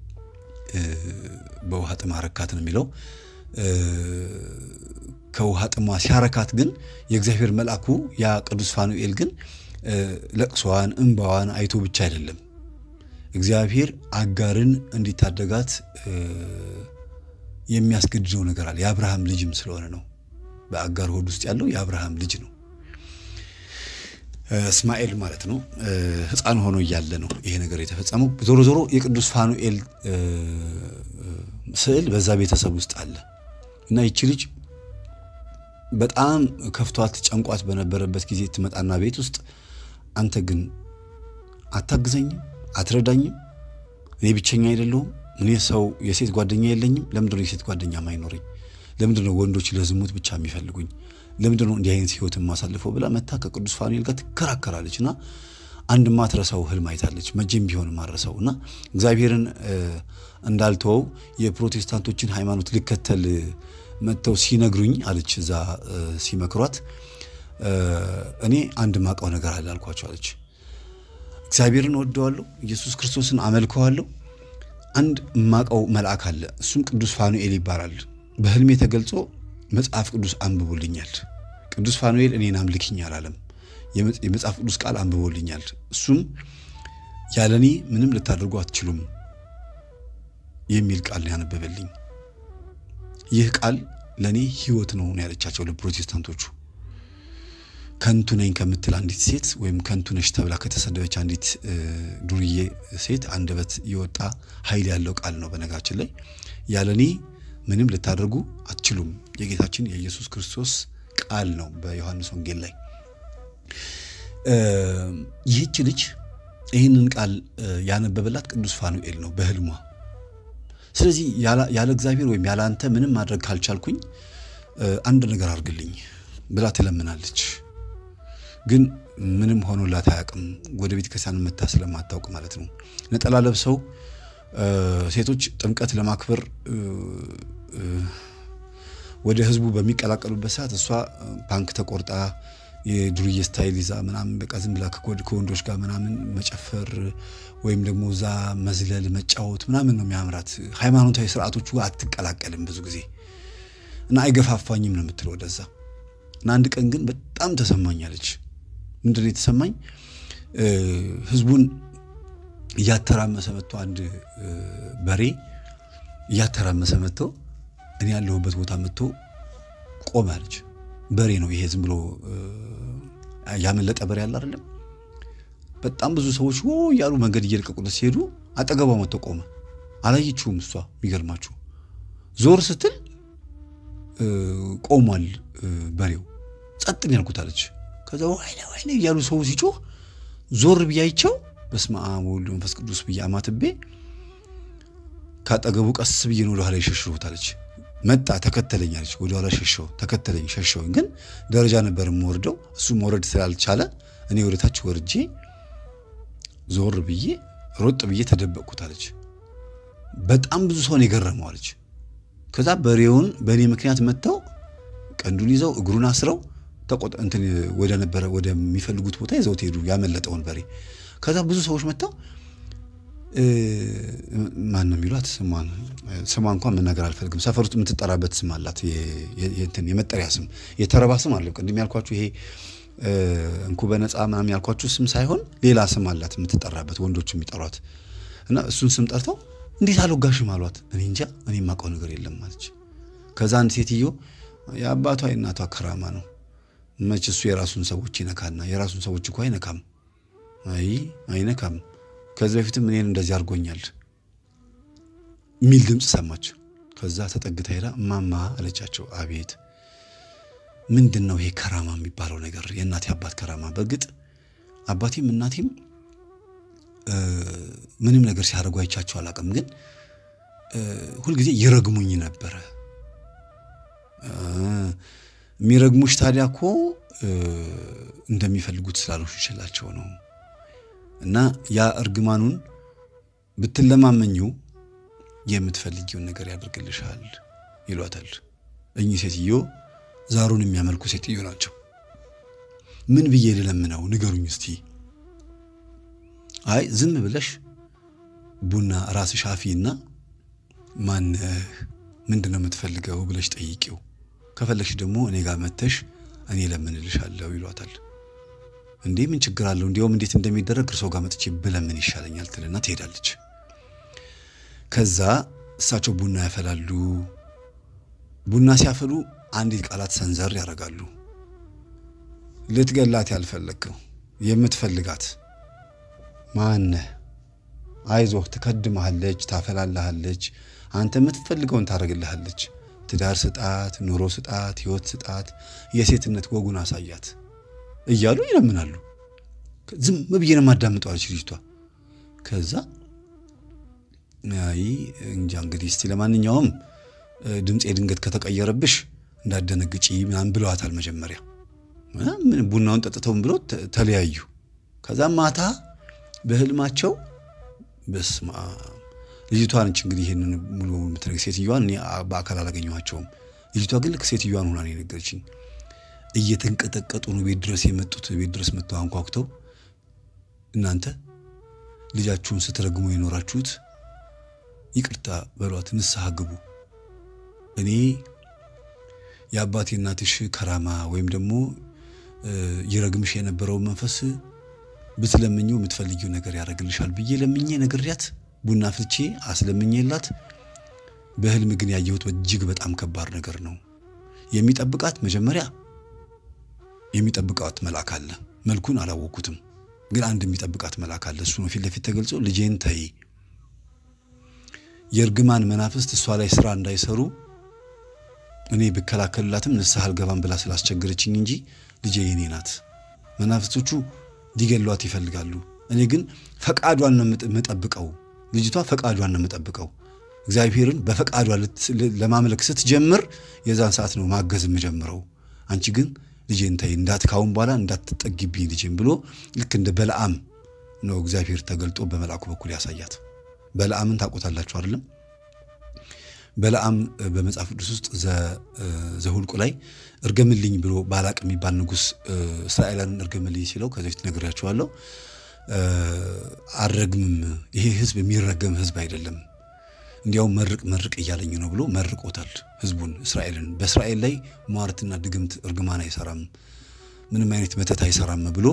በውሃ ጥም አረካት ነው የሚለው። ከውሃ ጥሟ ሲያረካት ግን የእግዚአብሔር መልአኩ ያ ቅዱስ ፋኑኤል ግን ለቅሷዋን እንባዋን አይቶ ብቻ አይደለም እግዚአብሔር አጋርን እንዲታደጋት የሚያስገድደው ነገር አለ። የአብርሃም ልጅም ስለሆነ ነው። በአጋር ሆድ ውስጥ ያለው የአብርሃም ልጅ ነው፣ እስማኤል ማለት ነው። ሕፃን ሆኖ እያለ ነው ይሄ ነገር የተፈጸመው። ዞሮ ዞሮ የቅዱስ ፋኑኤል ስዕል በዛ ቤተሰብ ውስጥ አለ እና ይቺ ልጅ በጣም ከፍቷት ጨንቋት በነበረበት ጊዜ ትመጣና ቤት ውስጥ አንተ ግን አታግዘኝም፣ አትረዳኝም፣ እኔ ብቸኛ አይደለሁም፣ እኔ ሰው የሴት ጓደኛ የለኝም፣ ለምንድን ነው የሴት ጓደኛ ማይኖረኝ? ለምንድን ነው ወንዶች ለዝሙት ብቻ የሚፈልጉኝ? ለምንድን ነው እንዲህ አይነት ህይወት የማሳልፈው ብላ መታ ከቅዱስ ፋኑኤል ጋር ትከራከራለች እና አንድ ማትረሳው ህልም አይታለች። መቼም ቢሆን ማረሳው እና እግዚአብሔርን እንዳልተወው የፕሮቴስታንቶችን ሃይማኖት ልከተል መጥተው ሲነግሩኝ አለች። እዛ ሲመክሯት እኔ አንድ ማቀው ነገር አለ አልኳቸው አለች። እግዚአብሔርን ወደዋለሁ፣ ኢየሱስ ክርስቶስን አመልከዋለሁ። አንድ ማቀው መልአክ አለ፣ እሱም ቅዱስ ፋኑኤል ይባላል። በህልሜ ተገልጾ መጽሐፍ ቅዱስ አንብቦልኛል። ቅዱስ ፋኑኤል እኔን አምልኪኝ አላለም። የመጽሐፍ ቅዱስ ቃል አንብቦልኛል። እሱም ያለ እኔ ምንም ልታደርጉ አትችሉም የሚል ቃል ያነበበልኝ። ይህ ቃል ለእኔ ህይወት ነው ያለቻቸው ለፕሮቴስታንቶቹ። ከንቱ ነኝ ከምትል አንዲት ሴት ወይም ከንቱ ነሽ ተብላ ከተሰደበች አንዲት ዱርዬ ሴት አንደበት የወጣ ኃይል ያለው ቃል ነው። በነጋችን ላይ ያለ እኔ ምንም ልታደርጉ አትችሉም የጌታችን የኢየሱስ ክርስቶስ ቃል ነው በዮሐንስ ወንጌል ላይ። ይህች ልጅ ይህንን ቃል ያነበበላት ቅዱስ ፋኑኤል ነው በህልሟ። ስለዚህ ያለ እግዚአብሔር ወይም ያለ አንተ ምንም ማድረግ ካልቻልኩኝ አንድ ነገር አድርግልኝ ብላ ትለምናለች። ግን ምንም ሆኖላት አያውቅም። ወደ ቤተ ክርስቲያን መታ ስለማታውቅ ማለት ነው። ነጠላ ለብሰው ሴቶች ጥምቀት ለማክበር ወደ ህዝቡ በሚቀላቀሉበት ሰዓት እሷ ፓንክ ተቆርጣ የዱርዬ ስታይል ይዛ ምናምን በቃ ዝም ብላ ከወንዶች ጋር ምናምን መጨፈር ወይም ደግሞ እዛ መዝለል መጫወት ምናምን ነው የሚያምራት። ሃይማኖታዊ ስርዓቶቹ አትቀላቀልም ብዙ ጊዜ እና አይገፋፋኝም ነው የምትለው ወደዛ። እና አንድ ቀን ግን በጣም ተሰማኛለች። ምንድን ነው የተሰማኝ? ህዝቡን እያተራመሰ መጥቶ አንድ በሬ እያተራመሰ መጥቶ እኔ ያለሁበት ቦታ መጥቶ ቆመ አለች። በሬ ነው ይሄ ዝም ብሎ ያመለጠ በሬ ያለ አይደለም። በጣም ብዙ ሰዎች ወ እያሉ መንገድ እየለቀቁለት ሲሄዱ አጠገቧ መጥቶ ቆመ። አላየችውም እሷ። የሚገርማችሁ ዞር ስትል ቆሟል በሬው። ጸጥን ያልኩት አለች። ከዛ ወይኔ ወይኔ እያሉ ሰው ሲጮህ ዞር ብያይቸው በስመ አብ ወወልድ መንፈስ ቅዱስ ብዬ አማትቤ ካጠገቡ ቀስ ብዬ ነው ወደኋላ የሸሸሁት አለች። መጣ ተከተለኝ አለች። ወደኋላ ሸሸው ተከተለኝ ሸሸውኝ። ግን ደረጃ ነበር የምወርደው እሱ መውረድ ስላልቻለ እኔ ወደታች ወርጄ ዞር ብዬ ሮጥ ብዬ ተደበቅኩት አለች። በጣም ብዙ ሰውን የገረመው አለች። ከዛ በሬውን በእኔ ምክንያት መጥተው ቀንዱን ይዘው እግሩን አስረው እንትን ወደ ነበረ ወደሚፈልጉት ቦታ ይዘውት ሄዱ፣ ያመለጠውን በሬ። ከዛ ብዙ ሰዎች መጥተው ማን ነው የሚሏት? ስሟን ስሟ እንኳን መናገር አልፈልግም። ሰፈር ውስጥ የምትጠራበት ስም አላት፣ የመጠሪያ ስም፣ የተረባ ስም አለ። ቅድም ያልኳችሁ ይሄ እንኩ በነፃ ምናምን ያልኳችሁ ስም ሳይሆን ሌላ ስም አላት የምትጠራበት፣ ወንዶች የሚጠሯት እና እሱን ስም ጠርተው እንዴት አልወጋሽም አሏት። እኔ እንጃ እኔ የማውቀው ነገር የለም አለች። ከዛ አንድ ሴትዮ የአባቷ የእናቷ ከራማ ነው መች እሱ የራሱን ሰዎች ይነካና የራሱን ሰዎች እኮ አይነካም። አይ አይነካም ከዚህ በፊትም እኔን እንደዚህ አድርጎኛል የሚል ድምፅ ሰማች። ከዛ ተጠግታ ሄዳ እማማ አለቻቸው። አቤት ምንድን ነው ይሄ ከራማ የሚባለው ነገር? የእናቴ አባት ከራማ። በእርግጥ አባቴም እናቴም ምንም ነገር ሲያደርጉ አይቻቸው አላውቅም፣ ግን ሁልጊዜ ይረግሙኝ ነበረ። የሚረግሙሽ ታዲያ እኮ እንደሚፈልጉት ስላልሆንሽላቸው ነው። እና ያ እርግማኑን ብትለማመኚው የምትፈልጊውን ነገር ያደርግልሻል ይሏታል። እኚህ ሴትዮ ዛሩን የሚያመልኩ ሴትዮ ናቸው። ምን ብዬ ልለምነው ንገሩኝ እስቲ። አይ ዝም ብለሽ ቡና ራስሽ አፊና ማነህ ምንድን ነው የምትፈልገው ብለሽ ጠይቂው። ከፈለግሽ ደግሞ እኔ ጋር መተሽ እኔ ለምንልሻለሁ ይሏታል። እንዴ ምን ችግር አለው? እንዲያውም እንዴት እንደሚደረግ እርሶ ጋር መጥቼ ብለምን ይሻለኛል ትልና ትሄዳለች። ከዛ እሳቸው ቡና ያፈላሉ። ቡና ሲያፈሉ አንዲት ቃላት ሰንዘር ያደርጋሉ። ልትገላት ያልፈለግከው የምትፈልጋት ማነህ? አይዞህ፣ ትከድመሃለች፣ ታፈላልሃለች፣ አንተ የምትፈልገውን ታደርግልሃለች። ትዳር ስጣት፣ ኑሮ ስጣት፣ ህይወት ስጣት፣ የሴትነት ወጉን አሳያት እያሉ ይለምናሉ። ዝም ብዬ ነው የማዳምጠው አለች ልጅቷ። ከዛ አይ እንጃ እንግዲህ እስቲ ለማንኛውም ድምፄ ድንገት ከተቀየረብሽ እንዳደነግጪ ምናምን ብለዋታል። መጀመሪያ ቡናውን ጠጥተውን ብሎ ተለያዩ። ከዛ ማታ በህልማቸው በስማ ልጅቷ ነች እንግዲህ ይህንን ሙሉ በሙሉ የምትነግር ሴትዮዋን እኔ በአካል አላገኘኋቸውም። ልጅቷ ግን ልክ ሴትዮዋን ሆና ነው የነገረችኝ። እየተንቀጠቀጡ ነው ቤት ድረስ የመጡት። ቤት ድረስ መጥተው አንኳኩተው እናንተ ልጃችሁን ስትረግሙ የኖራችሁት ይቅርታ በሏት፣ ንስሐ ግቡ። እኔ የአባቴ እናትሽ ከራማ ወይም ደግሞ ይረግምሽ የነበረው መንፈስ ብትለምኘው የምትፈልጊው ነገር ያደርግልሻል ብዬ ለምኜ ነግሬያት ቡና ፍልቼ አስለምኜላት፣ በህልም ግን ያየሁት እጅግ በጣም ከባድ ነገር ነው። የሚጠብቃት መጀመሪያ የሚጠብቃት መልአክ አለ። መልኩን አላወቅኩትም፣ ግን አንድ የሚጠብቃት መልአክ አለ። እሱ ነው ፊት ለፊት ተገልጾ ልጄን ተይ፣ የእርግማን መናፍስት እሷ ላይ ስራ እንዳይሰሩ እኔ ብከላከልላትም ንስሐ አልገባም ብላ ስላስቸገረችኝ እንጂ ልጄ የኔ ናት። መናፍስቶቹ ሊገሏት ይፈልጋሉ። እኔ ግን ፈቃዷን ነው የምጠብቀው። ልጅቷ ፈቃዷን ነው የምጠብቀው። እግዚአብሔርን በፈቃዷ ለማምለክ ስትጀምር የዛን ሰዓት ነው ማገዝ የምጀምረው። አንቺ ግን ልጄን ተይ እንዳት ካሁን በኋላ እንዳትጠጊብኝ ልጄን ብሎ ልክ እንደ በለዓም ነው እግዚአብሔር ተገልጦ በመልአኩ በኩል ያሳያት። በለዓምን ታውቆታላችሁ አይደለም? በለዓም በመጽሐፍ ቅዱስ ውስጥ ዘሁልቁ ላይ እርገምልኝ ብሎ ባላቅ የሚባል ንጉሥ እስራኤላንን እርገምልኝ ሲለው ከዚህ በፊት ነግሬያችኋለሁ። አልረግምም፣ ይሄ ሕዝብ የሚረገም ሕዝብ አይደለም፣ እንዲያውም መርቅ መርቅ እያለኝ ነው ብሎ መርቆታል ሕዝቡን እስራኤልን። በእስራኤል ላይ ሟርትና ድግምት እርግማን አይሰራም፣ ምንም አይነት መተት አይሰራም ብሎ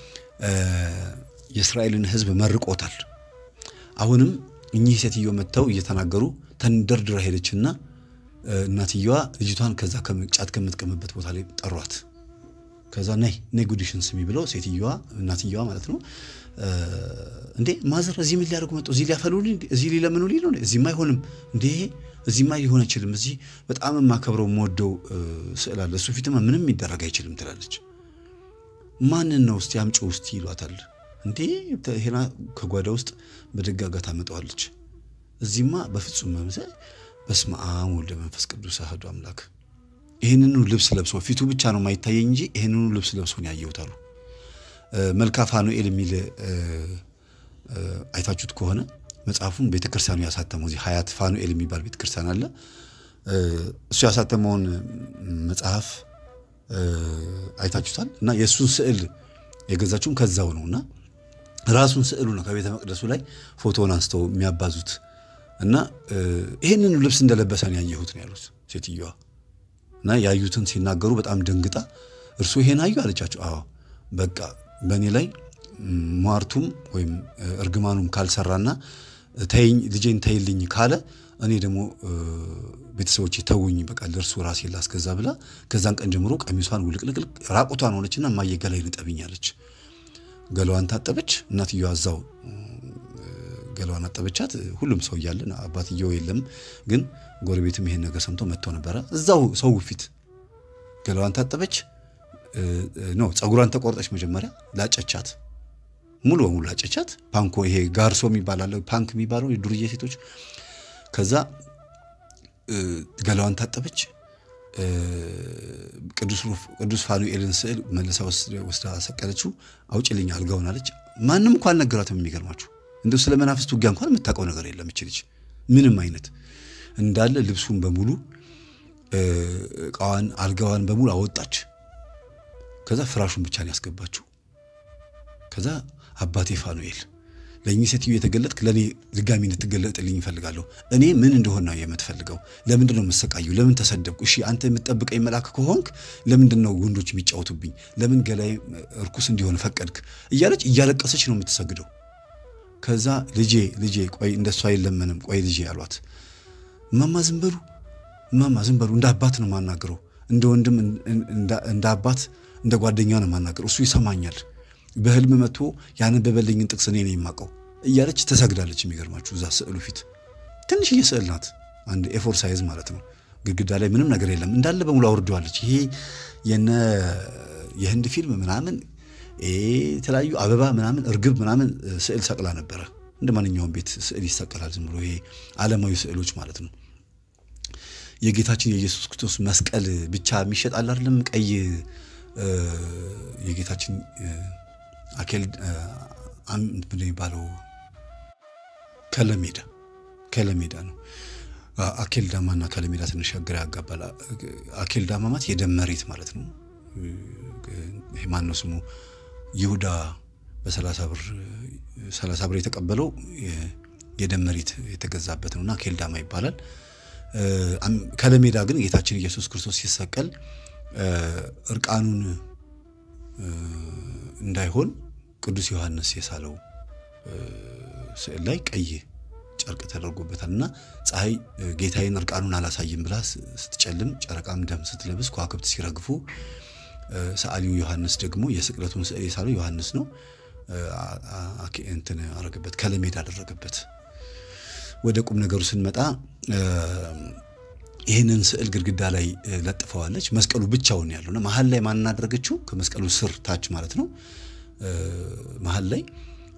የእስራኤልን ሕዝብ መርቆታል። አሁንም እኚህ ሴትዮ መጥተው እየተናገሩ ተንደርድራ ሄደችና እናትየዋ ልጅቷን ከዛ ጫት ከምትቀምበት ቦታ ላይ ጠሯት። ከዛ ነይ ነይ ጉዲሽን ስሚ ብለው ሴትየዋ እናትየዋ ማለት ነው እንዴ ማዘር እዚህ ምን ሊያደርጉ መጡ? እዚህ ሊያፈሉልኝ፣ እዚህ ሊለምኑልኝ ነው? እዚህማ አይሆንም እንዴ እዚህማ ሊሆን አይችልም። እዚህ በጣም የማከብረው የምወደው ስዕል አለ፣ እሱ ፊትማ ምንም የሚደረግ አይችልም ትላለች። ማንን ነው እስቲ አምጪው እስቲ ይሏታል። እንዴ ሄና ከጓዳ ውስጥ በደጋጋ ታመጣዋለች። እዚህማ በፍጹም መምሰል በስመ አብ ወልደ መንፈስ ቅዱስ አሐዱ አምላክ። ይህንኑ ልብስ ለብሶ ፊቱ ብቻ ነው የማይታየኝ እንጂ ይህንኑ ልብስ ለብሶ ነው ያየሁት አሉ። መልካ ፋኑኤል የሚል አይታችሁት ከሆነ መጽሐፉን ቤተክርስቲያኑ ያሳተመው እዚህ ሀያት ፋኑኤል የሚባል ቤተክርስቲያን አለ። እሱ ያሳተመውን መጽሐፍ አይታችሁታል። እና የእሱን ስዕል የገዛችሁም ከዛው ነው እና ራሱን ስዕሉ ነው ከቤተ መቅደሱ ላይ ፎቶውን አንስተው የሚያባዙት እና ይህንኑ ልብስ እንደለበሰ ነው ያየሁት ነው ያሉት ሴትዮዋ። እና ያዩትን ሲናገሩ በጣም ደንግጣ እርሱ ይሄን አዩ አለቻቸው። አዎ በቃ በእኔ ላይ ሟርቱም ወይም እርግማኑም ካልሰራና ተይኝ ልጄን ተይልኝ ካለ እኔ ደግሞ ቤተሰቦች ተውኝ፣ በቃ ለእርሱ ራሴ ላስገዛ ብላ ከዛን ቀን ጀምሮ ቀሚሷን ውልቅልቅልቅ ራቁቷን ሆነችና እማዬ ገላይ ንጠብኝ አለች። ገላዋን ታጠበች። እናትየዋ እዛው ገላዋን አጠበቻት። ሁሉም ሰው እያለ አባትየው የለም፣ ግን ጎረቤትም ይሄን ነገር ሰምቶ መጥቶ ነበረ። እዛው ሰው ፊት ገላዋን ታጠበች። ነው ፀጉሯን ተቆርጠች። መጀመሪያ ላጨቻት፣ ሙሉ በሙሉ ላጨቻት። ፓንኮ ይሄ ጋርሶ የሚባል አለ፣ ፓንክ የሚባለው የዱርዬ ሴቶች። ከዛ ገላዋን ታጠበች። ቅዱስ ፋኑኤልን ስዕል መልሳ ወስዳ ሰቀለችው። አውጭልኝ አልጋውን አለች። ማንም እንኳ አልነገራትም። የሚገርማችሁ እንደው ስለ መናፍስት ውጊያ እንኳን የምታውቀው ነገር የለም እች ልጅ ምንም አይነት እንዳለ ልብሱን በሙሉ እቃዋን አልጋዋን በሙሉ አወጣች። ከዛ ፍራሹን ብቻ ነው ያስገባችው። ከዛ አባቴ ፋኑኤል ለእኚህ ሴትዮ የተገለጥክ ለእኔ ድጋሚ እንድትገለጥልኝ እፈልጋለሁ። እኔ ምን እንደሆን ነው የምትፈልገው? ለምንድን ነው የምሰቃዩ? ለምን ተሰደብኩ? እሺ አንተ የምትጠብቀኝ መልአክ ከሆንክ ለምንድን ነው ወንዶች የሚጫወቱብኝ? ለምን ገላይ እርኩስ እንዲሆን ፈቀድክ? እያለች እያለቀሰች ነው የምትሰግደው። ከዛ ልጄ ልጄ ቆይ እንደሱ አይለመንም ቆይ ልጄ አሏት። እማማ ዝም በሉ እማማ ዝም በሉ፣ እንደ አባት ነው የማናገረው፣ እንደ ወንድም እንደ አባት እንደ ጓደኛ ነው የማናገረው። እሱ ይሰማኛል በህልም መጥቶ ያነበበልኝን ጥቅስ እኔ ነው የማውቀው እያለች ተሰግዳለች። የሚገርማችሁ እዛ ስዕሉ ፊት ትንሽዬ ስዕል ናት፣ አንድ ኤፎር ሳይዝ ማለት ነው። ግድግዳ ላይ ምንም ነገር የለም፣ እንዳለ በሙሉ አውርደዋለች። ይሄ የነ የህንድ ፊልም ምናምን የተለያዩ አበባ ምናምን እርግብ ምናምን ስዕል ሰቅላ ነበረ። እንደ ማንኛውም ቤት ስዕል ይሰቀላል፣ ዝም ብሎ ይሄ ዓለማዊ ስዕሎች ማለት ነው። የጌታችን የኢየሱስ ክርስቶስ መስቀል ብቻ የሚሸጥ አለ አይደለም? ቀይ የጌታችን አኬል ምንድን ነው የሚባለው? ከለሜዳ ከለሜዳ ነው። አኬል ዳማና ከለሜዳ ትንሽ ግራ ያጋባል። አኬል ዳማ ማለት የደም መሬት ማለት ነው። ማን ነው ስሙ? ይሁዳ በሰላሳ ብር ሰላሳ ብር የተቀበለው የደም መሬት የተገዛበት ነውና አኬል ዳማ ይባላል። ከለሜዳ ግን ጌታችን ኢየሱስ ክርስቶስ ሲሰቀል እርቃኑን እንዳይሆን ቅዱስ ዮሐንስ የሳለው ስዕል ላይ ቀይ ጨርቅ ተደርጎበታል እና ፀሐይ ጌታዬን እርቃኑን አላሳይም ብላ ስትጨልም፣ ጨረቃም ደም ስትለብስ፣ ከዋክብት ሲረግፉ ሰዓሊው ዮሐንስ ደግሞ የስቅለቱን ስዕል የሳለው ዮሐንስ ነው። እንትን አረገበት ከለሜዳ አደረገበት። ወደ ቁም ነገሩ ስንመጣ ይህንን ስዕል ግድግዳ ላይ ለጥፈዋለች። መስቀሉ ብቻውን ያለውና መሀል ላይ ማን አደረገችው? ከመስቀሉ ስር ታች ማለት ነው። መሀል ላይ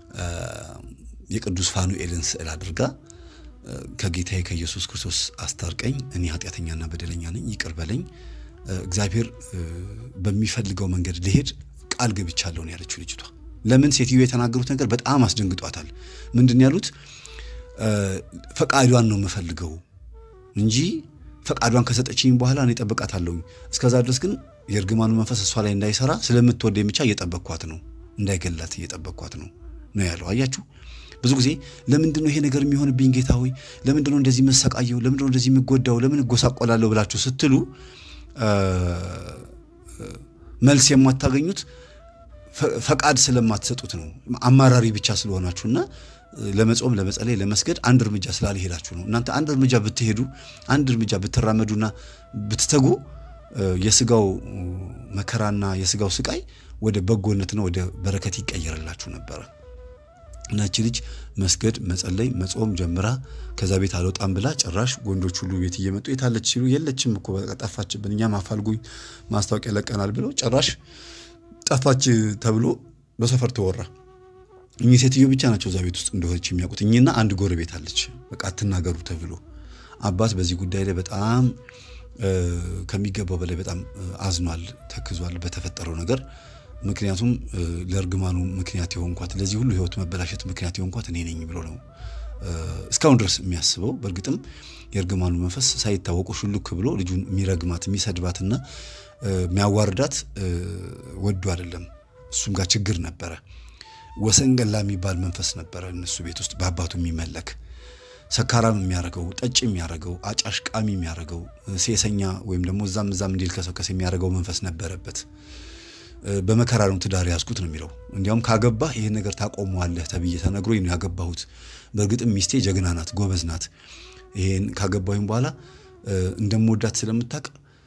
የቅዱስ ፋኑኤልን ስዕል አድርጋ ከጌታዬ ከኢየሱስ ክርስቶስ አስታርቀኝ፣ እኔ ኃጢአተኛና በደለኛ ነኝ፣ ይቅር በለኝ፣ እግዚአብሔር በሚፈልገው መንገድ ልሄድ ቃል ገብቻለሁ ነው ያለችው ልጅቷ። ለምን ሴትዮ የተናገሩት ነገር በጣም አስደንግጧታል። ምንድን ያሉት? ፈቃዷን ነው የምፈልገው እንጂ ፈቃዷን ከሰጠችኝ በኋላ እኔ እጠብቃታለሁኝ። እስከዛ ድረስ ግን የእርግማኑ መንፈስ እሷ ላይ እንዳይሰራ ስለምትወደኝ ብቻ እየጠበቅኳት ነው፣ እንዳይገላት እየጠበቅኳት ነው ነው ያለው። አያችሁ፣ ብዙ ጊዜ ለምንድን ነው ይሄ ነገር የሚሆንብኝ ጌታ ሆይ፣ ለምንድን ነው እንደዚህ መሰቃየው፣ ለምንድን ነው እንደዚህ የምጎዳው፣ ለምን እጎሳቆላለሁ ብላችሁ ስትሉ መልስ የማታገኙት ፈቃድ ስለማትሰጡት ነው። አማራሪ ብቻ ስለሆናችሁና ለመጾም ለመጸለይ ለመስገድ አንድ እርምጃ ስላልሄዳችሁ ነው። እናንተ አንድ እርምጃ ብትሄዱ አንድ እርምጃ ብትራመዱና ብትተጉ የስጋው መከራና የስጋው ስቃይ ወደ በጎነትና ወደ በረከት ይቀየርላችሁ ነበረ። እናቺ ልጅ መስገድ መጸለይ መጾም ጀምራ ከዛ ቤት አልወጣም ብላ ጭራሽ ወንዶች ሁሉ ቤት እየመጡ የታለች ሲሉ የለችም እኮ በቃ ጠፋችብን፣ እኛም አፋልጉኝ ማስታወቂያ ለቀናል ብለው ጭራሽ ጠፋች ተብሎ በሰፈር ተወራ። እኚህ ሴትዮ ብቻ ናቸው እዛ ቤት ውስጥ እንደሆነች የሚያውቁት። እኚህና አንድ ጎረቤት አለች። በቃ አትናገሩ ተብሎ አባት በዚህ ጉዳይ ላይ በጣም ከሚገባው በላይ በጣም አዝኗል፣ ተክዟል በተፈጠረው ነገር። ምክንያቱም ለእርግማኑ ምክንያት የሆንኳት ለዚህ ሁሉ ሕይወት መበላሸት ምክንያት የሆንኳት እኔ ነኝ ብሎ ነው እስካሁን ድረስ የሚያስበው። በእርግጥም የእርግማኑ መንፈስ ሳይታወቁ ሹልክ ብሎ ልጁን የሚረግማት የሚሰድባትና የሚያዋርዳት ወዶ አይደለም። እሱም ጋር ችግር ነበረ። ወሰንገላ የሚባል መንፈስ ነበረ እነሱ ቤት ውስጥ በአባቱ የሚመለክ ሰካራም የሚያደርገው ጠጭ የሚያደርገው አጫሽ ቃሚ የሚያደርገው ሴሰኛ ወይም ደግሞ እዛም እዛም እንዲልከሰከስ የሚያደርገው መንፈስ ነበረበት። በመከራ ነው ትዳር ያዝኩት ነው የሚለው። እንዲያውም ካገባህ ይህን ነገር ታቆመዋለህ ተብዬ ተነግሮኝ ነው ያገባሁት። በእርግጥም ሚስቴ ጀግና ናት፣ ጎበዝ ናት። ይሄን ካገባሁኝ በኋላ እንደምወዳት ስለምታውቅ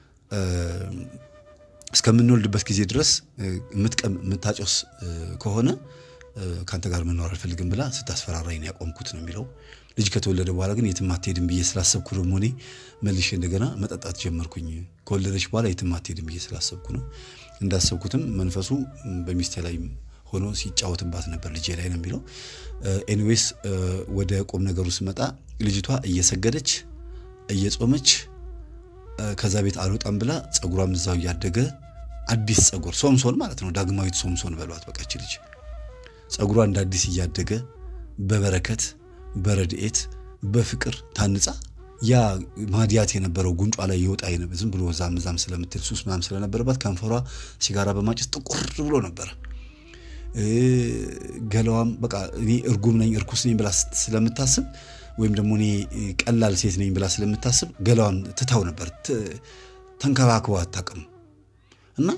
እስከምንወልድበት ጊዜ ድረስ የምትቀም የምታጨስ ከሆነ ከአንተ ጋር መኖር አልፈልግም ብላ ስታስፈራራኝ ነው ያቆምኩት ነው የሚለው። ልጅ ከተወለደ በኋላ ግን የትም አትሄድም ብዬ ስላሰብኩ ደግሞ እኔ መልሼ እንደገና መጠጣት ጀመርኩኝ። ከወለደች በኋላ የትም አትሄድም ብዬ ስላሰብኩ ነው። እንዳሰብኩትም መንፈሱ በሚስቴ ላይ ሆኖ ሲጫወትባት ነበር ልጄ ላይ ነው የሚለው። ኤኒዌይስ ወደ ቁም ነገሩ ስመጣ ልጅቷ እየሰገደች እየጾመች ከዛ ቤት አልወጣም ብላ ጸጉሯም እዛው እያደገ አዲስ ጸጉር ሶምሶን ማለት ነው። ዳግማዊት ሶምሶን በሏት በቃ እች ልጅ ጸጉሯ እንደ አዲስ እያደገ በበረከት በረድኤት በፍቅር ታንጻ ያ ማዲያት የነበረው ጉንጯ ላይ ይወጣ ዝም ብሎ ዛም ዛም ስለምትል ሱስ ምናምን ስለነበረባት ከንፈሯ ሲጋራ በማጨስ ጥቁር ብሎ ነበረ። ገላዋም በቃ እኔ እርጉም ነኝ እርኩስ ነኝ ብላ ስለምታስብ ወይም ደግሞ እኔ ቀላል ሴት ነኝ ብላ ስለምታስብ ገላዋን ትታው ነበር። ተንከባክባ አታውቅም። እና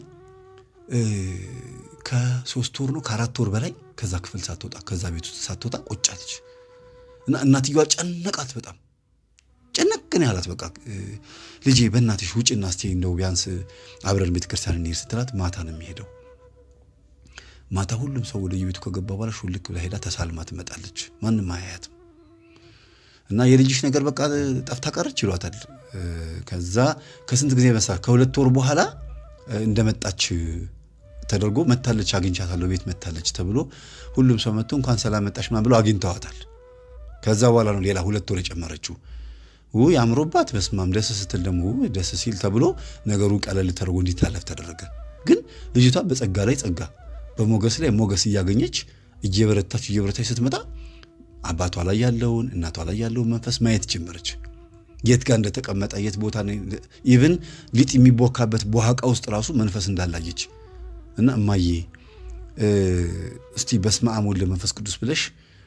ከሶስት ወር ነው ከአራት ወር በላይ ከዛ ክፍል ሳትወጣ ከዛ ቤት ውስጥ ሳትወጣ ቆጫለች። እና እናትየዋ ጨነቃት በጣም ጨነቅን ያላት በቃ ልጄ በእናትሽ ውጭና እስቲ እንደው ቢያንስ አብረን ቤተ ክርስቲያን እንሄድ ስትላት ማታ ነው የሚሄደው። ማታ ሁሉም ሰው ወደ የቤቱ ከገባ በኋላ ሹልክ ብላ ሄዳ ተሳልማ ትመጣለች። ማንም አያያትም። እና የልጅሽ ነገር በቃ ጠፍታ ቀረች ይሏታል። ከዛ ከስንት ጊዜ መሳ ከሁለት ወር በኋላ እንደመጣች ተደርጎ መታለች፣ አግኝቻታለሁ ቤት መታለች ተብሎ ሁሉም ሰው መጥቶ እንኳን ሰላም መጣሽ ምናምን ብለው አግኝተዋታል። ከዛ በኋላ ነው ሌላ ሁለት ወር የጨመረችው። ውይ አምሮባት በስማም ደስ ስትል ደግሞ ደስ ሲል ተብሎ ነገሩ ቀለል ተደርጎ እንዲታለፍ ተደረገ። ግን ልጅቷ በጸጋ ላይ ጸጋ በሞገስ ላይ ሞገስ እያገኘች እየበረታች እየበረታች ስትመጣ አባቷ ላይ ያለውን እናቷ ላይ ያለውን መንፈስ ማየት ጀመረች። የት ጋር እንደተቀመጠ የት ቦታ ኢቭን ሊጥ የሚቦካበት በኋቃ ውስጥ ራሱ መንፈስ እንዳላየች እና እማዬ እስቲ በስመ አብ ወወልድ መንፈስ ቅዱስ ብለሽ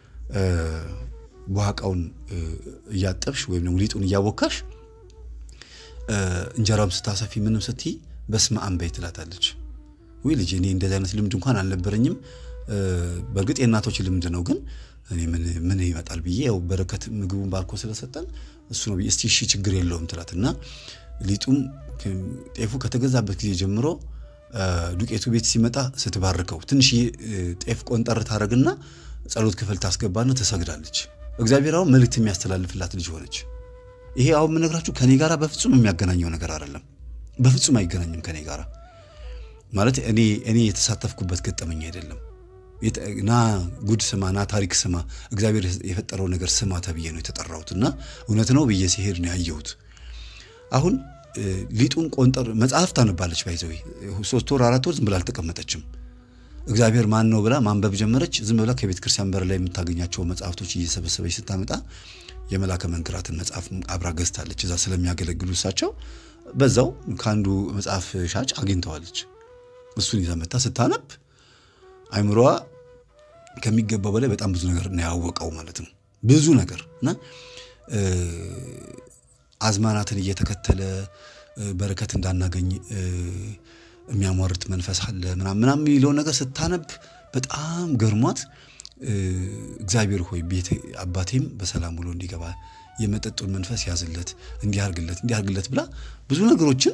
በኋቃውን እያጠብሽ ወይም ደግሞ ሊጡን እያቦካሽ እንጀራም ስታሰፊ ምንም ስትይ በስመ አብ በይ ትላታለች። ውይ ልጅ እኔ እንደዚህ አይነት ልምድ እንኳን አልነበረኝም። በእርግጥ የእናቶች ልምድ ነው፣ ግን እኔ ምን ይመጣል ብዬ ያው በረከት ምግቡን ባርኮ ስለሰጠን እሱ ነው ብዬ እስቲ እሺ ችግር የለውም ትላት እና ሊጡም ጤፉ ከተገዛበት ጊዜ ጀምሮ ዱቄቱ ቤት ሲመጣ ስትባርከው ትንሽ ጤፍ ቆንጠር ታደርግና ጸሎት ክፍል ታስገባና ትሰግዳለች። እግዚአብሔር አሁን መልእክት የሚያስተላልፍላት ልጅ ሆነች። ይሄ አሁን የምነግራችሁ ከኔ ጋራ በፍጹም የሚያገናኘው ነገር አይደለም። በፍጹም አይገናኝም ከኔ ጋራ ማለት እኔ እኔ የተሳተፍኩበት ገጠመኝ አይደለም። ና ጉድ ስማ፣ ና ታሪክ ስማ፣ እግዚአብሔር የፈጠረው ነገር ስማ ተብዬ ነው የተጠራሁት እና እውነት ነው ብዬ ሲሄድ ነው ያየሁት። አሁን ሊጡን ቆንጠር መጽሐፍ ታነባለች። ባይዘዌ ሶስት ወር አራት ወር ዝም ብላ አልተቀመጠችም። እግዚአብሔር ማን ነው ብላ ማንበብ ጀመረች። ዝም ብላ ከቤተ ክርስቲያን በር ላይ የምታገኛቸው መጽሐፍቶች እየሰበሰበች ስታመጣ የመላከ መንክራትን መጽሐፍ አብራ ገዝታለች። እዛ ስለሚያገለግሉ እሳቸው በዛው ከአንዱ መጽሐፍ ሻጭ አግኝተዋለች። እሱን ይዛ መታ ስታነብ አይምሮዋ ከሚገባው በላይ በጣም ብዙ ነገር ነው ያወቀው ማለት ነው። ብዙ ነገር እና አዝማናትን እየተከተለ በረከት እንዳናገኝ የሚያሟርት መንፈስ አለ ምናምን ምናምን የሚለውን ነገር ስታነብ በጣም ገርሟት እግዚአብሔር ሆይ ቤት አባቴም በሰላም ውሎ እንዲገባ የመጠጡን መንፈስ ያዝለት፣ እንዲያርግለት እንዲያርግለት ብላ ብዙ ነገሮችን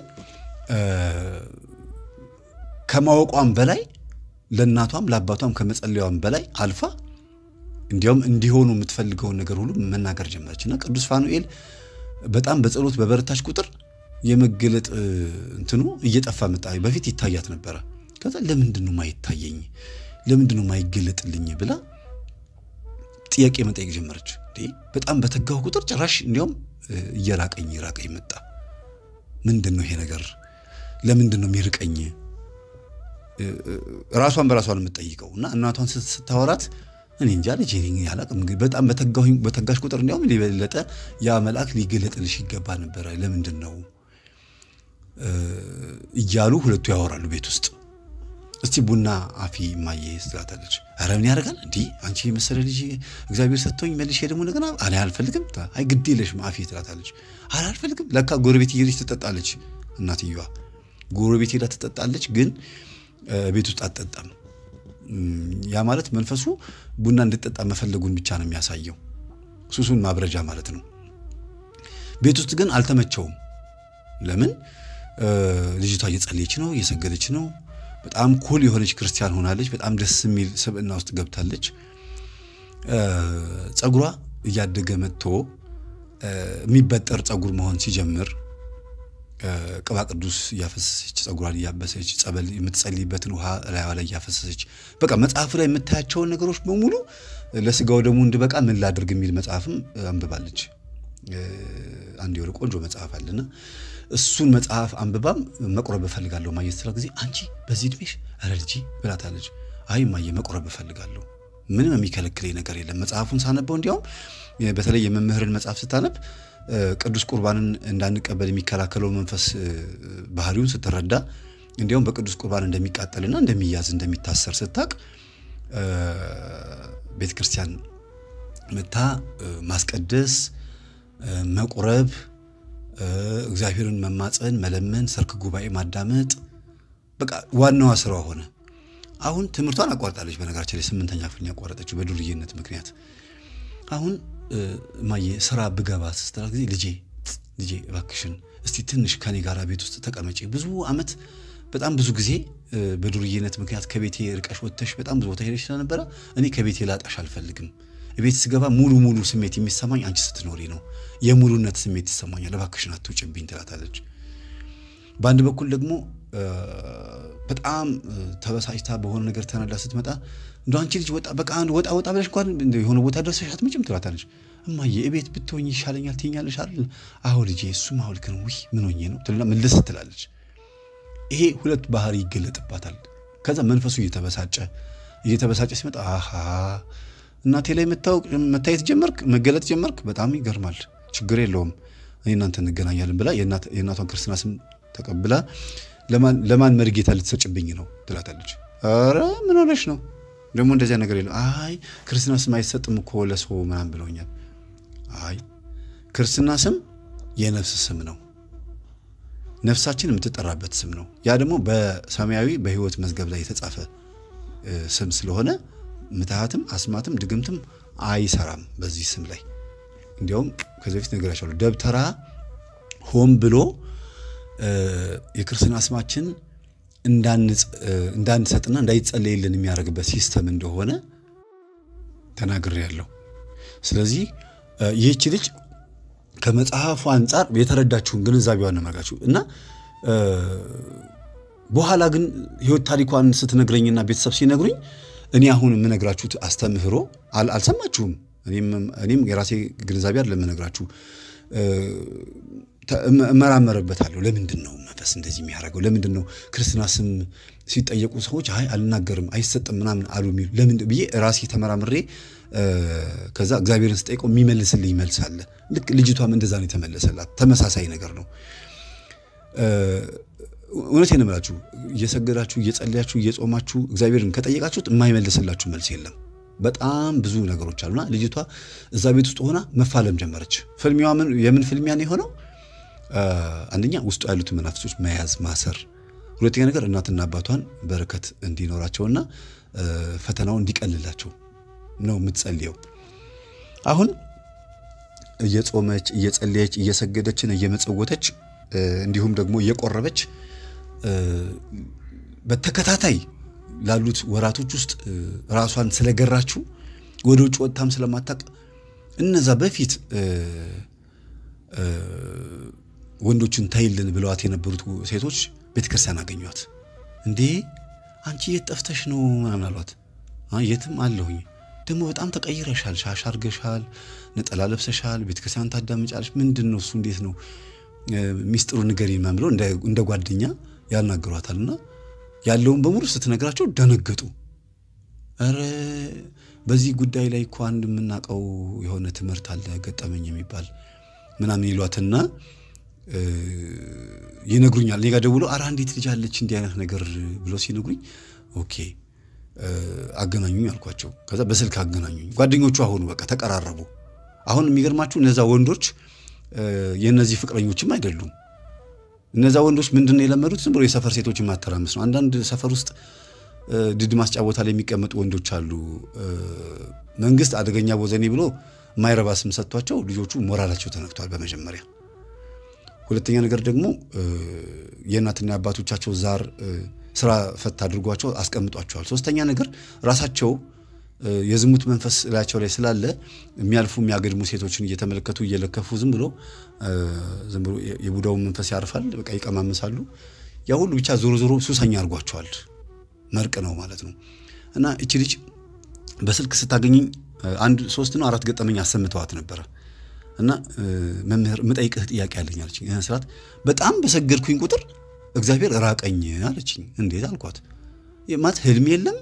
ከማወቋም በላይ ለእናቷም ለአባቷም ከመጸለያዋም በላይ አልፋ እንዲያውም እንዲሆኑ የምትፈልገውን ነገር ሁሉ መናገር ጀመረች እና ቅዱስ ፋኑኤል በጣም በጸሎት በበረታች ቁጥር የመገለጥ እንትኑ እየጠፋ መጣ። በፊት ይታያት ነበረ። ከዛ ለምንድን ነው ማይታየኝ? ለምንድን ነው ማይገለጥልኝ? ብላ ጥያቄ መጠየቅ ጀመረች። በጣም በተጋው ቁጥር ጭራሽ እንዲያውም እየራቀኝ እየራቀኝ መጣ። ምንድን ነው ይሄ ነገር? ለምንድን ነው የሚርቀኝ? ራሷን በራሷን የምትጠይቀው እና እናቷን ስታወራት እኔ እንጃ ልጅ ያላቅም በጣም በተጋሽ ቁጥር እንዲያውም ሊበለጠ ያ መልአክ ሊገለጥልሽ ይገባ ነበረ። ለምንድን ነው እያሉ ሁለቱ ያወራሉ ቤት ውስጥ። እስቲ ቡና አፊ ማየ ትላታለች። ኧረ ምን ያደርጋል እንዲህ አንቺ የመሰለ ልጅ እግዚአብሔር ሰጥቶኝ መልሼ ደግሞ እንደገና እኔ አልፈልግም። አይ ግድ የለሽም አፊ ትላታለች። ኧረ አልፈልግም። ለካ ጎረቤት እየሄደች ትጠጣለች። እናትየዋ ጎረቤት ሄዳ ትጠጣለች፣ ግን ቤት ውስጥ አትጠጣም። ያ ማለት መንፈሱ ቡና እንድጠጣ መፈለጉን ብቻ ነው የሚያሳየው፣ ሱሱን ማብረጃ ማለት ነው። ቤት ውስጥ ግን አልተመቸውም። ለምን? ልጅቷ እየጸለየች ነው፣ እየሰገደች ነው። በጣም ኩል የሆነች ክርስቲያን ሆናለች። በጣም ደስ የሚል ስብዕና ውስጥ ገብታለች። ጸጉሯ እያደገ መጥቶ የሚበጠር ጸጉር መሆን ሲጀምር ቅባ ቅዱስ እያፈሰሰች ጸጉሯን እያበሰች ጸበል የምትጸልይበትን ውሃ ላይዋ ላይ እያፈሰሰች በቃ መጽሐፉ ላይ የምታያቸውን ነገሮች በሙሉ ለስጋው ደግሞ እንድበቃ ምን ላድርግ የሚል መጽሐፍም አንብባለች። አንድ የሆነ ቆንጆ መጽሐፍ አለና እሱን መጽሐፍ አንብባም መቁረብ እፈልጋለሁ ማየት ስላ ጊዜ አንቺ በዚህ እድሜሽ ኧረ ልጄ ብላታለች። አይ ማየ መቁረብ እፈልጋለሁ ምንም የሚከለክለኝ ነገር የለም። መጽሐፉን ሳነበው እንዲያውም በተለይ የመምህርን መጽሐፍ ስታነብ ቅዱስ ቁርባንን እንዳንቀበል የሚከላከለው መንፈስ ባህሪውን ስትረዳ እንዲያውም በቅዱስ ቁርባን እንደሚቃጠልና እንደሚያዝ እንደሚታሰር ስታቅ ቤተ ክርስቲያን መታ ማስቀደስ፣ መቁረብ፣ እግዚአብሔርን መማፀን፣ መለመን፣ ሰርክ ጉባኤ ማዳመጥ በቃ ዋናዋ ስራዋ ሆነ። አሁን ትምህርቷን አቋርጣለች። በነገራችን ላይ ስምንተኛ ክፍል ያቋረጠችው በዱርዬነት ምክንያት። አሁን ማየ ስራ ብገባ ስትላ ጊዜ ልጄ ልጄ እባክሽን እስቲ ትንሽ ከኔ ጋር ቤት ውስጥ ተቀመጪ። ብዙ አመት በጣም ብዙ ጊዜ በዱርዬነት ምክንያት ከቤቴ ርቀሽ ወጥተሽ በጣም ብዙ ቦታ ሄደሽ ስለነበረ እኔ ከቤቴ ላጣሽ አልፈልግም። ቤት ስገባ ሙሉ ሙሉ ስሜት የሚሰማኝ አንቺ ስትኖሪ ነው። የሙሉነት ስሜት ይሰማኛል። እባክሽን አትውጭብኝ ትላታለች። በአንድ በኩል ደግሞ በጣም ተበሳጭታ በሆነ ነገር ተናዳ ስትመጣ እንደ አንቺ ልጅ ወጣ በቃ አንድ ወጣ ወጣ ብለሽ እንኳን የሆነ ቦታ ደርሰሽ አትመጭም ትላታለች። እማዬ እቤት ብትሆኝ ይሻለኛል ትይኛለሽ አይደል? አዎ ልጄ እሱም አዎ ልክ ነው። ውይ ምን ሆኜ ነው ትልና ምልስ ትላለች። ይሄ ሁለት ባህሪ ይገለጥባታል። ከዛ መንፈሱ እየተበሳጨ እየተበሳጨ ሲመጣ አሃ እናቴ ላይ መታየት ጀመርክ፣ መገለጥ ጀመርክ፣ በጣም ይገርማል። ችግር የለውም እኔ እናንተ እንገናኛለን ብላ የእናቷን ክርስትና ስም ተቀብላ ለማን መርጌታ ልትሰጭብኝ ነው ትላታለች። ኧረ ምን ሆነሽ ነው ደግሞ እንደዚያ ነገር የለም። አይ ክርስትና ስም አይሰጥም እኮ ለሰው ምናምን ብለውኛል። አይ ክርስትና ስም የነፍስ ስም ነው። ነፍሳችን የምትጠራበት ስም ነው። ያ ደግሞ በሰማያዊ በሕይወት መዝገብ ላይ የተጻፈ ስም ስለሆነ ምትሃትም አስማትም ድግምትም አይሰራም በዚህ ስም ላይ። እንዲያውም ከዚህ በፊት ነግራቸዋለሁ። ደብተራ ሆን ብሎ የክርስትና ስማችን እንዳንሰጥና እንዳይጸለይልን የሚያደርግበት ሲስተም እንደሆነ ተናግሬያለሁ። ስለዚህ ይህች ልጅ ከመጽሐፉ አንጻር የተረዳችውን ግንዛቤዋን ነመርጋችሁ እና በኋላ ግን ህይወት ታሪኳን ስትነግረኝና ቤተሰብ ሲነግሩኝ እኔ አሁን የምነግራችሁ አስተምህሮ አልሰማችሁም። እኔም የራሴ ግንዛቤ አይደለም የምነግራችሁ እመራመርበታለሁ። ለምንድን ነው መንፈስ እንደዚህ የሚያደርገው? ለምንድን ነው ክርስትና ስም ሲጠየቁ ሰዎች አይ አልናገርም አይሰጥም ምናምን አሉ የሚሉ ለምንድን ብዬ ራሴ ተመራምሬ ከዛ እግዚአብሔርን ስጠይቀው የሚመልስልኝ መልስ አለ። ልክ ልጅቷም እንደዛ ነው የተመለሰላት። ተመሳሳይ ነገር ነው። እውነቴን ነው የምላችሁ። እየሰገዳችሁ እየጸለያችሁ እየጾማችሁ እግዚአብሔርን ከጠየቃችሁት የማይመልስላችሁ መልስ የለም። በጣም ብዙ ነገሮች አሉና ልጅቷ እዛ ቤት ውስጥ ሆና መፋለም ጀመረች። ፍልሚዋ የምን ፍልሚያ ነው የሆነው? አንደኛ ውስጡ ያሉትን መናፍሶች መያዝ ማሰር፣ ሁለተኛ ነገር እናትና አባቷን በረከት እንዲኖራቸውና ፈተናው እንዲቀልላቸው ነው የምትጸልየው። አሁን እየጾመች እየጸለየች እየሰገደችን እየመጸወተች እንዲሁም ደግሞ እየቆረበች በተከታታይ ላሉት ወራቶች ውስጥ ራሷን ስለገራችው ወደ ውጭ ወጥታም ስለማታቅ እነዛ በፊት ወንዶችን ታይልን ብለዋት የነበሩት ሴቶች ቤተክርስቲያን አገኟት። እንዴ አንቺ የት ጠፍተሽ ነው ምናምን አሏት። የትም አለሁኝ ደግሞ በጣም ተቀይረሻል፣ ሻሽ አርገሻል፣ ነጠላ ለብሰሻል፣ ቤተክርስቲያን ታዳምጫለሽ። ምንድን ነው እሱ? እንዴት ነው ሚስጥሩ ንገሪኝ ምናምን ብለው እንደ ጓደኛ ያናግሯታልና ያለውን በሙሉ ስትነግራቸው ደነገጡ። ኧረ በዚህ ጉዳይ ላይ እኮ አንድ የምናውቀው የሆነ ትምህርት አለ ገጠመኝ የሚባል ምናምን ይሏትና ይነግሩኛል። እኔ ጋር ደውሎ ኧረ አንዲት ልጅ አለች እንዲህ አይነት ነገር ብሎ ሲነግሩኝ ኦኬ አገናኙኝ አልኳቸው። ከዛ በስልክ አገናኙኝ። ጓደኞቹ አሁኑ በቃ ተቀራረቡ። አሁን የሚገርማችሁ እነዛ ወንዶች የእነዚህ ፍቅረኞችም አይደሉም። እነዛ ወንዶች ምንድን ነው የለመዱት? ዝም ብሎ የሰፈር ሴቶችን ማተራመስ ነው። አንዳንድ ሰፈር ውስጥ ድድ ማስጫ ቦታ ላይ የሚቀመጡ ወንዶች አሉ። መንግስት አደገኛ ቦዘኔ ብሎ የማይረባ ስም ሰጥቷቸው ልጆቹ ሞራላቸው ተነክቷል። በመጀመሪያ ሁለተኛ ነገር ደግሞ የእናትና አባቶቻቸው ዛር ስራ ፈት አድርጓቸው አስቀምጧቸዋል። ሶስተኛ ነገር ራሳቸው የዝሙት መንፈስ ላያቸው ላይ ስላለ የሚያልፉ የሚያገድሙ ሴቶችን እየተመለከቱ እየለከፉ ዝም ብሎ ዝም ብሎ የቡዳውን መንፈስ ያርፋል። በቃ ይቀማምሳሉ። ያ ሁሉ ብቻ ዞሮ ዞሮ ሱሰኛ አድርጓቸዋል። መርቅ ነው ማለት ነው። እና እቺ ልጅ በስልክ ስታገኘኝ አንድ ሶስት ነው አራት ገጠመኝ አሰምተዋት ነበረ። እና መምህር የምጠይቅህ ጥያቄ አለኝ አለችኝ። ስርዓት በጣም በሰገድኩኝ ቁጥር እግዚአብሔር ራቀኝ አለችኝ። እንዴት አልኳት። ማለት ህልም የለም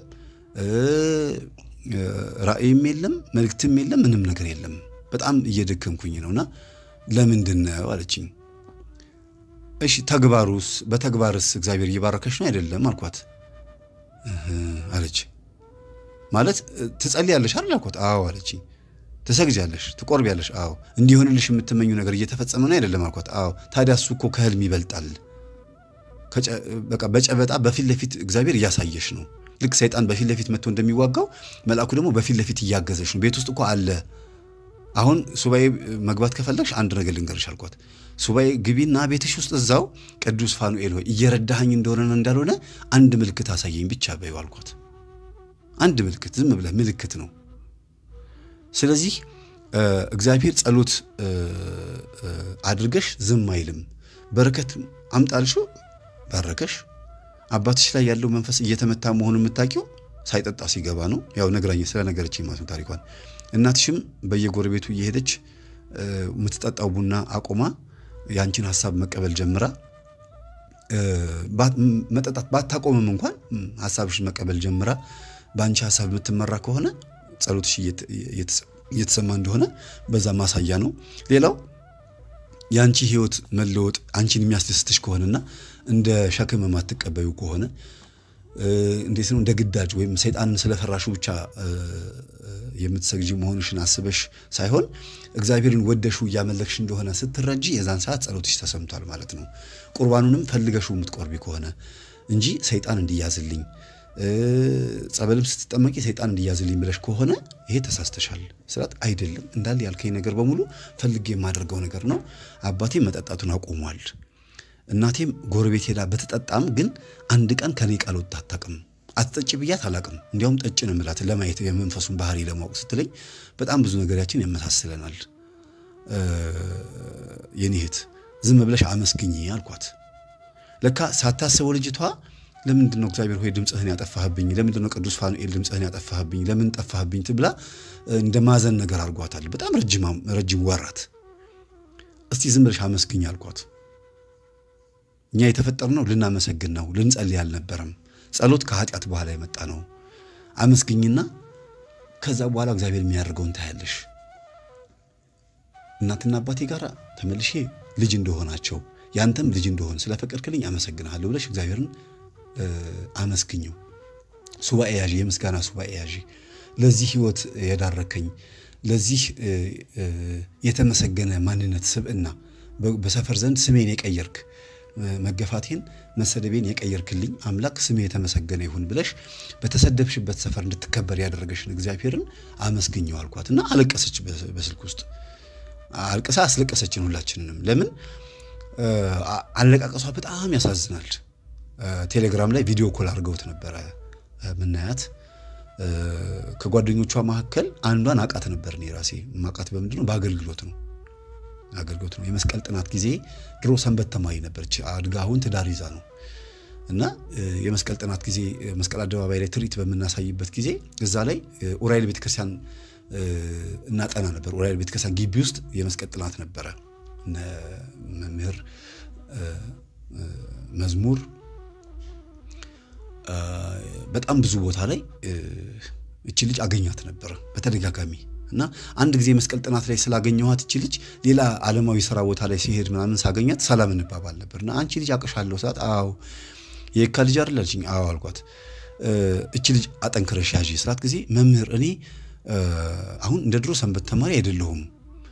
ራእይም የለም መልእክትም የለም ምንም ነገር የለም። በጣም እየደከምኩኝ ነውና ለምንድን ነው አለችኝ። እሺ ተግባሩስ በተግባርስ እግዚአብሔር እየባረከሽ ነው አይደለም አልኳት አለች። ማለት ትጸልያለሽ አይደል አልኳት። አዎ አለችኝ። ትሰግጃለሽ፣ ትቆርቢያለሽ። አዎ እንዲሆንልሽ የምትመኙ ነገር እየተፈጸመ ነው አይደለም አልኳት። አዎ ታዲያ እሱ እኮ ከህልም ይበልጣል። በቃ በጨበጣ በፊት ለፊት እግዚአብሔር እያሳየሽ ነው። ልክ ሰይጣን በፊት ለፊት መጥቶ እንደሚዋጋው መልአኩ ደግሞ በፊት ለፊት እያገዘሽ ነው። ቤት ውስጥ እኮ አለ። አሁን ሱባኤ መግባት ከፈለግሽ አንድ ነገር ልንገርሽ አልኳት። ሱባኤ ግቢና ቤትሽ ውስጥ እዛው ቅዱስ ፋኑኤል ሆይ እየረዳኸኝ እንደሆነ እንዳልሆነ አንድ ምልክት አሳየኝ ብቻ በይው አልኳት። አንድ ምልክት ዝም ብለህ ምልክት ነው። ስለዚህ እግዚአብሔር ጸሎት አድርገሽ ዝም አይልም። በረከት አምጣልሽው ባረከሽ። አባትሽ ላይ ያለው መንፈስ እየተመታ መሆኑን የምታውቂው ሳይጠጣ ሲገባ ነው። ያው ነግራኝ ስለነገረችኝ ማለት ነው ታሪኳን። እናትሽም በየጎረቤቱ እየሄደች የምትጠጣው ቡና አቁማ የአንቺን ሀሳብ መቀበል ጀምራ መጠጣት ባታቆምም እንኳን ሀሳብሽን መቀበል ጀምራ በአንቺ ሀሳብ የምትመራ ከሆነ ጸሎትሽ እየተሰማ እንደሆነ በዛ ማሳያ ነው። ሌላው የአንቺ ህይወት መለወጥ አንቺን የሚያስደስትሽ ከሆነና እንደ ሸክም የማትቀበዩ ከሆነ እንዴት ነው እንደ ግዳጅ ወይም ሰይጣንን ስለፈራሹ ብቻ የምትሰግጂ መሆንሽን አስበሽ ሳይሆን እግዚአብሔርን ወደሹ እያመለክሽ እንደሆነ ስትረጂ የዛን ሰዓት ጸሎትሽ ተሰምቷል ማለት ነው። ቁርባኑንም ፈልገሹ የምትቆርቢ ከሆነ እንጂ ሰይጣን እንዲያዝልኝ ጸበልም ስትጠመቂ ሰይጣን እንዲያዝልኝ ብለሽ ከሆነ ይሄ ተሳስተሻል ስላት አይደለም እንዳለ ያልከኝ ነገር በሙሉ ፈልጌ የማደርገው ነገር ነው። አባቴም መጠጣቱን አቁሟል። እናቴም ጎረቤት ሄዳ በተጠጣም ግን አንድ ቀን ከኔ ቃል ወጥታ አታውቅም። አትጠጭ ብያት አላውቅም። እንዲያውም ጠጭ ነው የምላት ለማየት የመንፈሱን ባህሪ ለማወቅ ስትለኝ በጣም ብዙ ነገራችን ያመሳስለናል። የኔ እህት ዝም ብለሽ አመስግኝ አልኳት። ለካ ሳታስበው ልጅቷ ለምንድን ነው እግዚአብሔር ሆይ ድምፅህን ያጠፋህብኝ? ለምንድን ነው ቅዱስ ፋኑኤል ድምፅህን ያጠፋህብኝ? ለምን ጠፋህብኝ? ትብላ እንደ ማዘን ነገር አድርጓታል። በጣም ረጅም ወራት። እስቲ ዝም ብለሽ አመስግኝ አልኳት። እኛ የተፈጠርነው ልናመሰግን ነው፣ ልንጸልይ አልነበረም። ጸሎት ከኃጢአት በኋላ የመጣ ነው። አመስግኝና ከዛ በኋላ እግዚአብሔር የሚያደርገውን ታያለሽ። እናትና አባቴ ጋር ተመልሼ ልጅ እንደሆናቸው ያንተም ልጅ እንደሆን ስለፈቀድክልኝ አመሰግንሃለሁ ብለሽ እግዚአብሔርን አመስግኘው። ሱባኤ ያዢ፣ የምስጋና ሱባኤ ያዢ። ለዚህ ህይወት የዳረከኝ ለዚህ የተመሰገነ ማንነት ስብዕና በሰፈር ዘንድ ስሜን የቀየርክ መገፋቴን መሰደቤን የቀየርክልኝ አምላክ ስሜ የተመሰገነ ይሁን ብለሽ በተሰደብሽበት ሰፈር እንድትከበር ያደረገሽን እግዚአብሔርን አመስግኘው አልኳት እና አለቀሰች። በስልክ ውስጥ አልቅሳ አስለቀሰችን ሁላችንንም። ለምን አለቃቀሷ በጣም ያሳዝናል። ቴሌግራም ላይ ቪዲዮ ኮል አድርገውት ነበረ ምናያት። ከጓደኞቿ መካከል አንዷን አቃት ነበር። እኔ ራሴ ማቃት በምንድን ነው? በአገልግሎት ነው አገልግሎት ነው። የመስቀል ጥናት ጊዜ ድሮ ሰንበት ተማሪ ነበረች። አድጋ አሁን ትዳር ይዛ ነው እና የመስቀል ጥናት ጊዜ መስቀል አደባባይ ላይ ትርኢት በምናሳይበት ጊዜ እዛ ላይ ኡራኤል ቤተክርስቲያን እናጠና ነበር። ኡራኤል ቤተክርስቲያን ግቢ ውስጥ የመስቀል ጥናት ነበረ። መምህር መዝሙር በጣም ብዙ ቦታ ላይ እቺ ልጅ አገኛት ነበረ በተደጋጋሚ እና አንድ ጊዜ መስቀል ጥናት ላይ ስላገኘኋት እቺ ልጅ ሌላ ዓለማዊ ስራ ቦታ ላይ ሲሄድ ምናምን ሳገኛት ሰላም እንባባል ነበር። እና አንቺ ልጅ አቅሻለሁ ሰዓት አዎ የካ ልጅ አይደል አለችኝ። አዎ አልኳት። እቺ ልጅ አጠንክረሽ ያዥ ስላት ጊዜ መምህር እኔ አሁን እንደ ድሮ ሰንበት ተማሪ አይደለሁም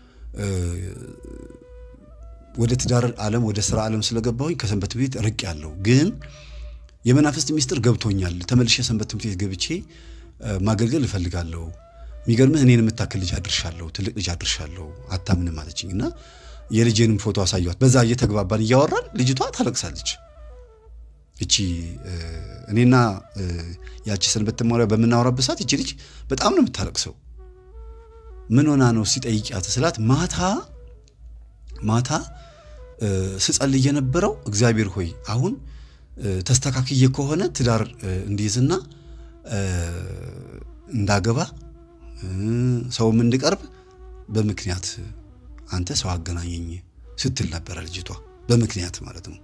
ወደ ትዳር ዓለም ወደ ስራ ዓለም ስለገባሁኝ ከሰንበት ቤት ርቅ ያለው ግን የመናፍስት ሚስጥር ገብቶኛል። ተመልሼ ሰንበት ትምህርት ቤት ገብቼ ማገልገል እፈልጋለሁ። የሚገርምህ እኔን የምታክል ልጅ አድርሻለሁ፣ ትልቅ ልጅ አድርሻለሁ፣ አታምንም አለችኝ እና የልጄንም ፎቶ አሳየኋት። በዛ እየተግባባን እያወራን ልጅቷ ታለቅሳለች። እቺ እኔና ያቺ ሰንበት ተማሪያ በምናወራበት ሰዓት እቺ ልጅ በጣም ነው የምታለቅሰው። ምን ሆና ነው ሲጠይቂያት ስላት ማታ ማታ ስጸልይ የነበረው እግዚአብሔር ሆይ አሁን ተስተካክዬ ከሆነ ትዳር እንዲይዝና እንዳገባ ሰውም እንድቀርብ በምክንያት አንተ ሰው አገናኘኝ ስትል ነበረ ልጅቷ በምክንያት ማለት ነው።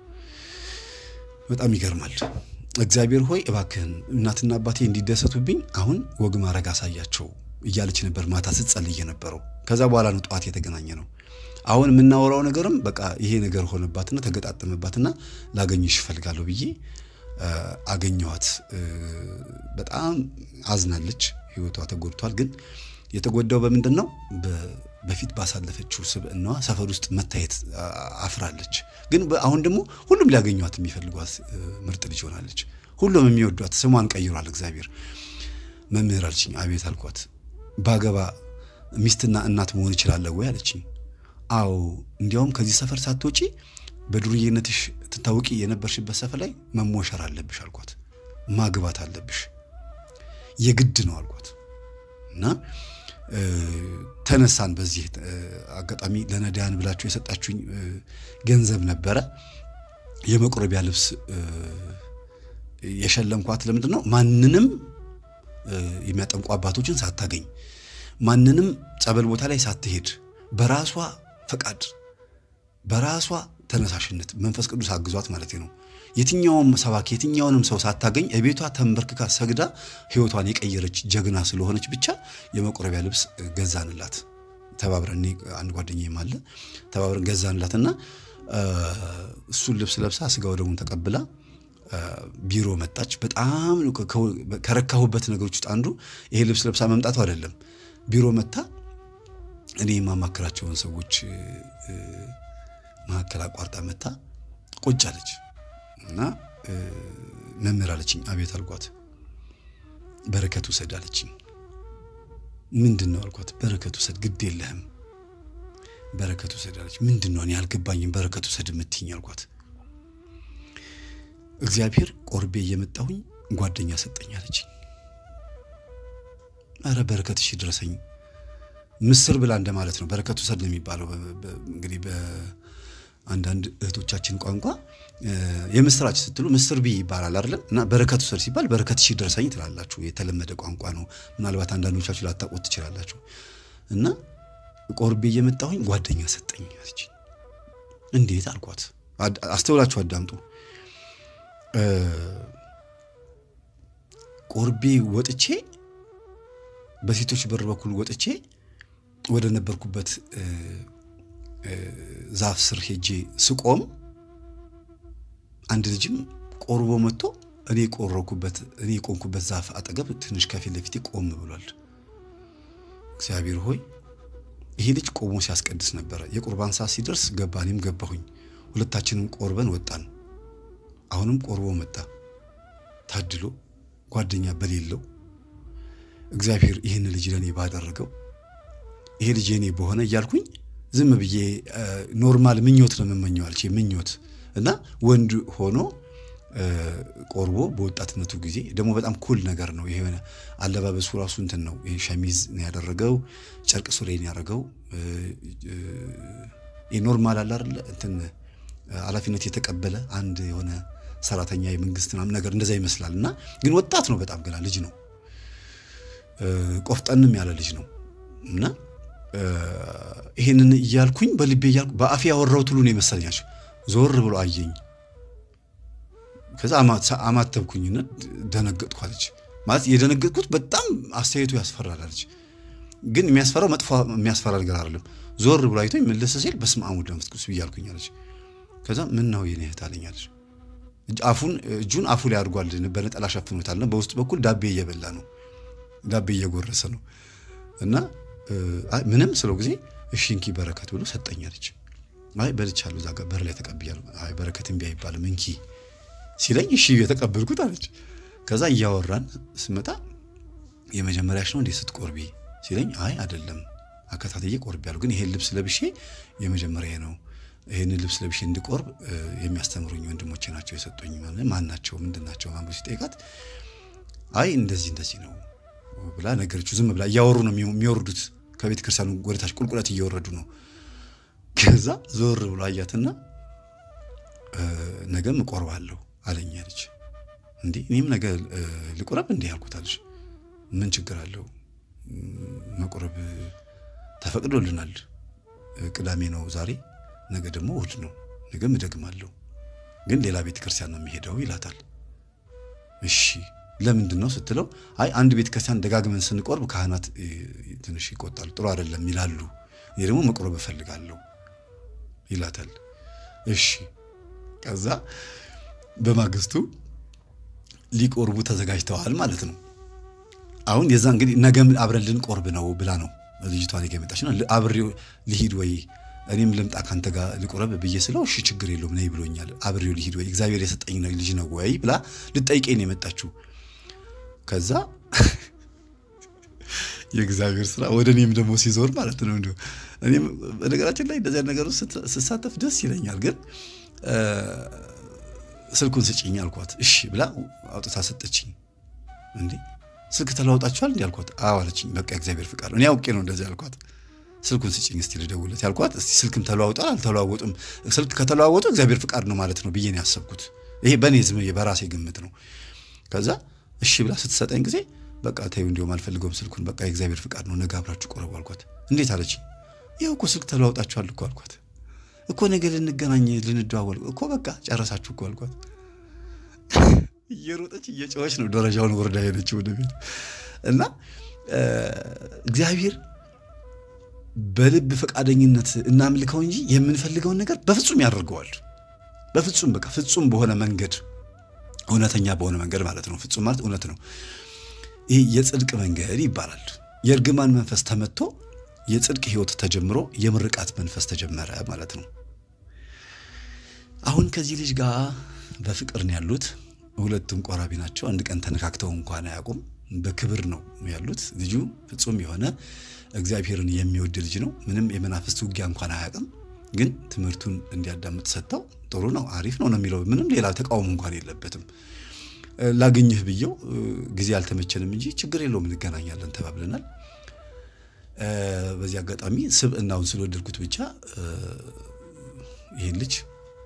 በጣም ይገርማል። እግዚአብሔር ሆይ እባክህን እናትና አባቴ እንዲደሰቱብኝ አሁን ወግ ማድረግ አሳያቸው እያለች ነበር ማታ ስትጸልይ የነበረው። ከዛ በኋላ ነው ጠዋት የተገናኘ ነው። አሁን የምናወራው ነገርም በቃ ይሄ ነገር ሆነባትና ተገጣጠመባትና ላገኝሽ እፈልጋለሁ ብዬ አገኘኋት። በጣም አዝናለች። ህይወቷ ተጎድቷል። ግን የተጎዳው በምንድን ነው? በፊት ባሳለፈችው ስብዕናዋ ሰፈር ውስጥ መታየት አፍራለች። ግን አሁን ደግሞ ሁሉም ሊያገኟት የሚፈልጓት ምርጥ ልጅ ሆናለች። ሁሉም የሚወዷት ስሟን ቀይሯል እግዚአብሔር። መምህር አለችኝ። አቤት አልኳት። ባገባ ሚስትና እናት መሆን እችላለሁ ወይ አለችኝ። አዎ እንዲያውም ከዚህ ሰፈር ሳትወጪ በዱርዬነትሽ ትታወቂ የነበርሽበት ሰፈር ላይ መሞሸር አለብሽ አልኳት። ማግባት አለብሽ የግድ ነው አልኳት እና ተነሳን። በዚህ አጋጣሚ ለነዳያን ብላችሁ የሰጣችሁኝ ገንዘብ ነበረ። የመቁረቢያ ልብስ የሸለምኳት ለምንድን ነው? ማንንም የሚያጠምቁ አባቶችን ሳታገኝ ማንንም ጸበል ቦታ ላይ ሳትሄድ በራሷ ፈቃድ በራሷ ተነሳሽነት መንፈስ ቅዱስ አግዟት ማለት ነው። የትኛውም ሰባኪ የትኛውንም ሰው ሳታገኝ እቤቷ ተንበርክካ ሰግዳ ሕይወቷን የቀየረች ጀግና ስለሆነች ብቻ የመቁረቢያ ልብስ ገዛንላት። ተባብረን አንድ ጓደኛዬም አለ ተባብረን ገዛንላት እና እሱን ልብስ ለብሳ ስጋ ወደሙን ተቀብላ ቢሮ መጣች። በጣም ከረካሁበት ነገሮች ውስጥ አንዱ ይሄ ልብስ ለብሳ መምጣቱ አይደለም። ቢሮ መታ እኔ የማማክራቸውን ሰዎች መካከል አቋርጣ መታ ቁጭ አለች እና መምህር አለችኝ። አቤት አልኳት። በረከት ውሰድ አለችኝ። ምንድን ነው አልኳት። በረከት ውሰድ፣ ግድ የለህም በረከት ውሰድ አለች። ምንድን ነው እኔ አልገባኝም፣ በረከት ውሰድ የምትይኝ አልኳት። እግዚአብሔር ቆርቤ እየመጣሁኝ ጓደኛ ሰጠኝ አለችኝ። አረ በረከትሽ ይድረሰኝ ምስር ብላ እንደማለት ነው። በረከት ውሰድ ነው የሚባለው እንግዲህ አንዳንድ እህቶቻችን ቋንቋ የምስራች ስትሉ ምስር ቢ ይባላል አይደለም። እና በረከት ውሰድ ሲባል በረከትሽ ይድረሰኝ ትላላችሁ። የተለመደ ቋንቋ ነው። ምናልባት አንዳንዶቻችሁ ላታውቁት ትችላላችሁ። እና ቆርቤ እየመጣሁኝ ጓደኛ ሰጠኝ አለች። እንዴት አልኳት። አስተውላችሁ አዳምጡ። ቆርቤ ወጥቼ በሴቶች በር በኩል ወጥቼ ወደ ነበርኩበት ዛፍ ስር ሄጄ ስቆም አንድ ልጅም ቆርቦ መጥቶ እኔ የቆረኩበት እኔ የቆምኩበት ዛፍ አጠገብ ትንሽ ከፊት ለፊቴ ቆም ብሏል። እግዚአብሔር ሆይ ይሄ ልጅ ቆሞ ሲያስቀድስ ነበረ። የቁርባን ሰዓት ሲደርስ ገባ፣ እኔም ገባሁኝ። ሁለታችንም ቆርበን ወጣን። አሁንም ቆርቦ መጣ። ታድሎ ጓደኛ በሌለው እግዚአብሔር ይህን ልጅ ለእኔ ባደረገው ይሄ ልጅ የኔ በሆነ እያልኩኝ ዝም ብዬ ኖርማል ምኞት ነው የምመኘው አልቼ ምኞት እና ወንድ ሆኖ ቆርቦ በወጣትነቱ ጊዜ ደግሞ በጣም ኩል ነገር ነው። ይሄ አለባበሱ ራሱ እንትን ነው። ይሄ ሸሚዝ ነው ያደረገው፣ ጨርቅ ሱሪ ነው ያደረገው። ኖርማል አለ አይደለ እንትን ኃላፊነት የተቀበለ አንድ የሆነ ሰራተኛ የመንግስት ምናምን ነገር እንደዛ ይመስላል። እና ግን ወጣት ነው፣ በጣም ገና ልጅ ነው። ቆፍጠንም ያለ ልጅ ነው እና ይሄንን እያልኩኝ በልቤ እያልኩ በአፌ ያወራሁት ሁሉ ነው የመሰለኛቸው። ዞር ብሎ አየኝ። ከዛ አማተብኩኝና ደነገጥኩ አለች። ማለት የደነገጥኩት በጣም አስተያየቱ ያስፈራል አለች። ግን የሚያስፈራው መጥፎ የሚያስፈራ ነገር አይደለም። ዞር ብሎ አይቶኝ መለሰ ሲል በስመ አብ ወወልድ ወመንፈስ ቅዱስ ብያልኩኝ አለች። ከዛ ምን ነው የኔ እህት አለኝ አለች። አፉን እጁን አፉ ላይ አድርጓል፣ በነጠላ ሸፍኖታል። በውስጥ በኩል ዳቤ እየበላ ነው፣ ዳቤ እየጎረሰ ነው እና ምንም ስለው ጊዜ እሺ እንኪ በረከት ብሎ ሰጠኝ አለች። አይ በልቻለሁ፣ እዛ ጋር በር ላይ ተቀብያለሁ። አይ በረከት እምቢ አይባልም እንኪ ሲለኝ እሺ የተቀበልኩት አለች። ከዛ እያወራን ስመጣ የመጀመሪያሽ ነው እንዴ ስትቆርቢ ሲለኝ አይ አይደለም አከታተዬ ቆርቤያለሁ፣ ግን ይሄን ልብስ ለብሼ የመጀመሪያ ነው። ይሄንን ልብስ ለብሼ እንድቆርብ የሚያስተምሩኝ ወንድሞቼ ናቸው የሰጡኝ። ማን ናቸው ምንድን ናቸው ማንበ ሲጠይቃት አይ እንደዚህ እንደዚህ ነው ብላ ነገረችው። ዝም ብላ እያወሩ ነው የሚወርዱት ከቤተ ክርስቲያኑ ወደታች ቁልቁለት እየወረዱ ነው። ከዛ ዞር ብሎ አያትና ነገም እቆርባለሁ አለኝ አለች። እንዴ እኔም ነገ ልቁረብ እንዲህ ያልኩት አለች። ምን ችግር አለው? መቁረብ ተፈቅዶልናል። ቅዳሜ ነው ዛሬ፣ ነገ ደግሞ እሑድ ነው፣ ነገም እደግማለሁ፣ ግን ሌላ ቤተ ክርስቲያን ነው የሚሄደው ይላታል። እሺ ለምንድን ነው ስትለው፣ አይ አንድ ቤተ ክርስቲያን ደጋግመን ስንቆርብ ካህናት ትንሽ ይቆጣሉ፣ ጥሩ አይደለም ይላሉ። እኔ ደግሞ መቁረብ እፈልጋለሁ ይላታል። እሺ ከዛ በማግስቱ ሊቆርቡ ተዘጋጅተዋል ማለት ነው። አሁን የዛ እንግዲህ ነገም አብረን ልንቆርብ ነው ብላ ነው ልጅቷ ነገ የመጣች ነው። አብሬው ልሂድ ወይ እኔም ልምጣ ካንተ ጋር ልቆረብ ብዬ ስለው እሺ ችግር የለውም ነይ ብሎኛል፣ አብሬው ልሂድ ወይ እግዚአብሔር የሰጠኝ ልጅ ነው ወይ ብላ ልጠይቀኝ ነው የመጣችው። ከዛ የእግዚአብሔር ስራ ወደ እኔም ደግሞ ሲዞር ማለት ነው። እንዲሁ እኔም በነገራችን ላይ እንደዚያ ነገር ውስጥ ስሳተፍ ደስ ይለኛል። ግን ስልኩን ስጭኝ አልኳት። እሺ ብላ አውጥታ ሰጠችኝ። እንዴ ስልክ ተለዋውጣችኋል እንዲ አልኳት። አዎ አለችኝ። በቃ እግዚአብሔር ፍቃድ ነው። እኔ አውቄ ነው እንደዚህ አልኳት። ስልኩን ስጭኝ እስቲ ልደውልለት ያልኳት። እስቲ ስልክም ተለዋውጣል አልተለዋወጡም፣ ስልክ ከተለዋወጡ እግዚአብሔር ፍቃድ ነው ማለት ነው ብዬ ነው ያሰብኩት። ይሄ በእኔ ዝም በራሴ ግምት ነው። ከዛ እሺ ብላ ስትሰጠኝ ጊዜ በቃ ተይው እንዲሁም አልፈልገውም ስልኩን፣ በቃ የእግዚአብሔር ፍቃድ ነው፣ ነገ አብራችሁ ቆረቡ አልኳት። እንዴት አለችኝ። ይኸው እኮ ስልክ ተለዋውጣችኋል እኮ አልኳት። እኮ ነገ ልንገናኝ ልንደዋወል እኮ በቃ ጨረሳችሁ እኮ አልኳት። እየሮጠች እየጮኸች ነው ደረጃውን ወርዳ ሄደችው ወደ ቤት እና እግዚአብሔር በልብ ፈቃደኝነት እናምልከው እንጂ የምንፈልገውን ነገር በፍጹም ያደርገዋል። በፍጹም በቃ ፍጹም በሆነ መንገድ እውነተኛ በሆነ መንገድ ማለት ነው። ፍጹም ማለት እውነት ነው። ይህ የጽድቅ መንገድ ይባላል። የእርግማን መንፈስ ተመቶ የጽድቅ ሕይወት ተጀምሮ የምርቃት መንፈስ ተጀመረ ማለት ነው። አሁን ከዚህ ልጅ ጋር በፍቅር ነው ያሉት። ሁለቱም ቆራቢ ናቸው። አንድ ቀን ተነካክተው እንኳን አያውቁም። በክብር ነው ያሉት። ልጁ ፍጹም የሆነ እግዚአብሔርን የሚወድ ልጅ ነው። ምንም የመናፍስት ውጊያ እንኳን አያውቅም። ግን ትምህርቱን እንዲያዳምጥ ሰጥተው ጥሩ ነው አሪፍ ነው ነው የሚለው ምንም ሌላ ተቃውሞ እንኳን የለበትም። ላገኝህ ብየው ጊዜ አልተመቸንም እንጂ ችግር የለውም እንገናኛለን ተባብለናል። በዚህ አጋጣሚ ስብዕናውን ስለወደድኩት ብቻ ይህን ልጅ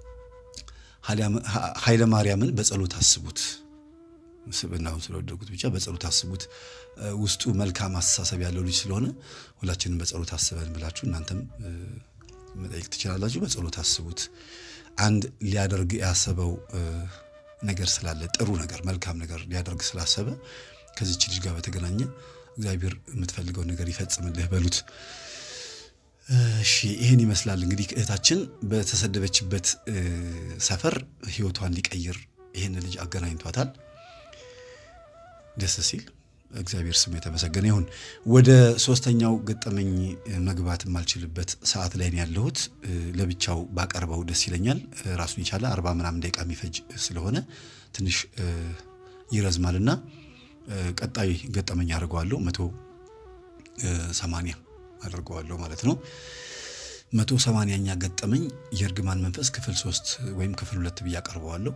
ኃይለ ማርያምን በጸሎት አስቡት። ስብዕናውን ስለወደድኩት ብቻ በጸሎት አስቡት። ውስጡ መልካም አስተሳሰብ ያለው ልጅ ስለሆነ ሁላችንም በጸሎት አስበን ብላችሁ እናንተም መጠየቅ ትችላላችሁ። በጸሎት አስቡት። አንድ ሊያደርግ ያሰበው ነገር ስላለ ጥሩ ነገር መልካም ነገር ሊያደርግ ስላሰበ ከዚች ልጅ ጋር በተገናኘ እግዚአብሔር የምትፈልገውን ነገር ይፈጽምልህ በሉት። እሺ ይህን ይመስላል እንግዲህ እህታችን በተሰደበችበት ሰፈር ሕይወቷን ሊቀይር ይህን ልጅ አገናኝቷታል። ደስ ሲል እግዚአብሔር ስም የተመሰገነ ይሁን። ወደ ሶስተኛው ገጠመኝ መግባት የማልችልበት ሰዓት ላይ ነው ያለሁት። ለብቻው ባቀርበው ደስ ይለኛል። ራሱን የቻለ አርባ ምናምን ደቂቃ የሚፈጅ ስለሆነ ትንሽ ይረዝማልና ቀጣይ ገጠመኝ አድርገዋለሁ። መቶ ሰማንያ አድርገዋለሁ ማለት ነው። መቶ ሰማንያኛ ገጠመኝ የእርግማን መንፈስ ክፍል ሶስት ወይም ክፍል ሁለት ብዬ አቀርበዋለሁ።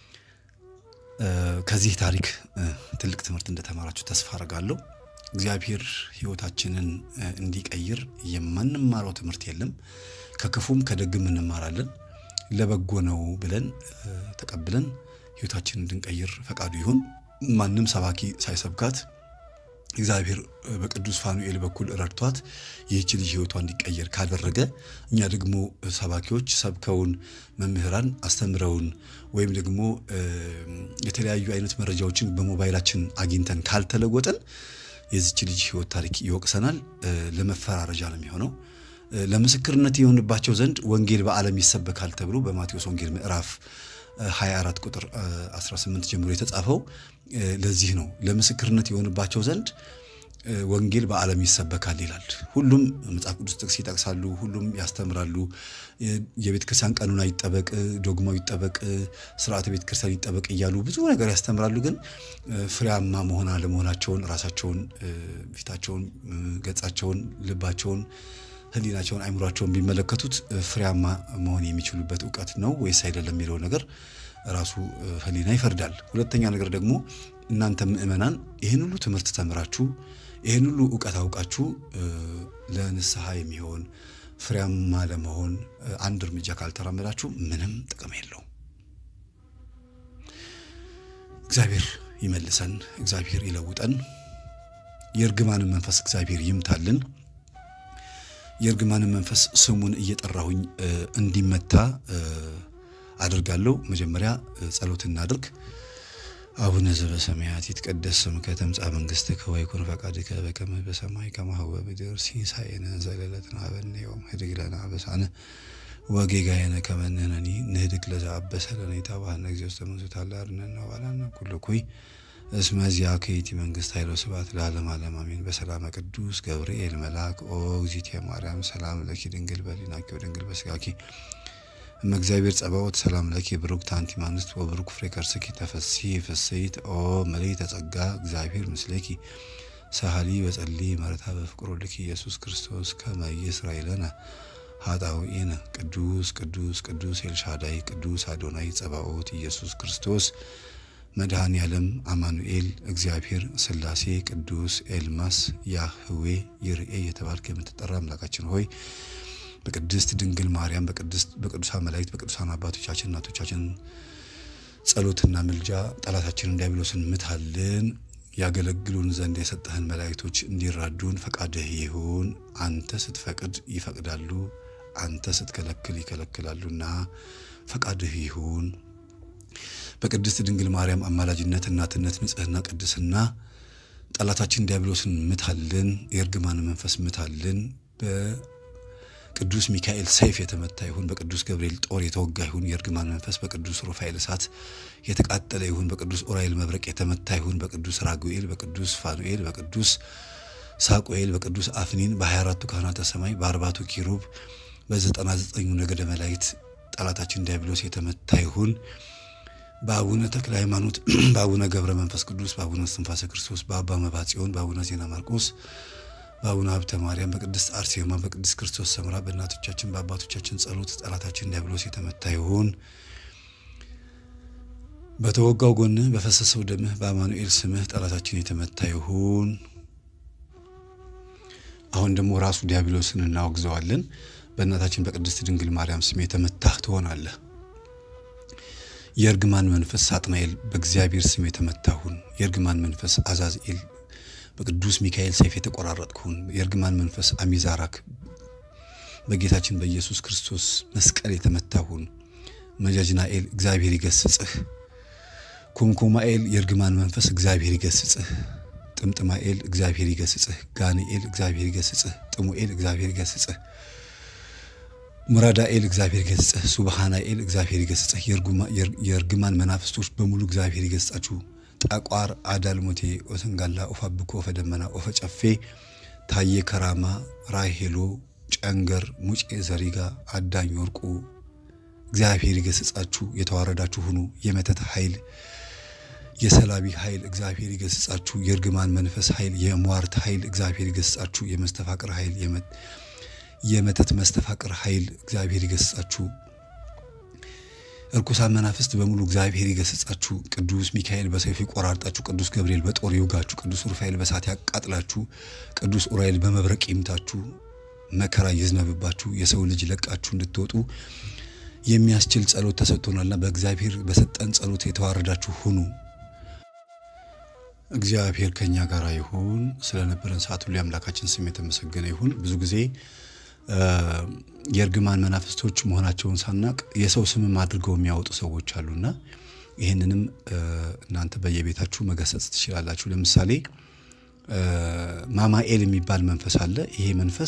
ከዚህ ታሪክ ትልቅ ትምህርት እንደተማራችሁ ተስፋ አድርጋለሁ። እግዚአብሔር ሕይወታችንን እንዲቀይር የማንማረው ትምህርት የለም። ከክፉም ከደግም እንማራለን። ለበጎ ነው ብለን ተቀብለን ሕይወታችንን እንድንቀይር ፈቃዱ ይሁን። ማንም ሰባኪ ሳይሰብካት እግዚአብሔር በቅዱስ ፋኑኤል በኩል ረድቷት ይህች ልጅ ሕይወቷ እንዲቀየር ካደረገ እኛ ደግሞ ሰባኪዎች ሰብከውን መምህራን አስተምረውን ወይም ደግሞ የተለያዩ አይነት መረጃዎችን በሞባይላችን አግኝተን ካልተለወጠን የዚች ልጅ ሕይወት ታሪክ ይወቅሰናል። ለመፈራረጃ ነው የሚሆነው። ለምስክርነት የሆንባቸው ዘንድ ወንጌል በዓለም ይሰበካል ተብሎ በማቴዎስ ወንጌል ምዕራፍ 24 ቁጥር 18 ጀምሮ የተጻፈው ለዚህ ነው። ለምስክርነት የሆንባቸው ዘንድ ወንጌል በዓለም ይሰበካል ይላል። ሁሉም መጽሐፍ ቅዱስ ጥቅስ ይጠቅሳሉ፣ ሁሉም ያስተምራሉ። የቤተ ክርስቲያን ቀኑና ይጠበቅ፣ ዶግማው ይጠበቅ፣ ስርዓተ ቤተ ክርስቲያን ይጠበቅ እያሉ ብዙ ነገር ያስተምራሉ። ግን ፍሬያማ መሆን አለመሆናቸውን ራሳቸውን፣ ፊታቸውን፣ ገጻቸውን፣ ልባቸውን ሕሊናቸውን አይምሯቸውን ቢመለከቱት ፍሬያማ መሆን የሚችሉበት እውቀት ነው ወይስ አይደለም የሚለው ነገር ራሱ ሕሊና ይፈርዳል። ሁለተኛ ነገር ደግሞ እናንተ ምእመናን ይህን ሁሉ ትምህርት ተምራችሁ ይህን ሁሉ እውቀት አውቃችሁ ለንስሐ የሚሆን ፍሬያማ ለመሆን አንድ እርምጃ ካልተራመዳችሁ ምንም ጥቅም የለውም። እግዚአብሔር ይመልሰን፣ እግዚአብሔር ይለውጠን፣ የእርግማንን መንፈስ እግዚአብሔር ይምታልን። የእርግማንን መንፈስ ስሙን እየጠራሁኝ እንዲመታ አድርጋለሁ። መጀመሪያ ጸሎት እናድርግ። አቡነ ዘበሰማያት ይትቀደስ ስምከ ትምጻእ መንግሥትከ ወይኩን ፈቃድከ በከመ በሰማይ ከማሁ በምድር ሲሳየነ ዘለለዕለትነ ሀበነ ዮም ኅድግ ለነ አበሳነ ወጌጋየነ ከመ ንሕነኒ ንኅድግ ለዘአበሰ ለነ ኢታብአነ እግዚኦ ውስተ መንሱት አላ አርነነ ወባልሐነ ኩሉ ኩይ እስመ ዚአከ ይእቲ መንግሥት ኃይል ወስብሐት ለዓለመ ዓለም አሜን። በሰላመ ቅዱስ ገብርኤል መልአክ ኦ እግዝእትየ ማርያም ሰላም ለኪ ድንግል በሊናኪ ወድንግል በሥጋኪ እመ እግዚአብሔር ጸባኦት ሰላም ለኪ ብሩክት አንቲ እምአንስት ወብሩክ ፍሬ ከርሥኪ ተፈሥሒ ፍሥሕት ኦ ምልዕተ ጸጋ እግዚአብሔር ምስሌኪ ሰሃሊ በጸሊ መረታ በፍቅር ወልድኪ ኢየሱስ ክርስቶስ ከመ ይሥረይ ለነ ኃጣውኢነ ቅዱስ ቅዱስ ቅዱስ ኤልሻዳይ ቅዱስ አዶናይ ጸባኦት ኢየሱስ ክርስቶስ መድኃኔ ዓለም አማኑኤል እግዚአብሔር ሥላሴ ቅዱስ ኤልማስ ያህዌ ይርኤ የተባልክ የምትጠራ አምላካችን ሆይ በቅድስት ድንግል ማርያም በቅዱሳን መላእክት በቅዱሳን አባቶቻችን እናቶቻችን ጸሎትና ምልጃ ጠላታችንን ዲያብሎስን ምታልን። ያገለግሉን ዘንድ የሰጠህን መላእክቶች እንዲራዱን ፈቃድህ ይሁን። አንተ ስትፈቅድ ይፈቅዳሉ፣ አንተ ስትከለክል ይከለክላሉና ፈቃድህ ይሁን። በቅድስት ድንግል ማርያም አማላጅነት፣ እናትነት፣ ንጽሕና፣ ቅድስና ጠላታችን ዲያብሎስን ምታልን። የእርግማን መንፈስ ምታልን። በቅዱስ ሚካኤል ሰይፍ የተመታ ይሁን። በቅዱስ ገብርኤል ጦር የተወጋ ይሁን። የእርግማን መንፈስ በቅዱስ ሩፋኤል እሳት የተቃጠለ ይሁን። በቅዱስ ኡራኤል መብረቅ የተመታ ይሁን። በቅዱስ ራጉኤል፣ በቅዱስ ፋኑኤል፣ በቅዱስ ሳቁኤል፣ በቅዱስ አፍኒን፣ በሀያ አራቱ ካህናተ ሰማይ፣ በአርባቱ ኪሩብ፣ በዘጠና ዘጠኙ ነገደ መላእክት ጠላታችን ዲያብሎስ የተመታ ይሁን። በአቡነ ተክለ ሃይማኖት፣ በአቡነ ገብረ መንፈስ ቅዱስ፣ በአቡነ እስትንፋሰ ክርስቶስ፣ በአባ መብዓ ጽዮን፣ በአቡነ ዜና ማርቆስ፣ በአቡነ ሀብተ ማርያም፣ በቅድስት አርሴማ፣ በቅድስት ክርስቶስ ሰምራ፣ በእናቶቻችን በአባቶቻችን ጸሎት ጠላታችን ዲያብሎስ የተመታ ይሁን። በተወጋው ጎንህ በፈሰሰው ደምህ በአማኑኤል ስምህ ጠላታችን የተመታ ይሁን። አሁን ደግሞ ራሱ ዲያብሎስን እናወግዘዋለን። በእናታችን በቅድስት ድንግል ማርያም ስም የተመታህ ትሆናለህ። የእርግማን መንፈስ ሳጥናኤል በእግዚአብሔር ስም የተመታሁን። የእርግማን መንፈስ አዛዝኤል በቅዱስ ሚካኤል ሰይፍ የተቆራረጥኩን። የእርግማን መንፈስ አሚዛራክ በጌታችን በኢየሱስ ክርስቶስ መስቀል የተመታሁን። መጃጅናኤል እግዚአብሔር ይገስጽህ። ኩምኩማኤል የእርግማን መንፈስ እግዚአብሔር ይገስጽህ። ጥምጥማኤል እግዚአብሔር ይገስጽህ። ጋንኤል እግዚአብሔር ይገስጽህ። ጥሙኤል እግዚአብሔር ይገስጽህ። ሙራዳኤል እግዚአብሔር ይገስጽህ። ሱብሃናኤል እግዚአብሔር ይገስጽህ። የእርግማን መናፍስቶች በሙሉ እግዚአብሔር ይገስጻችሁ። ጠቋር፣ አዳልሞቴ፣ ኦሰንጋላ፣ ኦፋ ብኮ፣ ኦፈ ደመና፣ ኦፈ ጨፌ፣ ታዬ ከራማ፣ ራሄሎ፣ ጨንገር፣ ሙጬ ዘሪጋ፣ አዳኝ ወርቁ እግዚአብሔር ይገስጻችሁ። የተዋረዳችሁ ሁኑ። የመተት ኃይል የሰላቢ ኃይል እግዚአብሔር ይገስጻችሁ። የእርግማን መንፈስ ኃይል፣ የሟርት ኃይል እግዚአብሔር ይገስጻችሁ። የመስተፋቅር ኃይል የመተት መስተፋቅር ኃይል እግዚአብሔር ይገስጻችሁ። እርኩሳን መናፍስት በሙሉ እግዚአብሔር ይገስጻችሁ። ቅዱስ ሚካኤል በሰይፍ ይቆራርጣችሁ። ቅዱስ ገብርኤል በጦር ይውጋችሁ። ቅዱስ ሩፋኤል በሳት ያቃጥላችሁ። ቅዱስ ኡራኤል በመብረቅ ይምታችሁ። መከራ ይዝነብባችሁ። የሰው ልጅ ለቃችሁ እንድትወጡ የሚያስችል ጸሎት ተሰጥቶናልና በእግዚአብሔር በሰጠን ጸሎት የተዋረዳችሁ ሁኑ። እግዚአብሔር ከኛ ጋር ይሁን። ስለነበረን ሰዓት ሁሉ የአምላካችን ስም የተመሰገነ ይሁን። ብዙ ጊዜ የእርግማን መናፍስቶች መሆናቸውን ሳናቅ የሰው ስምም አድርገው የሚያወጡ ሰዎች አሉና ይህንንም እናንተ በየቤታችሁ መገሰጽ ትችላላችሁ። ለምሳሌ ማማኤል የሚባል መንፈስ አለ። ይሄ መንፈስ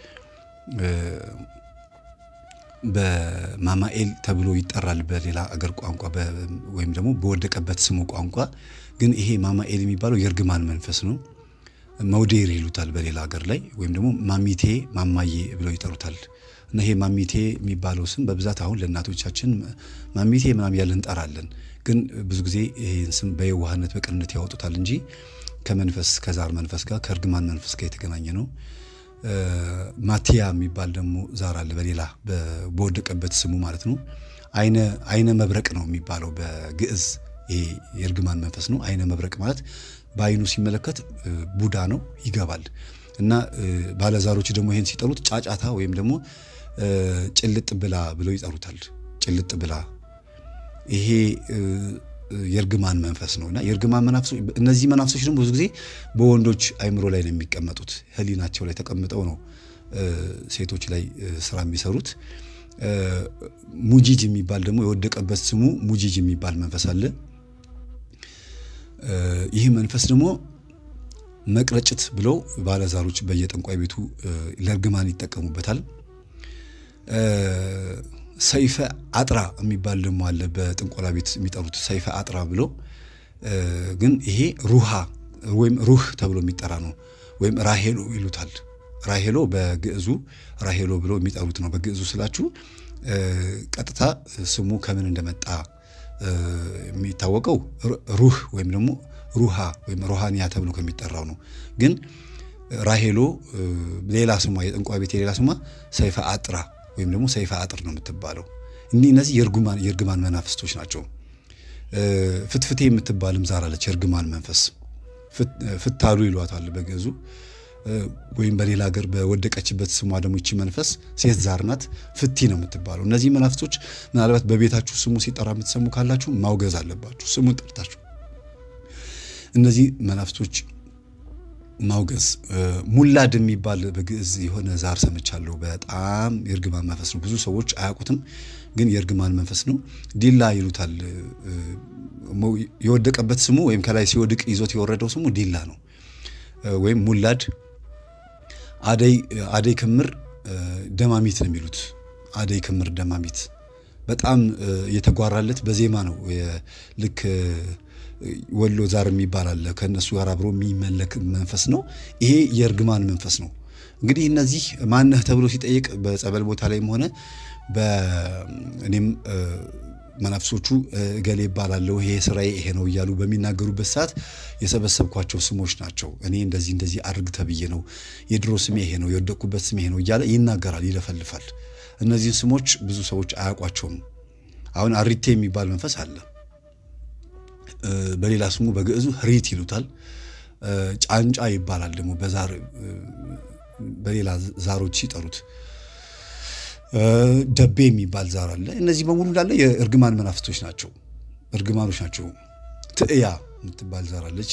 በማማኤል ተብሎ ይጠራል በሌላ አገር ቋንቋ ወይም ደግሞ በወደቀበት ስሙ ቋንቋ። ግን ይሄ ማማኤል የሚባለው የእርግማን መንፈስ ነው። መውዴር ይሉታል በሌላ ሀገር ላይ ወይም ደግሞ ማሚቴ ማማዬ ብለው ይጠሩታል። እና ይሄ ማሚቴ የሚባለው ስም በብዛት አሁን ለእናቶቻችን ማሚቴ ምናምን ያለ እንጠራለን። ግን ብዙ ጊዜ ይህን ስም በየዋህነት በቅንነት ያወጡታል እንጂ ከመንፈስ ከዛር መንፈስ ጋር ከእርግማን መንፈስ ጋር የተገናኘ ነው። ማቲያ የሚባል ደግሞ ዛር አለ በሌላ በወደቀበት ስሙ ማለት ነው። አይነ አይነ መብረቅ ነው የሚባለው በግዕዝ ይሄ የእርግማን መንፈስ ነው። አይነ መብረቅ ማለት በአይኑ ሲመለከት ቡዳ ነው ይገባል። እና ባለዛሮች ደግሞ ይሄን ሲጠሩት ጫጫታ ወይም ደግሞ ጭልጥ ብላ ብለው ይጠሩታል። ጭልጥ ብላ ይሄ የእርግማን መንፈስ ነው እና የእርግማን መናፍሶች እነዚህ መናፍሶች ደግሞ ብዙ ጊዜ በወንዶች አይምሮ ላይ ነው የሚቀመጡት። ሕሊናቸው ላይ ተቀምጠው ነው ሴቶች ላይ ስራ የሚሰሩት። ሙጂጅ የሚባል ደግሞ የወደቀበት ስሙ ሙጂጅ የሚባል መንፈስ አለ። ይህ መንፈስ ደግሞ መቅረጭት ብለው ባለዛሮች በየጠንቋይ ቤቱ ለእርግማን ይጠቀሙበታል። ሰይፈ አጥራ የሚባል ደግሞ አለ። በጥንቆላ ቤት የሚጠሩት ሰይፈ አጥራ ብሎ ግን ይሄ ሩሃ ወይም ሩህ ተብሎ የሚጠራ ነው። ወይም ራሄሎ ይሉታል። ራሄሎ በግዕዙ ራሄሎ ብሎ የሚጠሩት ነው። በግዕዙ ስላችሁ ቀጥታ ስሙ ከምን እንደመጣ የሚታወቀው ሩህ ወይም ደግሞ ሩሃ ወይም ሮሃንያ ተብሎ ከሚጠራው ነው። ግን ራሄሎ ሌላ ስሟ የጠንቋይ ቤት የሌላ ስሟ ሰይፈ አጥራ ወይም ደግሞ ሰይፈ አጥር ነው የምትባለው። እኒህ እነዚህ የእርግማን መናፍስቶች ናቸው። ፍትፍቴ የምትባልም ዛር አለች፣ የእርግማን መንፈስ ፍታሉ ይሏታል በግዕዙ ወይም በሌላ ሀገር በወደቀችበት ስሟ ደግሞ ይቺ መንፈስ ሴት ዛር ናት። ፍቲ ነው የምትባለው። እነዚህ መናፍስቶች ምናልባት በቤታችሁ ስሙ ሲጠራ የምትሰሙ ካላችሁ ማውገዝ አለባችሁ። ስሙን ጠርታችሁ እነዚህ መናፍስቶች ማውገዝ። ሙላድ የሚባል በግዕዝ የሆነ ዛር ሰምቻለሁ። በጣም የእርግማን መንፈስ ነው። ብዙ ሰዎች አያውቁትም፣ ግን የእርግማን መንፈስ ነው። ዲላ ይሉታል። የወደቀበት ስሙ ወይም ከላይ ሲወድቅ ይዞት የወረደው ስሙ ዲላ ነው ወይም ሙላድ አደይ ክምር ደማሚት ነው የሚሉት። አደይ ክምር ደማሚት በጣም የተጓራለት በዜማ ነው። ልክ ወሎ ዛር የሚባል አለ። ከእነሱ ጋር አብሮ የሚመለክ መንፈስ ነው። ይሄ የእርግማን መንፈስ ነው። እንግዲህ እነዚህ ማነህ ተብሎ ሲጠይቅ በጸበል ቦታ ላይም ሆነ በእኔም መናፍሶቹ እገሌ ይባላለሁ ይሄ ስራዬ ይሄ ነው እያሉ በሚናገሩበት ሰዓት የሰበሰብኳቸው ስሞች ናቸው። እኔ እንደዚህ እንደዚህ አድርግ ተብዬ ነው፣ የድሮ ስሜ ይሄ ነው፣ የወደቅኩበት ስሜ ይሄ ነው እያለ ይናገራል፣ ይለፈልፋል። እነዚህን ስሞች ብዙ ሰዎች አያውቋቸውም። አሁን አሪቴ የሚባል መንፈስ አለ። በሌላ ስሙ በግዕዙ ህሪት ይሉታል። ጫንጫ ይባላል ደግሞ በዛር በሌላ ዛሮች ሲጠሩት ደቤ የሚባል ዛር አለ። እነዚህ በሙሉ እንዳለ የእርግማን መናፍስቶች ናቸው፣ እርግማኖች ናቸው። ትዕያ የምትባል ዛር አለች።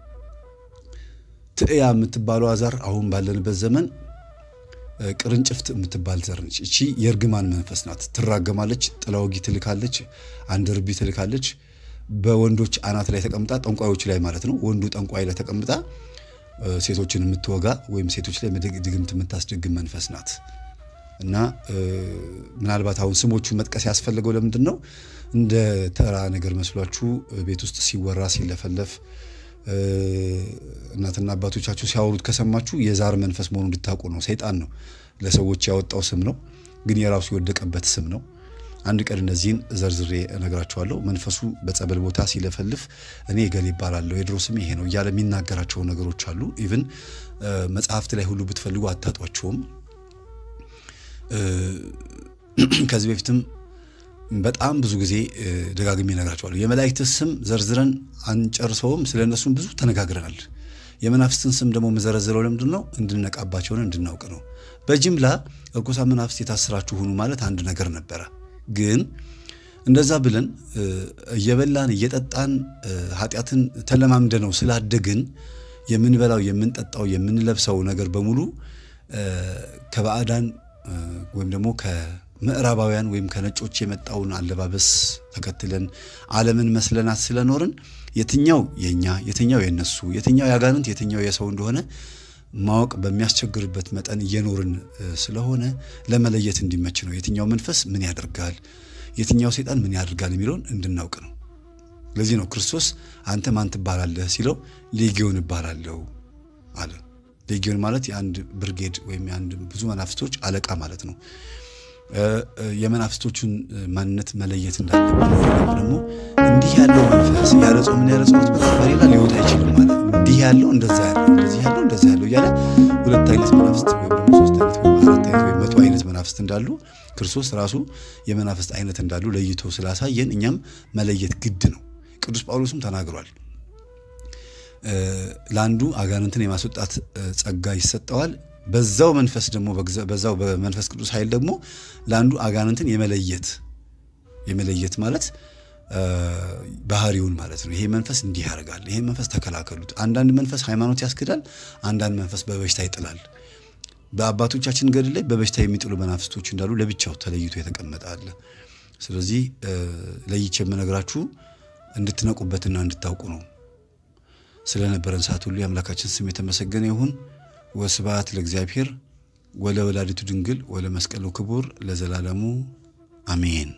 ትዕያ የምትባለው ዛር አሁን ባለንበት ዘመን ቅርንጭፍት የምትባል ዘር ነች። እቺ የእርግማን መንፈስ ናት። ትራገማለች፣ ጥላወጊ ትልካለች፣ አንድ ርቢ ትልካለች። በወንዶች አናት ላይ ተቀምጣ ጠንቋዮች ላይ ማለት ነው። ወንዱ ጠንቋይ ላይ ተቀምጣ ሴቶችን የምትወጋ ወይም ሴቶች ላይ ድግምት የምታስደግም መንፈስ ናት። እና ምናልባት አሁን ስሞቹን መጥቀስ ያስፈለገው ለምንድን ነው? እንደ ተራ ነገር መስሏችሁ ቤት ውስጥ ሲወራ ሲለፈለፍ እናትና አባቶቻችሁ ሲያወሩት ከሰማችሁ የዛር መንፈስ መሆኑ እንድታውቁ ነው። ሰይጣን ነው ለሰዎች ያወጣው ስም ነው፣ ግን የራሱ የወደቀበት ስም ነው። አንድ ቀን እነዚህን ዘርዝሬ እነግራችኋለሁ። መንፈሱ በጸበል ቦታ ሲለፈልፍ እኔ እገሌ ይባላለሁ የድሮ ስሜ ይሄ ነው እያለ የሚናገራቸው ነገሮች አሉ። ኢቭን መጽሐፍት ላይ ሁሉ ብትፈልጉ አታጧቸውም። ከዚህ በፊትም በጣም ብዙ ጊዜ ደጋግሜ እነግራቸዋለሁ። የመላእክት ስም ዘርዝረን አንጨርሰውም። ስለ እነሱም ብዙ ተነጋግረናል። የመናፍስትን ስም ደግሞ የምዘረዝረው ለምንድን ነው? እንድነቃባቸውን እንድናውቅ ነው። በጅምላ እርኩሳን መናፍስት የታሰራችሁ ሁኑ ማለት አንድ ነገር ነበረ። ግን እንደዛ ብለን እየበላን እየጠጣን ኃጢአትን ተለማምደ ነው ስላደግን የምንበላው የምንጠጣው የምንለብሰው ነገር በሙሉ ከባዕዳን ወይም ደግሞ ከምዕራባውያን ወይም ከነጮች የመጣውን አለባበስ ተከትለን ዓለምን መስለናት ስለኖርን የትኛው የኛ የትኛው የነሱ የትኛው ያጋንንት የትኛው የሰው እንደሆነ ማወቅ በሚያስቸግርበት መጠን እየኖርን ስለሆነ ለመለየት እንዲመች ነው። የትኛው መንፈስ ምን ያደርጋል፣ የትኛው ሰይጣን ምን ያደርጋል የሚለውን እንድናውቅ ነው። ለዚህ ነው ክርስቶስ አንተ ማን ትባላለህ ሲለው ሌጊዮን እባላለሁ አለ። ሌጊዮን ማለት የአንድ ብርጌድ ወይም የአንድ ብዙ መናፍስቶች አለቃ ማለት ነው። የመናፍስቶቹን ማንነት መለየት እንዳለብን ደግሞ እንዲህ ያለው መንፈስ ያለ ጾምና ያለ ጸሎት በሌላ ሊወጣ አይችልም ማለት እንዲህ ያለው እንደዛ ያለው እንደዚህ ያለው እንደዛ ያለው እያለ ሁለት አይነት መናፍስት ወይም ደግሞ ሶስት አይነት ወይም አራት አይነት ወይም መቶ አይነት መናፍስት እንዳሉ ክርስቶስ ራሱ የመናፍስት አይነት እንዳሉ ለይቶ ስላሳየን እኛም መለየት ግድ ነው። ቅዱስ ጳውሎስም ተናግሯል። ለአንዱ አጋንንትን የማስወጣት ጸጋ ይሰጠዋል። በዛው መንፈስ ደግሞ በዛው በመንፈስ ቅዱስ ኃይል ደግሞ ለአንዱ አጋንንትን የመለየት የመለየት ማለት ባህሪውን ማለት ነው። ይሄ መንፈስ እንዲህ ያደርጋል፣ ይሄ መንፈስ ተከላከሉት። አንዳንድ መንፈስ ሃይማኖት ያስክዳል፣ አንዳንድ መንፈስ በበሽታ ይጥላል። በአባቶቻችን ገድል ላይ በበሽታ የሚጥሉ መናፍስቶች እንዳሉ ለብቻው ተለይቶ የተቀመጠ አለ። ስለዚህ ለይቼ የምነግራችሁ እንድትነቁበትና እንድታውቁ ነው። ስለነበረን ሰዓት ሁሉ የአምላካችን ስም የተመሰገነ ይሁን። ወስብሐት ለእግዚአብሔር ወለ ወላዲቱ ድንግል ወለ መስቀሉ ክቡር ለዘላለሙ አሜን።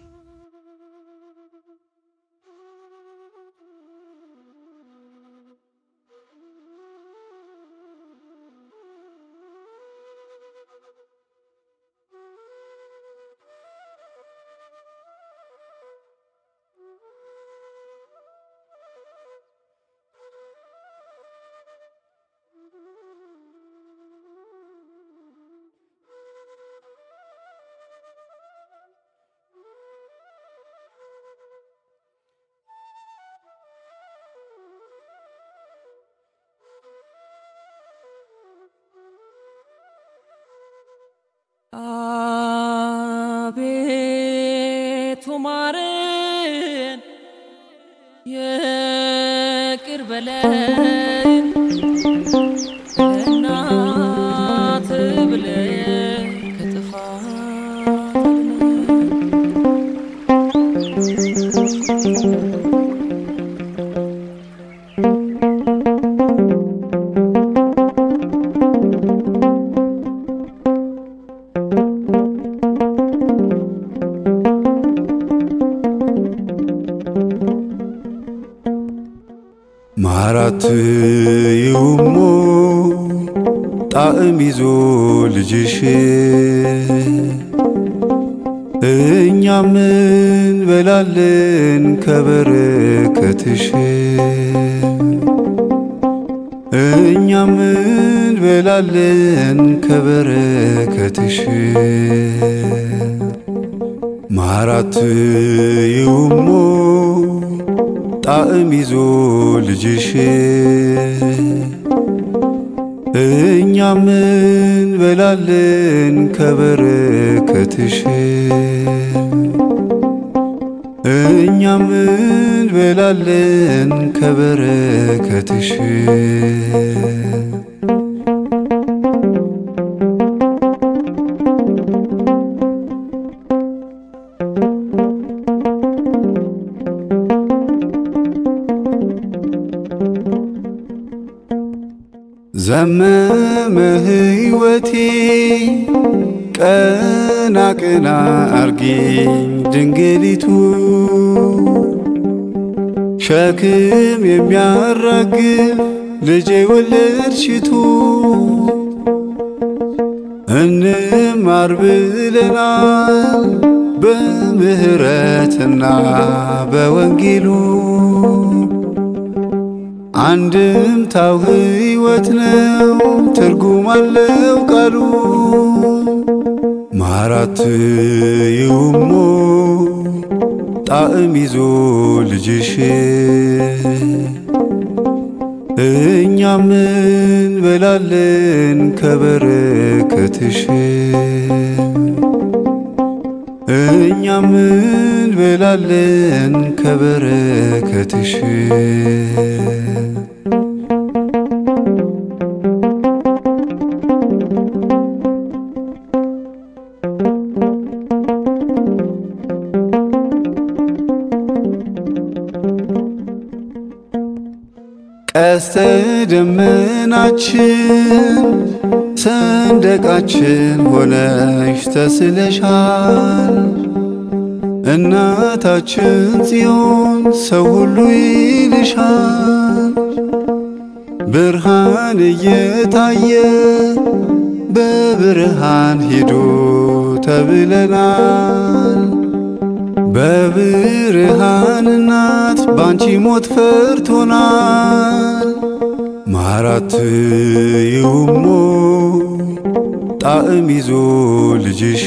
አቤቱ ማረን፣ ይቅር በለን ለእናት ብለን ከጥፋት አድነን። ማራት ይውሞ ጣዕም ይዞ ልጅሽ እኛ ምን በላለን ከበረከትሽ እኛ ምን በላለን ከበረከትሽ ማራት ይውሞ ጣዕም ይዞ ልጅሽ እኛ ምን በላለን ከበረከትሽ እኛ ምን በላለን ከበረከትሽ ዘመመ ሕይወቴ ቀና ቀና አርጊኝ ድንግሊቱ ሸክም የሚያራግፍ ልጄ ወለድሽቱ እንማር ብለናል በምህረትና በወንጌሉ አንድምታው ሕይወት ነው፣ ትርጉም አለው ቃሉ። ማራት ይውሞ ጣዕም ይዞ ልጅሽ እኛ ምን በላለን ከበረከትሽ እኛ ምን በላለን ከበረከትሽ ቀስተ ደመናችን ሰንደቃችን ሆነሽ ተስለሻል። እናታችን ጽዮን ሰው ሁሉ ይልሻል። ብርሃን እየታየ በብርሃን ሂዱ ተብለናል። በብርሃን እናት ባንቺ ሞት ፈርቶናል። ማራት ይውሞ ጣዕም ይዞ ልጅሽ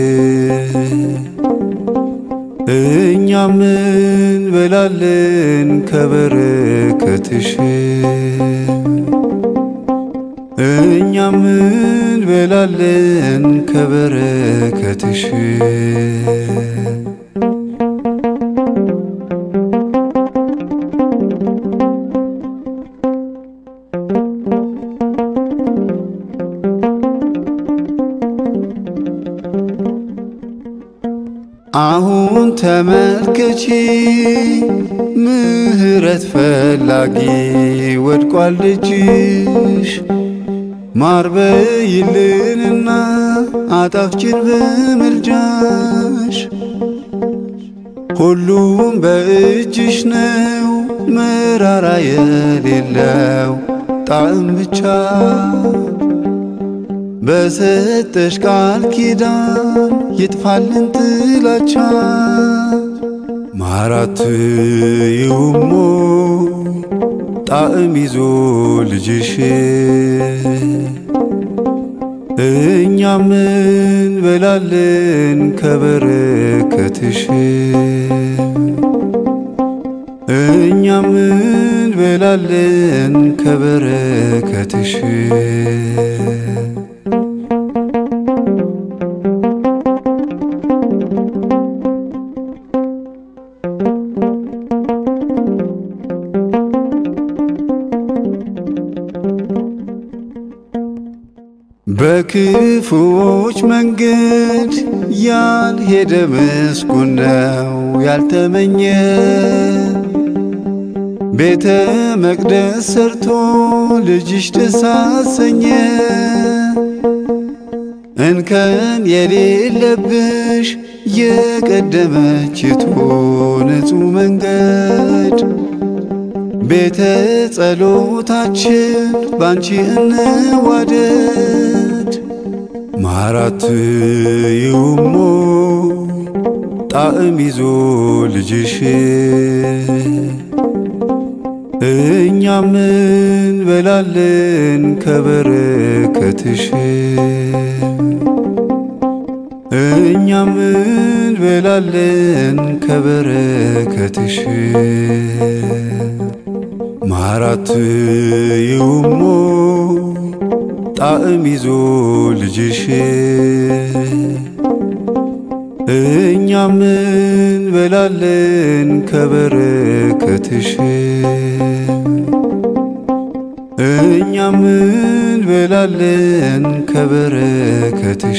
እኛ ምን በላለን ከበረከትሽ እኛ ምን በላለን ከበረከትሽ አሁን ተመልከቺ ምህረት ፈላጊ ወድቋል ልጅሽ ማር በይልንና አጣፍጭን በምልጃሽ ሁሉም በእጅሽ ነው መራራ የሌለው ጣዕም ብቻ በሰጠሽ ቃል ኪዳን ይጥፋልን ጥላቻ ማራት ይሁሞ ጣዕም ይዞ ልጅሽ እኛ ምን በላለን ከበረከትሽ እኛ ምን በላለን ከበረከትሽ በክፉዎች መንገድ ያልሄደ ምስጉን ነው ያልተመኘ ቤተ መቅደስ ሰርቶ ልጅሽ ደስ አሰኘ። እንከን የሌለብሽ የቀደመችቱ ንጹሕ መንገድ ቤተ ጸሎታችን ባንቺ እንዋደድ። ማራት ይሁሞ ጣዕም ይዞ ልጅሽ እኛ ምን በላለን ከበረከትሽ እኛ ምን በላለን ከበረከትሽ ማራት ይሁሞ ጣዕም ይዞ ልጅሽ እኛ ምን በላለን ከበረከትሽ እኛ ምን በላለን ከበረከትሽ